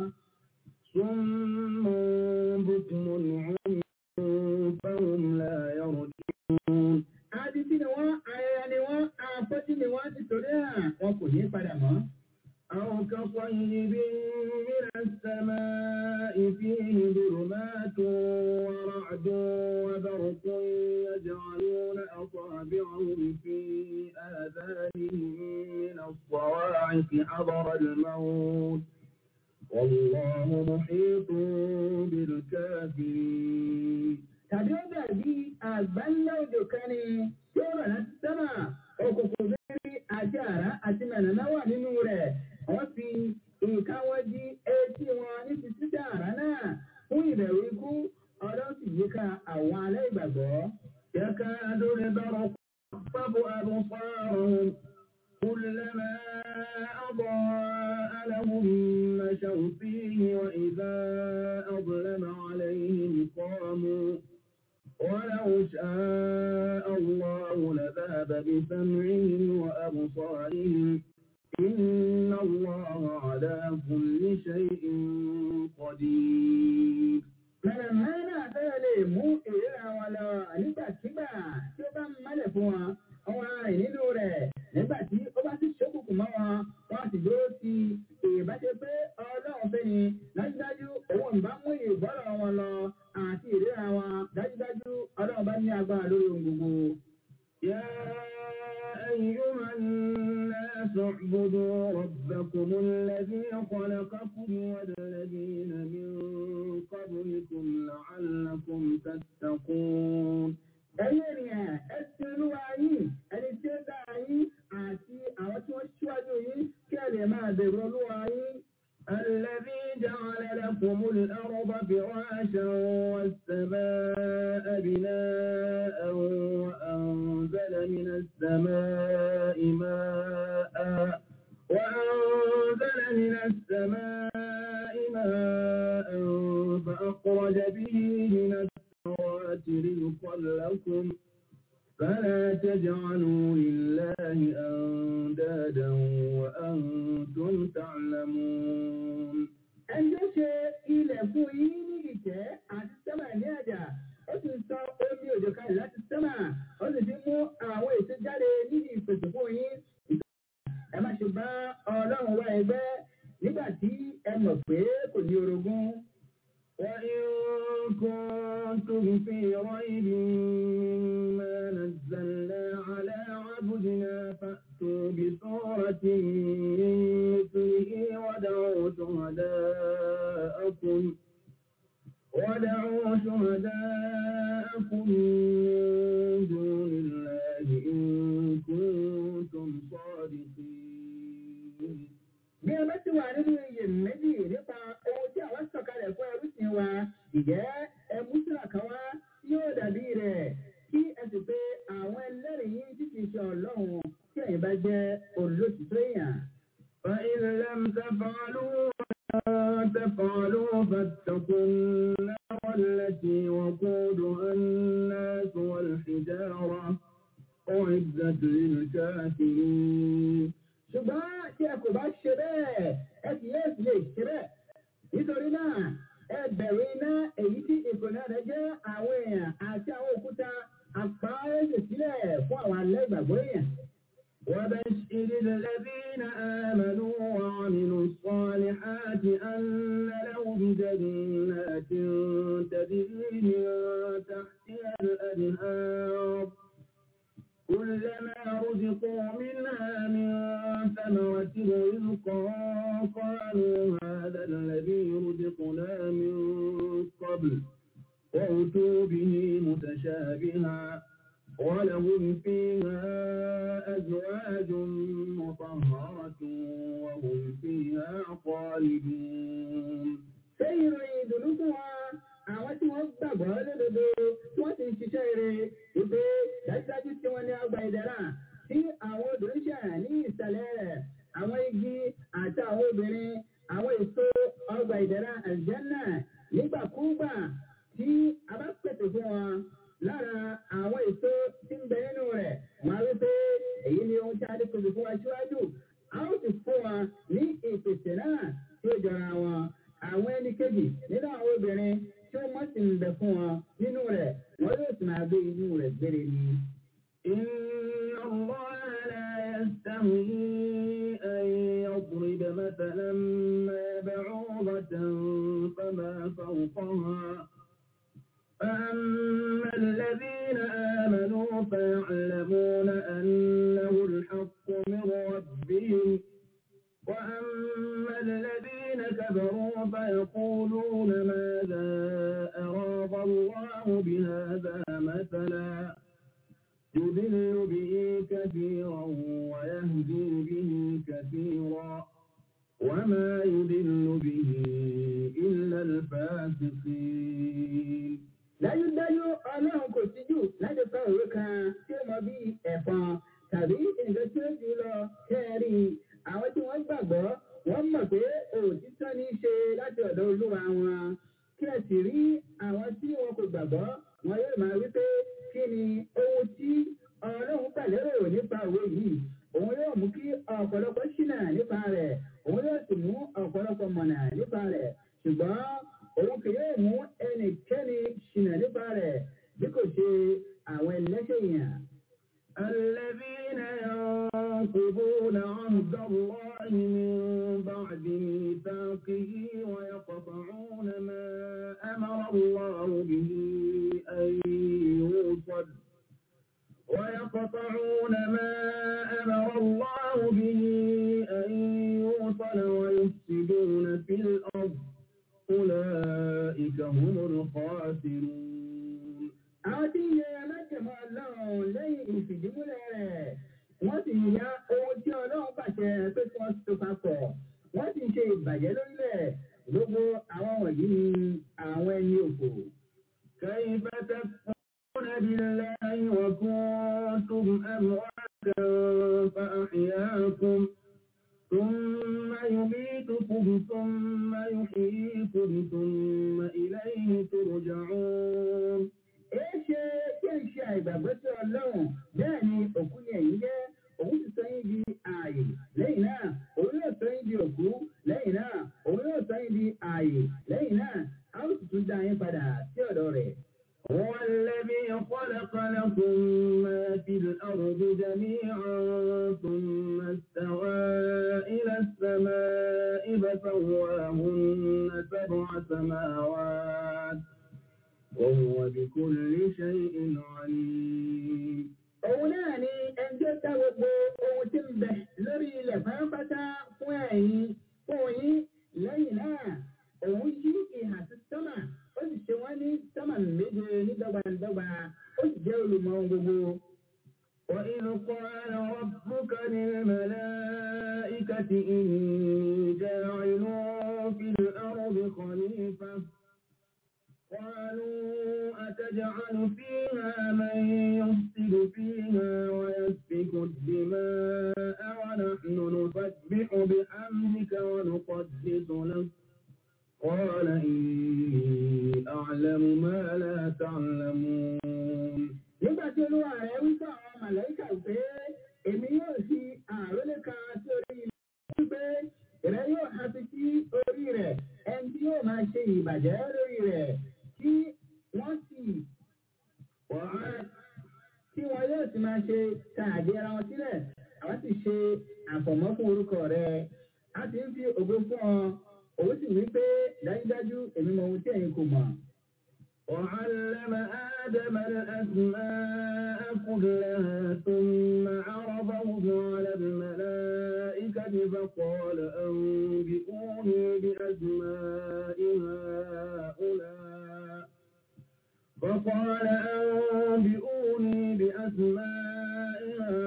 صم بكم عمي فهم لا يرجعون. Adití ni wọ́n, ayẹyẹ ni wọ́n, afọ́jú ni wọ́n nítorí à wọn kò ní padà mọ́. أو كصيب من السماء فيه ظلمات ورعد وبرق يجعلون أصابعهم في آذانهم من الصواعق حضر الموت والله محيط بالكافرين tàbí ó dàbí àgbáńlá òjò kan ni tí ó rọ̀ láti sábà òkùnkùn bíbí àti àrá àti mẹ̀nàmá wà nínú rẹ̀ wọ́n fi nǹkan wọn di etí wọn ní ti títà àrá náà fún ìbẹ̀rù ikú ọlọ́run sì yíká àwọn aláìgbàgbọ́. yẹ́ká lórí bọ́rọ̀ pápọ̀ àbúfárùn كلما أضاء لهم مشوا فيه وإذا أظلم عليهم قاموا ولو شاء الله لذهب بسمعهم وأبصارهم إن الله على كل شيء قدير Mẹ̀rẹ̀mẹ́ náà fẹ́ lè mú ìríra wọn lọ nígbàkigbà tí ó bá ń mọ́lẹ̀ fún wọn, ọwọ́ rìn nínú rẹ̀ nígbà tí ó bá sì ṣókùnkùn mọ́ wọn, wọ́n sì dúró sí ìbáṣe pé ọlọ́run fẹ́ ni dájúdájú òun ìbá mú ìbọ́lọ̀ wọn lọ àti ìríra wọn dájúdájú ọlọ́run bá ní agbára lórí ohun gbogbo. Yá أيها الناس اعبدوا ربكم الذي خلقكم والذين من قبلكم لعلكم تتقون ẹ̀yin ènìyàn ẹ ti olúwa yín ẹni tí ó dá yín àti àwọn tí wọ́n ṣíwájú yín kí ẹ lè máa bẹ̀rù olúwa yín. الذي جعل لكم الأرض فراشا والسماء بناء وأنزل من السماء ماء وأنزل من السماء ماء فأخرج به من الثمرات رزقا لكم فلا تجعلوا لله أندادا وأنتم تعلمون ẹjọ́ ṣe ilẹ̀ fún yín ní ìtẹ́ àti sẹ́mà ní àjà ó sì sọ omi òjò kalẹ̀ láti sẹ́mà ó sì fi mú àwọn èso jáde ní ìpèsè fún yín. ẹ má ṣe bá ọlọ́run wá ẹgbẹ́ nígbà tí ẹ mọ̀ pé kò ní orogún. وإن كنتم في ريب مما نزلنا على عبدنا فأتوا بسورة من مثله ودعوا شهداءكم ودعوا شهداءكم من دون الله إن كنتم صادقين bí ẹ bá ti wà nínú iyèméjì nípa ohun tí àwọn sọ̀kalẹ̀ fún ẹrúsìn wa ìjẹ́ ẹmú síra kan wá yóò dàbí rẹ̀ النار التي وقودها الناس والحجارة أعدت للكافرين
ṣùgbọ́n tí ẹ kò bá ṣe bẹ́ẹ̀ ẹ sì yóò sì lè ṣe bẹ́ẹ̀ nítorí náà ẹ bẹ̀rù iná èyí tí ìkùnà rẹ̀ jẹ́ àwọn èèyàn àti àwọn òkúta àpáyéṣe sílẹ̀ fún àwọn alẹ́ ìgbàgbọ́ èèyàn.
وبشر الذين آمنوا وعملوا الصالحات أن لهم جنات تجري من تحتها الأنهار كلما رزقوا منها من ثمرة رزقا قالوا هذا الذي رزقنا من قبل وأتوا به متشابها ولهم فيها أزواج مطهرة وهم فيها خالدون
ṣé ìròyìn ìdùnnú fún wa àwọn tí wọ́n gbàgbọ́ lódodo tí wọ́n sì ń ṣiṣẹ́ ire wípé dájúdájú tí wọ́n ní ọgbà ìdẹ̀ra tí àwọn obìnrin ṣà ní ìsàlẹ̀ rẹ̀ àwọn igi àti àwọn obìnrin àwọn èso ọgbà ìdẹ̀ra àlùjánnà nígbàkúùgbà tí a bá pèsè fún wọn lára àwọn èso tí ń bẹ nínú rẹ̀ wọ́n á rí pé èyí ni ohun tí a ti pèsè fún wa síwájú a ó sì fún wọn ní ìpèsè náà tí ó jọra wọn àwọn ẹni kejì nínú àwọn obìnrin tí wọ́n sì ń bẹ fún wọn nínú rẹ̀ wọ́n yóò sì máa gbé inú rẹ̀ gbére ni.
إن الله لا يستحيي أن يضرب مثلا ما بعوضة فما فوقها فأما الذين آمنوا فيعلمون أنه الحق من ربهم وأما الذين كفروا فيقولون ماذا أراد الله بهذا مثلا يضل به كثيرا ويهدي به كثيرا وما يضل به إلا الفاسقين
dájúdájú ọlọ́run kò síjú láti kọ òwe kan tí ó mọ bí ẹ̀fọn tàbí nǹkan tí ó jù lọ kẹ́ẹ̀rí àwọn tí wọ́n gbàgbọ́ wọ́n mọ̀ pé òtítọ́ ní í ṣe láti ọ̀dọ̀ olúwa wọn kí ẹ sì rí àwọn tí wọn kò gbàgbọ́ wọn yóò máa wí pé kí ni ohun tí ọlọ́run pàlérò nípa òwe yìí òun yóò mú kí ọ̀pọ̀lọpọ̀ ṣìnà nípa rẹ̀ òun yóò sì mú ọ̀pọ̀lọpọ̀ mọ̀nà nípa rẹ̀ ṣùgbọ́n òun kì yóò mú ẹnikẹ́ni ṣìnà nípa rẹ̀ bí kò ṣe àwọn ẹlẹ́ṣẹ̀ yẹn.
الذين ينقضون عهد الله من بعد ميثاقه ويقطعون ما أمر الله به أن يوصل ويقطعون ما أمر الله به أن يوصل ويفسدون في الأرض أولئك هم الخاسرون
àwọn tí ń yẹ alájẹmọ ọlọ́run lẹ́yìn ìfìdímúlẹ̀ rẹ̀ wọ́n sì ya ohun tí ọlọ́run pàṣẹ pé kí wọ́n so papọ̀ wọ́n sì ń ṣe ìbàjẹ́ lórílẹ̀ gbogbo àwọn wọ̀nyí ni àwọn ẹni òfò.
كيف تكفرون بالله وكنتم أمواتا فأحياكم ثم يميتكم ثم يحييكم ثم إليه ترجعون
èé ṣe kí ẹ ṣe àìgbàgbọ́ sí ọlọ́run bẹ́ẹ̀ ni òkú ni ẹ̀yin jẹ́ òun ti sọ yín di ààyè lẹ́yìn náà òun yóò sọ yín di òkú lẹ́yìn náà òun yóò sọ yín di ààyè lẹ́yìn náà a ó sì tún dá yín padà sí ọ̀dọ̀ rẹ̀.
هو الذي خلق لكم ما في الأرض جميعا ثم استوى إلى السماء فسواهن سبع سماوات وهو بكل شيء عليم
Òun náà ni ẹni tó dá gbogbo ohun tí ń bẹ lórí ilẹ̀ pátápátá fún ẹ̀yin fún yín lẹ́yìn náà. Òun yí ìhà sí sọ́mà, ó sì ṣe wọ́n ní sọ́mà méje ní dọ́gbandọ́gba, ó sì jẹ́ olùmọ̀ ohun gbogbo.
وإذ قال ربك للملائكة إني جاعل في الأرض خليفة قالوا أتجعل فيها من يفسد فيها ويسفك الدماء ونحن نسبح بحمدك ونقدس لك قال إني ويعلم ما لا تعلمون
nígbà tí olúwa rẹ̀ wí fún àwọn màlẹ́kà pé èmi yóò fi àrólé kan sí orí ilẹ̀ wípé rẹ̀ yóò há sí sí orí rẹ̀ ẹni tí yóò máa ṣe ìbàjẹ́ lórí rẹ̀ tí wọ́n sì wọ́n tí wọn yóò sì máa ṣe tààdé ara wọn sílẹ̀ àwọn sì ṣe àfọ̀mọ́ fún orúkọ rẹ̀ a sì ń fi ògo fún ọ òun sì wí pé dájúdájú èmi mọ ohun tí ẹ̀yin kò mọ̀.
وعلم آدم الأسماء كلها ثم عرضهم على الملائكة فقال أنبئوني بأسماء هؤلاء فقال أنبئوني بأسماء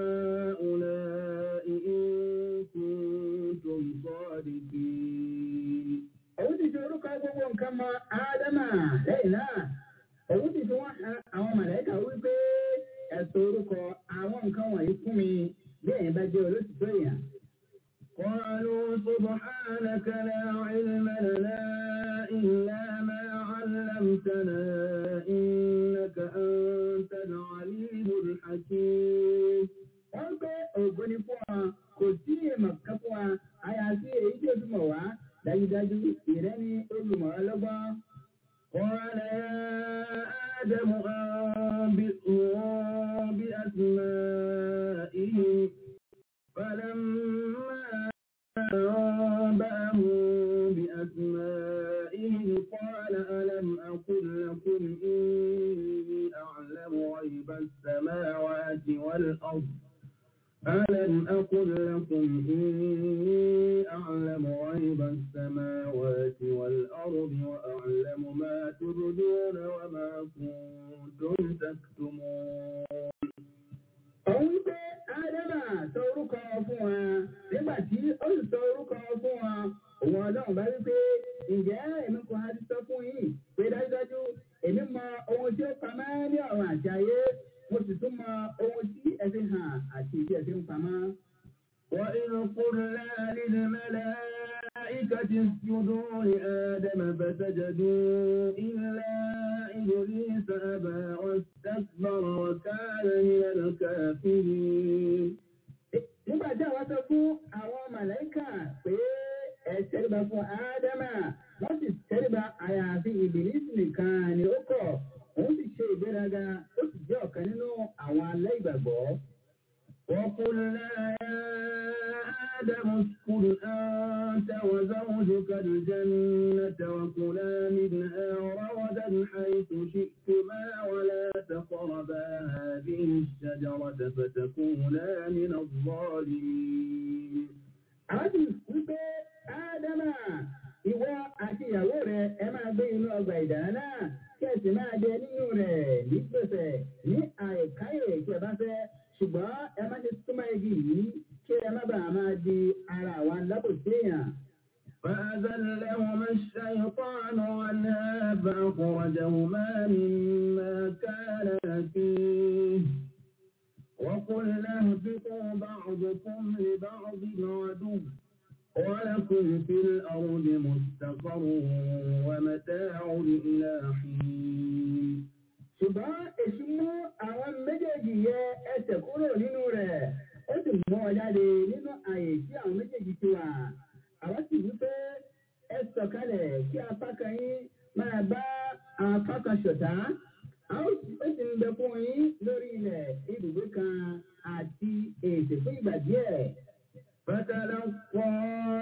هؤلاء إن كنتم صادقين
òun ti fi orúkọ gbogbo nǹkan mọ ádámà lẹ́yìn náà òun ti fi wọ́n han àwọn màlẹ́kà wípé ẹ̀sọ́ orúkọ àwọn nǹkan wọ̀nyí fún mi bí ẹ̀yin bá jẹ́ olóṣìṣẹ́ èèyàn.
قالوا سبحانك لا علم لنا إلا ما علمتنا إنك أنت العليم الحكيم
wọ́n pé ògo ni fún wa kò sí èèmọ̀ kan fún wa àyàfi èyí tí o fi mọ̀ wá dájúdájú ìrẹ́ ni olùmọ̀ ọlọ́gbọ́n.
قال يا آدم أنبئهم بأسمائهم فلما أنبأهم بأسمائهم قال ألم أقل لكم إني أعلم غيب السماوات والأرض ألم أقل لكم إني أعلم غيب السماوات والأرض وأعلم ما تبدون وما كنتم تكتمون
òun wípé ádámà sọ orúkọ fún wa nígbà tí ó sì sọ orúkọ fún wa òun ọlọ́run bá wípé ǹjẹ́ èmi kò ha ti sọ fún yín pé dájúdájú èmi mọ ohun tí ó pamọ́ ní ọ̀run àti ayé mo sì tún mọ ohun tí ẹ fi hàn àti tí ẹ fi ń pamọ́.
وإذ قلنا للملائكة اسجدوا لآدم فسجدوا إلا إبليس أبى واستكبر وكان من الكافرين
nígbà tí àwọn sọ fún àwọn màláìkà pé ẹ tẹríba fún ádámà wọ́n sì tẹríba àyàfi ìbílísì nìkan ni ó kọ̀ òun sì ṣe ìgbéraga ó sì jẹ́ ọ̀kan nínú àwọn aláìgbàgbọ́.
وقلنا يا آدم اسكن أنت وزوجك الجنة وكلا منها رغدا حيث شئتما ولا تقربا هذه الشجرة فتكونا من الظالمين
àwọn sì wípé ádámà ìwọ àti ìyàwó rẹ ẹ máa gbé inú ọgbà ìdáná náà kí ẹ sì máa jẹ nínú rẹ̀ ní gbèsè ní àìkáyè tí ẹ bá fẹ́ ṣùgbọ́n ẹ má ṣe súnmọ́ igi yìí kí ẹ má bàa máa di ara àwọn alábòsí èèyàn.
فأزلهما الشيطان عنها فأخرجهما مما كانا فيه وقلنا اهبطوا بعضكم لبعض عدو ولكم في الأرض مستقر ومتاع إلى حين
ṣùgbọ́n èṣù mú àwọn méjèèjì yẹ ẹsẹ̀ kúrò nínú rẹ̀ ó sì mú ọ jáde nínú àyè tí àwọn méjèèjì ti wà. àwọn sì wí pé ẹ sọ̀kalẹ̀ kí apá kan yín máa bá apá kan ṣọ̀tá. a ó sì ó sì ń bẹ fún yín lórí ilẹ̀ ibùgbé kan àti ètè fún ìgbà díẹ̀.
فتلقى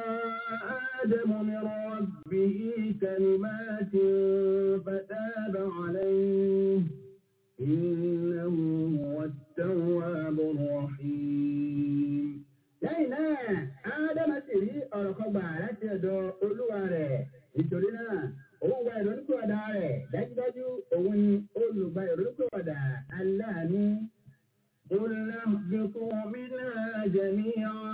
آدم من ربه كلمات فتاب عليه إنه هو التواب الرحيم
lẹ́yìn náà ádámà sì rí ọ̀rọ̀ kan gbà láti ọ̀dọ̀ olúwa rẹ̀ nítorí náà òun gba ìrònúkúwàdà rẹ̀ dájúdájú òun ni olùgbà ìrònúkúwàdà aláàánú.
قلنا اهبطوا منها جميعا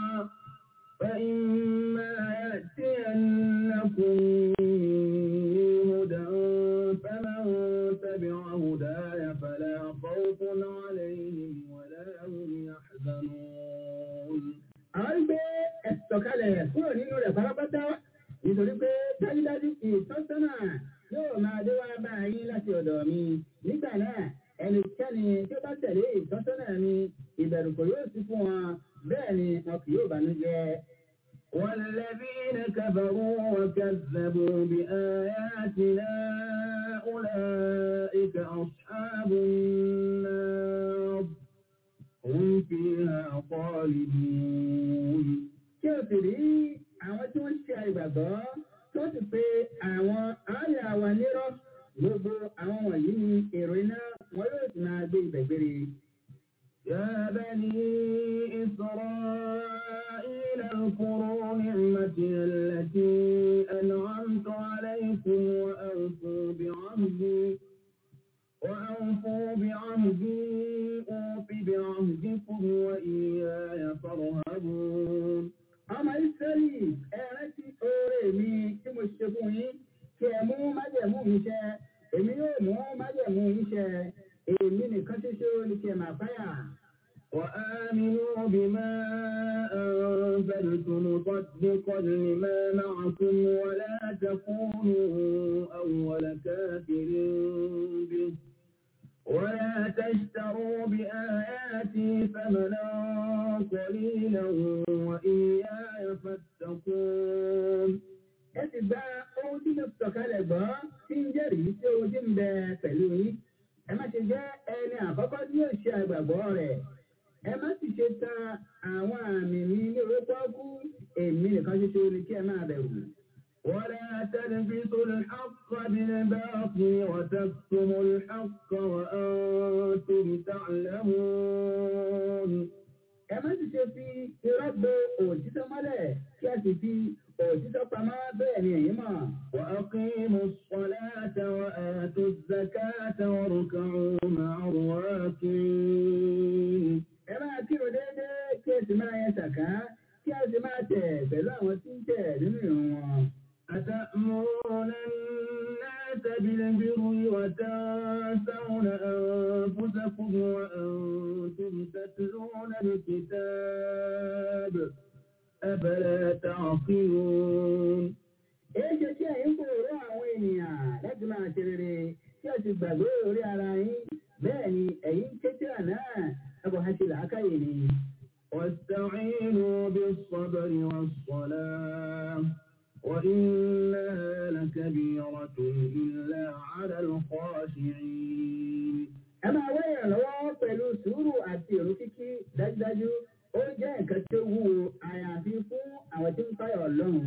فإما يأتينكم مني هدى فمن تبع هداي فلا خوف عليهم ولا هم يحزنون
àwọn gbé ẹ̀sọ̀kalẹ̀ kúrò nínú rẹ̀ pátápátá nítorí pé dájúdájú ìtọ́sọ́nà yóò máa dé wá bá
yín láti ọ̀dọ̀ mi nígbà náà ẹnikẹ́ni tí ó bá tẹ̀lé ìtọ́sọ́nà mi ìbẹ̀rù kò yóò sí fún wọn bẹ́ẹ̀ ni wọn kì yóò bànújẹ́. والذين كفروا وكذبوا بآياتنا أولئك أصحاب النار هم فيها خالدون kí o sì rí àwọn tí wọ́n ṣe àìgbàgbọ́ tó sì pé àwọn àárẹ̀ àwa nírọ́ gbogbo àwọn wọ̀nyí ni èrò iná wọn yóò sì máa gbé ibẹ̀ gbére. يا بني إسرائيل اذكروا نعمتي التي أنعمت عليكم وأوفوا بعهدي وأوفوا بعهدي أوف بعهدكم وإياي فارهبون ọmọ ìsẹ́lì ẹ̀rẹ́ tí oore mi tí mo ṣe fún yín kí ẹ mú májẹ̀mú mi ṣẹ èmi yóò mú májẹ̀mú yín ṣẹ èmi nìkan ṣoṣo ni kí ẹ máa fáyà. وآمنوا بما أنزلت مصدقا لما معكم ولا تكونوا أول كافر به ولا تشتروا بآياتي ثمنا قليلا وإياي فاتقون ẹ sì gba ohun tí mo sọ̀kalẹ̀ gbọ́ tí ń jẹ́rìí sí ohun tí ń bẹ pẹ̀lú yín ẹ má ṣe jẹ́ ẹni àkọ́kọ́ tí yóò ṣe àgbàgbọ́ rẹ̀ ẹ má sì ṣe ta àwọn àmì mi ní orúkọ kú èmi nìkan ṣoṣo ni kí ẹ máa bẹ̀rù. ولا تلبسوا الحق بالباطل وتكتموا الحق وأنتم تعلمون ẹ má sì ṣe fi irọ́ bo òtítọ́ mọ́lẹ̀ kí a sì fi òtítọ́ pamọ́ bẹ́ẹ̀ ni èyí mọ̀. وأقيموا الصلاة وآتوا الزكاة واركعوا مع الراكعين. ẹ máa kírun déédéé kí ẹ sì máa yẹ sàká kí a sì máa tẹ̀ pẹ̀lú àwọn tí ń tẹ̀ nínú ìrun wọn. أتأمرون الناس بالبر وتنسون أنفسكم وأنتم تتلون الكتاب أفلا تعقلون Èyí ṣe tí ẹ̀yin kò rọ àwọn ènìyàn láti máa ṣe rere tí a ti gbàgbé orí ara yín bẹ́ẹ̀ ni ẹ̀yin kékeré náà ẹ̀kọ́ ha ṣe làákàyè ni. واستعينوا بالصبر والصلاة وإنها لكبيرة إلا على الخاشعين. ẹ máa wá ìrànlọ́wọ́ pẹ̀lú sùúrù àti èrò kíkí dájúdájú ó jẹ́ nǹkan tó wúwo àyàfi fún àwọn tí ń fáyọ̀ ọlọ́run.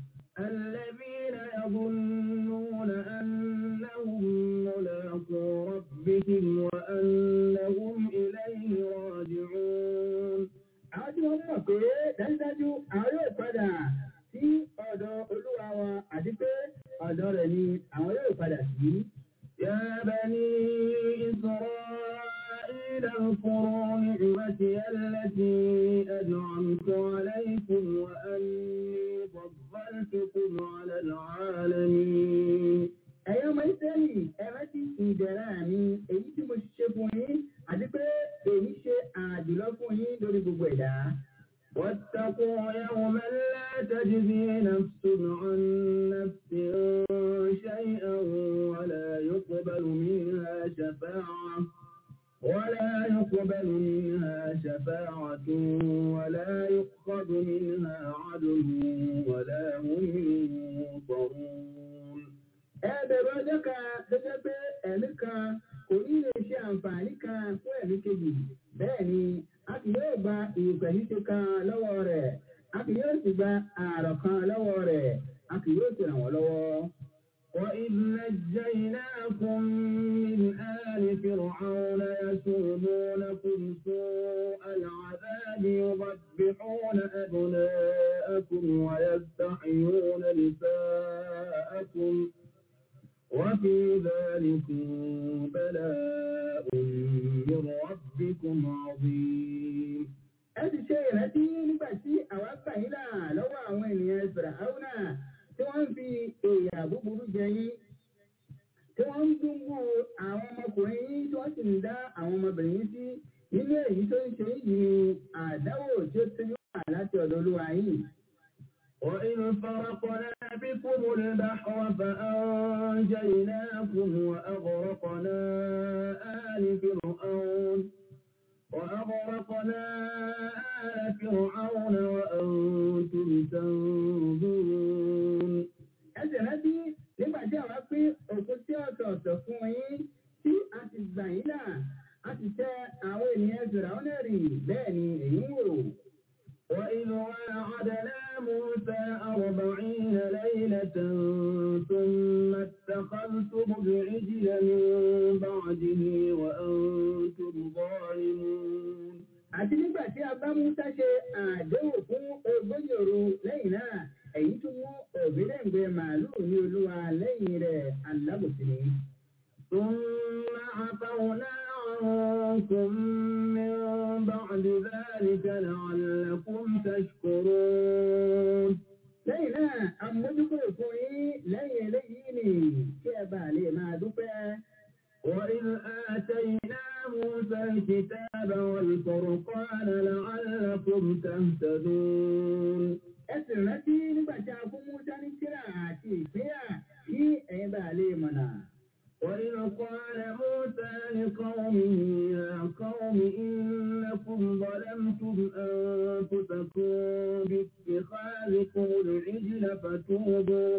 الذين يظنون أنهم ملاقو ربهم وأنهم إليه راجعون. àwọn tí wọ́n mọ̀ pé dájúdájú àwọn yóò padà sí ọ̀dọ̀ olúwa wa àti pé ọ̀dọ̀ rẹ̀ ni àwọn yóò padà sí. يا بني إسرائيل اذكروا نعمتي التي أنعمت عليكم وأني فضلتكم على العالمين. ẹ̀yin ọmọ ìsẹ́lì ẹ rántí ìdẹ̀ra mi èyí tí mo ṣe fún yín àti pé èyí ṣe àjùlọ fún yín lórí gbogbo ẹ̀dá. واتقوا يوما لا تجزي نفس عن نفس شيئا ولا يقبل منها شفاعة ولا يقبل منها شفاعة ولا يؤخذ منها عدل ولا هم ينصرون ẹ̀ẹ́dẹ̀rọ ọjọ́ kan tó jẹ́ pé ẹ̀mí kan kò ní lè ṣe àǹfààní kan fún ẹ̀mí kejì bẹ́ẹ̀ ni a kì yóò gba ìpẹ̀yìntì kan lọ́wọ́ rẹ̀ a kì yóò sì gba ààrọ̀ kan lọ́wọ́ rẹ̀ a kì yóò sì ràn wọ́n lọ́wọ́. وإذ نجيناكم من آل فرعون يسومونكم سوء العذاب يذبحون أبناءكم ويستحيون نساءكم وفي ذلكم بلاء من ربكم عظيم. ẹ ti ṣe ìrántí nígbà tí àwa gbà yín là lọ́wọ́ àwọn ènìyàn Fìràhánà tí wọ́n ń fi èèyàn búburú jẹ yín tí wọ́n ń dúnbù àwọn ọmọkùnrin yín tí wọ́n sì ń dá àwọn ọmọbìnrin yín sí nínú èyí tó ń ṣe yìí ni àdáwò tí ó ti wà láti ọ̀dọ̀ olúwa yìí. وإذ فرقنا بكم البحر فأنجيناكم وأغرقنا آل فرعون وأغرقنا آل فرعون وأنتم تنظرون ẹsẹ̀ rántí nígbà tí àwa pín òkú sí ọ̀tọ̀ọ̀tọ̀ fún yín tí a ti gbà yín là a ti tẹ àwọn ènìyàn fìràwọ́n rì bẹ́ẹ̀ ni èyí ń wò. وإذ وعدنا موسى أربعين ليلة ثم اتخذتم العجل من بعده وأنتم ظالمون. àti nígbà tí a bá Musa ṣe àdéhùn fún ogójì òru lẹ́yìn náà èyí tún mú òbílẹ̀ǹgbẹ màálùú ní olúwa lẹ́yìn rẹ̀ alábòsí ni. ثم عفونا عنكم من بعد ذلك لعلكم تشكرون lẹ́yìn náà àmójúkúrò fún yín lẹ́yìn eléyìí ni kí ẹ bá lè máa dúpẹ́. وإذ آتينا موسى الكتاب والفرقان لعلكم تهتدون ẹ sì rántí nígbà tí a fún Musa ní tírà àti ìpínyà kí ẹ̀yin bá lè mọ̀nà. وإذ قال موسى لقومه يا قوم إنكم ظلمتم أنفسكم باتخاذكم العجل فتوبوا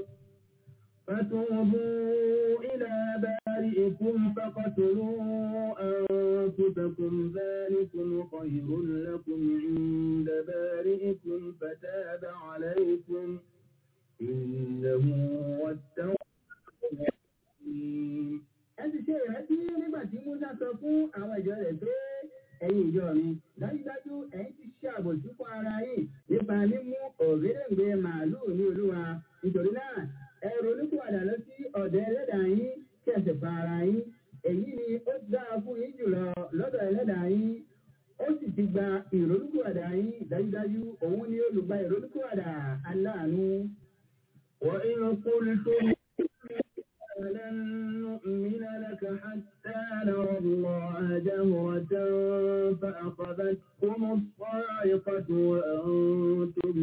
فتوبوا إلى بارئكم فقتلوا أنفسكم ذلكم خير لكم عند بارئكم فتاب عليكم إنه هو التواب الرحيم. ẹ ti ṣe ìrántí nígbà tí Musa sọ fún àwọn ìjọ rẹ̀ pé ẹ̀yin ìjọ mi dájúdájú ẹ̀yin ti ṣe àbòsí fún ara yín nípa mímú ògèdèǹgbè màálùú ní olúwa nítorí náà ẹ ronúpìwàdà lọ sí ọ̀dọ̀ ẹlẹ́dàá yín kí ẹ sì pa ara yín èyí ni ó dáa fún yín jùlọ lọ́dọ̀ ẹlẹ́dàá yín ó sì ti gba ìrònúpìwàdà yín dájúdájú òun ni olùgbà ìrònúpìwàdà aláàánú. وإذ قلتم لن نؤمن لك حتى نرى الله جهرة فأخذتكم الصاعقة وأنتم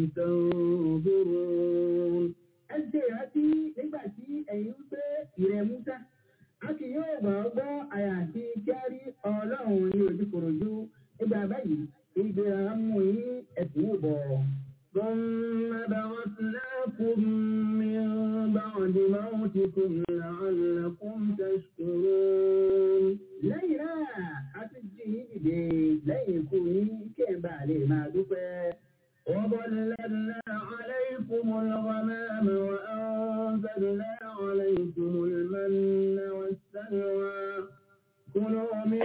تنظرون ẹ ṣe ìrántí nígbà tí ẹ̀yin ń pé ìrẹ̀ Musa a kì yóò gbà ọ́ gbọ́ àyàfi kí a rí ọlọ́run ní ojúkòròjú nígbà báyìí ìgbéra mú yín ẹ̀sìn wò bọ̀. ثم بعثناكم من بعد موتكم لعلكم تشكرون. lẹ́yìn náà a ti jí yín dìde lẹ́yìn ikú yín kí ẹ bá lè máa dúpẹ́. وظللنا عليكم الغمام وأنزلنا عليكم المن والسلوى كلوا من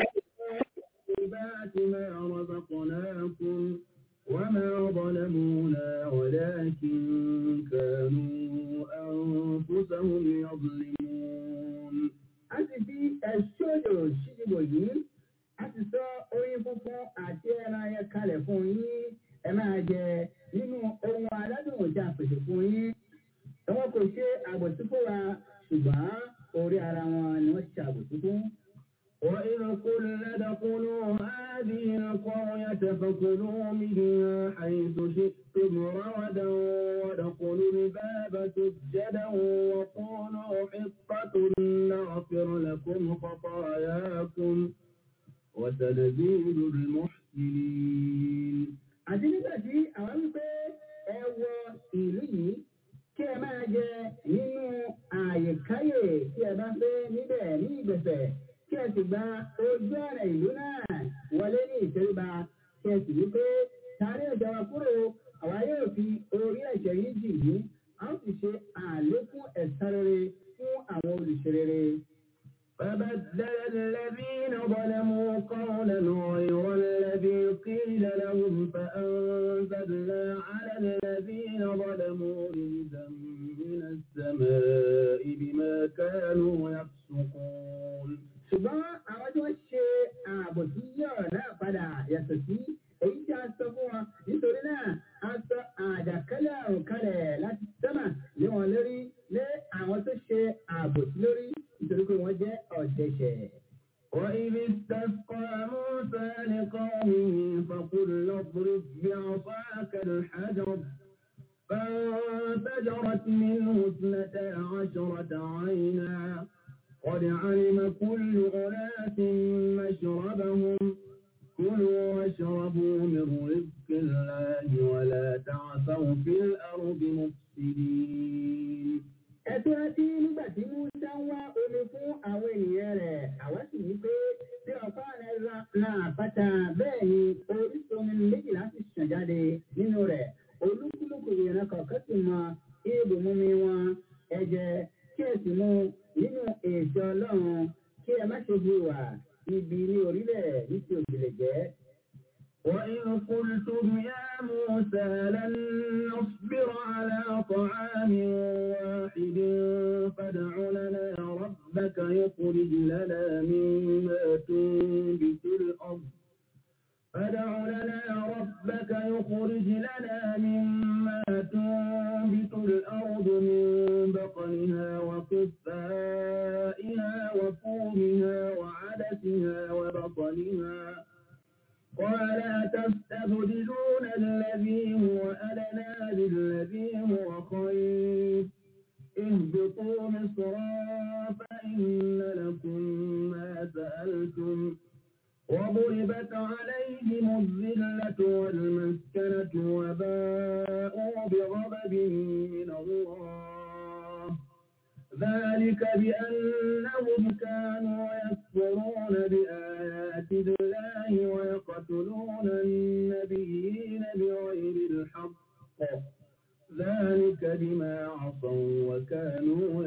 طيبات ما رزقناكم وما ظلمونا ولكن كانوا أنفسهم يظلمون أتي الشجر الشجر yìí a ti sọ oyin funfun àti ẹran ayẹ kalẹ̀ fún yín ẹ máa jẹ nínú ohun aládùn tí a pèsè fún yín wọn kò ṣe àbòsí fún wa ṣùgbọ́n orí ara wọn ni wọ́n ṣe àbòsí fún. وإذ قلنا ادخلوا هذه القرية فكلوا منها حيث شئتم رغدا وادخلوا الباب سجدا وقولوا حطة نغفر لكم خطاياكم وسنزيد المحسنين àti nígbà tí àwọn wípé ẹ wọ ìlú yìí kí ẹ máa jẹ nínú àyèkáyè tí ẹ bá fẹ́ níbẹ̀ ní ìgbẹ̀fẹ̀ kí ẹ sì gba ojú ọ̀nà ìlú náà wọlé ní ìtẹríba kí ẹ sì wípé sáré ọjà wa kúrò àwa yóò fi orí ẹ̀ṣẹ̀ yìí jì yín a ó sì ṣe àlékún ẹ̀san rere fún àwọn olùṣe rere. فبدل الذين ظلموا قولا غير الذي قيل لهم فأنزلنا على الذين ظلموا رجزا من السماء بما كانوا يفسقون ṣùgbọ́n àwọn tí wọ́n ṣe ààbò sí yọ̀ náà padà yàtọ̀ sí èyí tí a sọ fún wọn nítorí náà a sọ àjàkálẹ̀ àrùn kalẹ̀ láti sẹ́mà lé wọn lórí lé àwọn tó ṣe ààbò sí lórí nítorí pé wọ́n jẹ́ ọ̀dẹ̀ṣẹ̀. وإذ استسقى موسى لقومه فقل اضرب بعصاك الحجر فانفجرت منه اثنتا عشرة عينا قد علم كل أناس مشربهم كلوا واشربوا من رزق الله ولا تعثوا في الأرض مفسدين
Ẹ̀tọ́ ẹtí nígbà tí Musa ń wá omi fún àwọn ènìyàn rẹ̀, àwa sì ní pé bí ọ̀pá rẹ̀ ra àpáta bẹ́ẹ̀ ni orísun omi méjìlá sì ṣàn jáde nínú rẹ̀. Olúkúlùkù ìran kọ̀ọ̀kan sì mọ ibùmumi wọn ẹ̀jẹ̀ kí ẹ sì mú nínú ètò Ọlọ́run kí ẹ má ṣe hùwà ibi ní orílẹ̀ ní ti òbílẹ̀ jẹ́.
وإذ قلتم يا موسى لن نصبر على طعام واحد فادع لنا ربك يخرج لنا مما تنبت الأرض فادع لنا ربك يخرج لنا مما تنبت الأرض من بقلها وقثائها وفومها وعدسها وبصلها قال أتستبدلون الذي هو أدنى بالذي هو خير اهبطوا مصرا فإن لكم ما سألتم وضربت عليهم الذلة والمسكنة وباءوا بغضب من الله ذلك بأنهم كانوا يكفرون بآيات الله ويقتلون النبيين بغير الحق ذلك بما عصوا وكانوا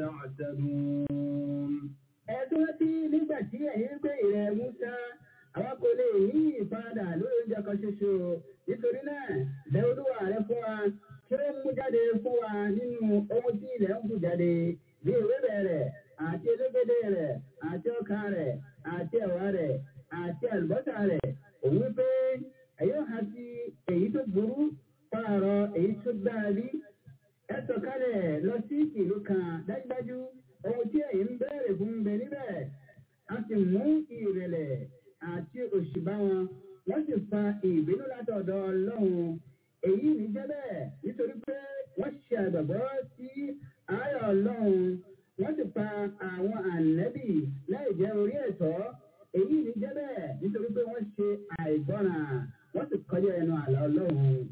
يعتدون
Ẹ̀tọ́ tí nígbà tí ẹ̀yin gbé ìrẹ̀ Musa, àwọn kò lè ní ìfaradà lórí oúnjẹ kan ṣoṣo. Nítorí náà, bẹ̀ olúwa rẹ̀ fún wa, kí ó mú jáde fún wa nínú ohun tí ilẹ̀ ń bù jáde, bí ewébẹ̀ rẹ̀, àti elégédé rẹ̀, àti ọkà rẹ̀, àti ẹ̀wà rẹ̀, àti àlùbọ́sà rẹ̀. Òun pé ẹ̀yọ́ ha sí èyí tó burú pààrọ̀ èyí tó dára bí. Ẹ sọ̀kalẹ̀ lọ sí ìlú kan dájúdájú ohun tí ẹ̀yin ń bẹ̀rẹ̀ fún bẹ níbẹ̀ a sì mú ìrẹ̀lẹ̀ àti òṣì bá wọn wọ́n sì fa ìbínú látọ̀dọ̀ ọlọ́run èyí ní jẹ́ bẹ́ẹ̀ nítorí pé wọ́n ṣe àgbàgbọ́ sí ayọ̀ ọlọ́run wọ́n sì pa àwọn ànẹ́bì láì jẹ́ orí ẹ̀tọ́ èyí ní jẹ́ bẹ́ẹ̀ nítorí pé wọ́n ṣe àìgbọ́ràn wọ́n sì kọjá ẹnu àlà ọlọ́run.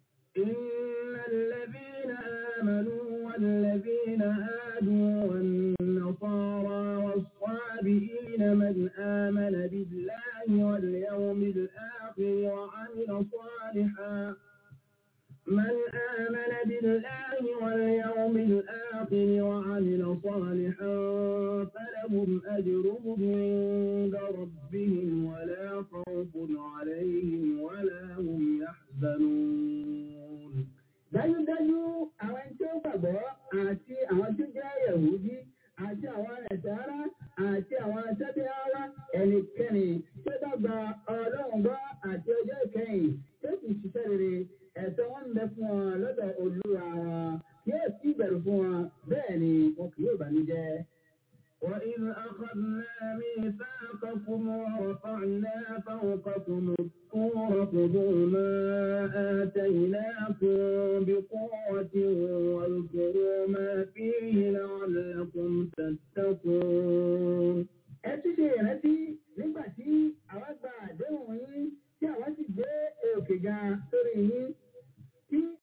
إن الذين آمنوا والذين هادوا والنصارى والصابئين من آمن بالله واليوم الآخر وعمل صالحا من آمن بالله واليوم الآخر وعمل صالحا فلهم أجرهم عند ربهم ولا خوف عليهم ولا هم يحزنون
dájúdájú àwọn tí ó gbàgbọ́ àti àwọn tí ó jẹ́ yẹ̀wúdí àti àwọn ẹ̀sára àti àwọn sẹ́bíáwá ẹnikẹ́ni tí ó bá gba ọlọ́run gbọ́ àti ọjọ́ ìkẹyìn tí ó sì ṣiṣẹ́ rere ẹ̀tọ́ wọn ń bẹ fún wọn lọ́dọ̀ olúwa wọn yóò sì bẹ̀rù fún wọn bẹ́ẹ̀ ni wọn kì yóò bànújẹ́.
وإذ أخذنا ميثاقكم ورفعنا فوقكم الطور خذوا ما آتيناكم بقوة واذكروا ما فيه لعلكم تتقون
ẹ tún ṣe ìrántí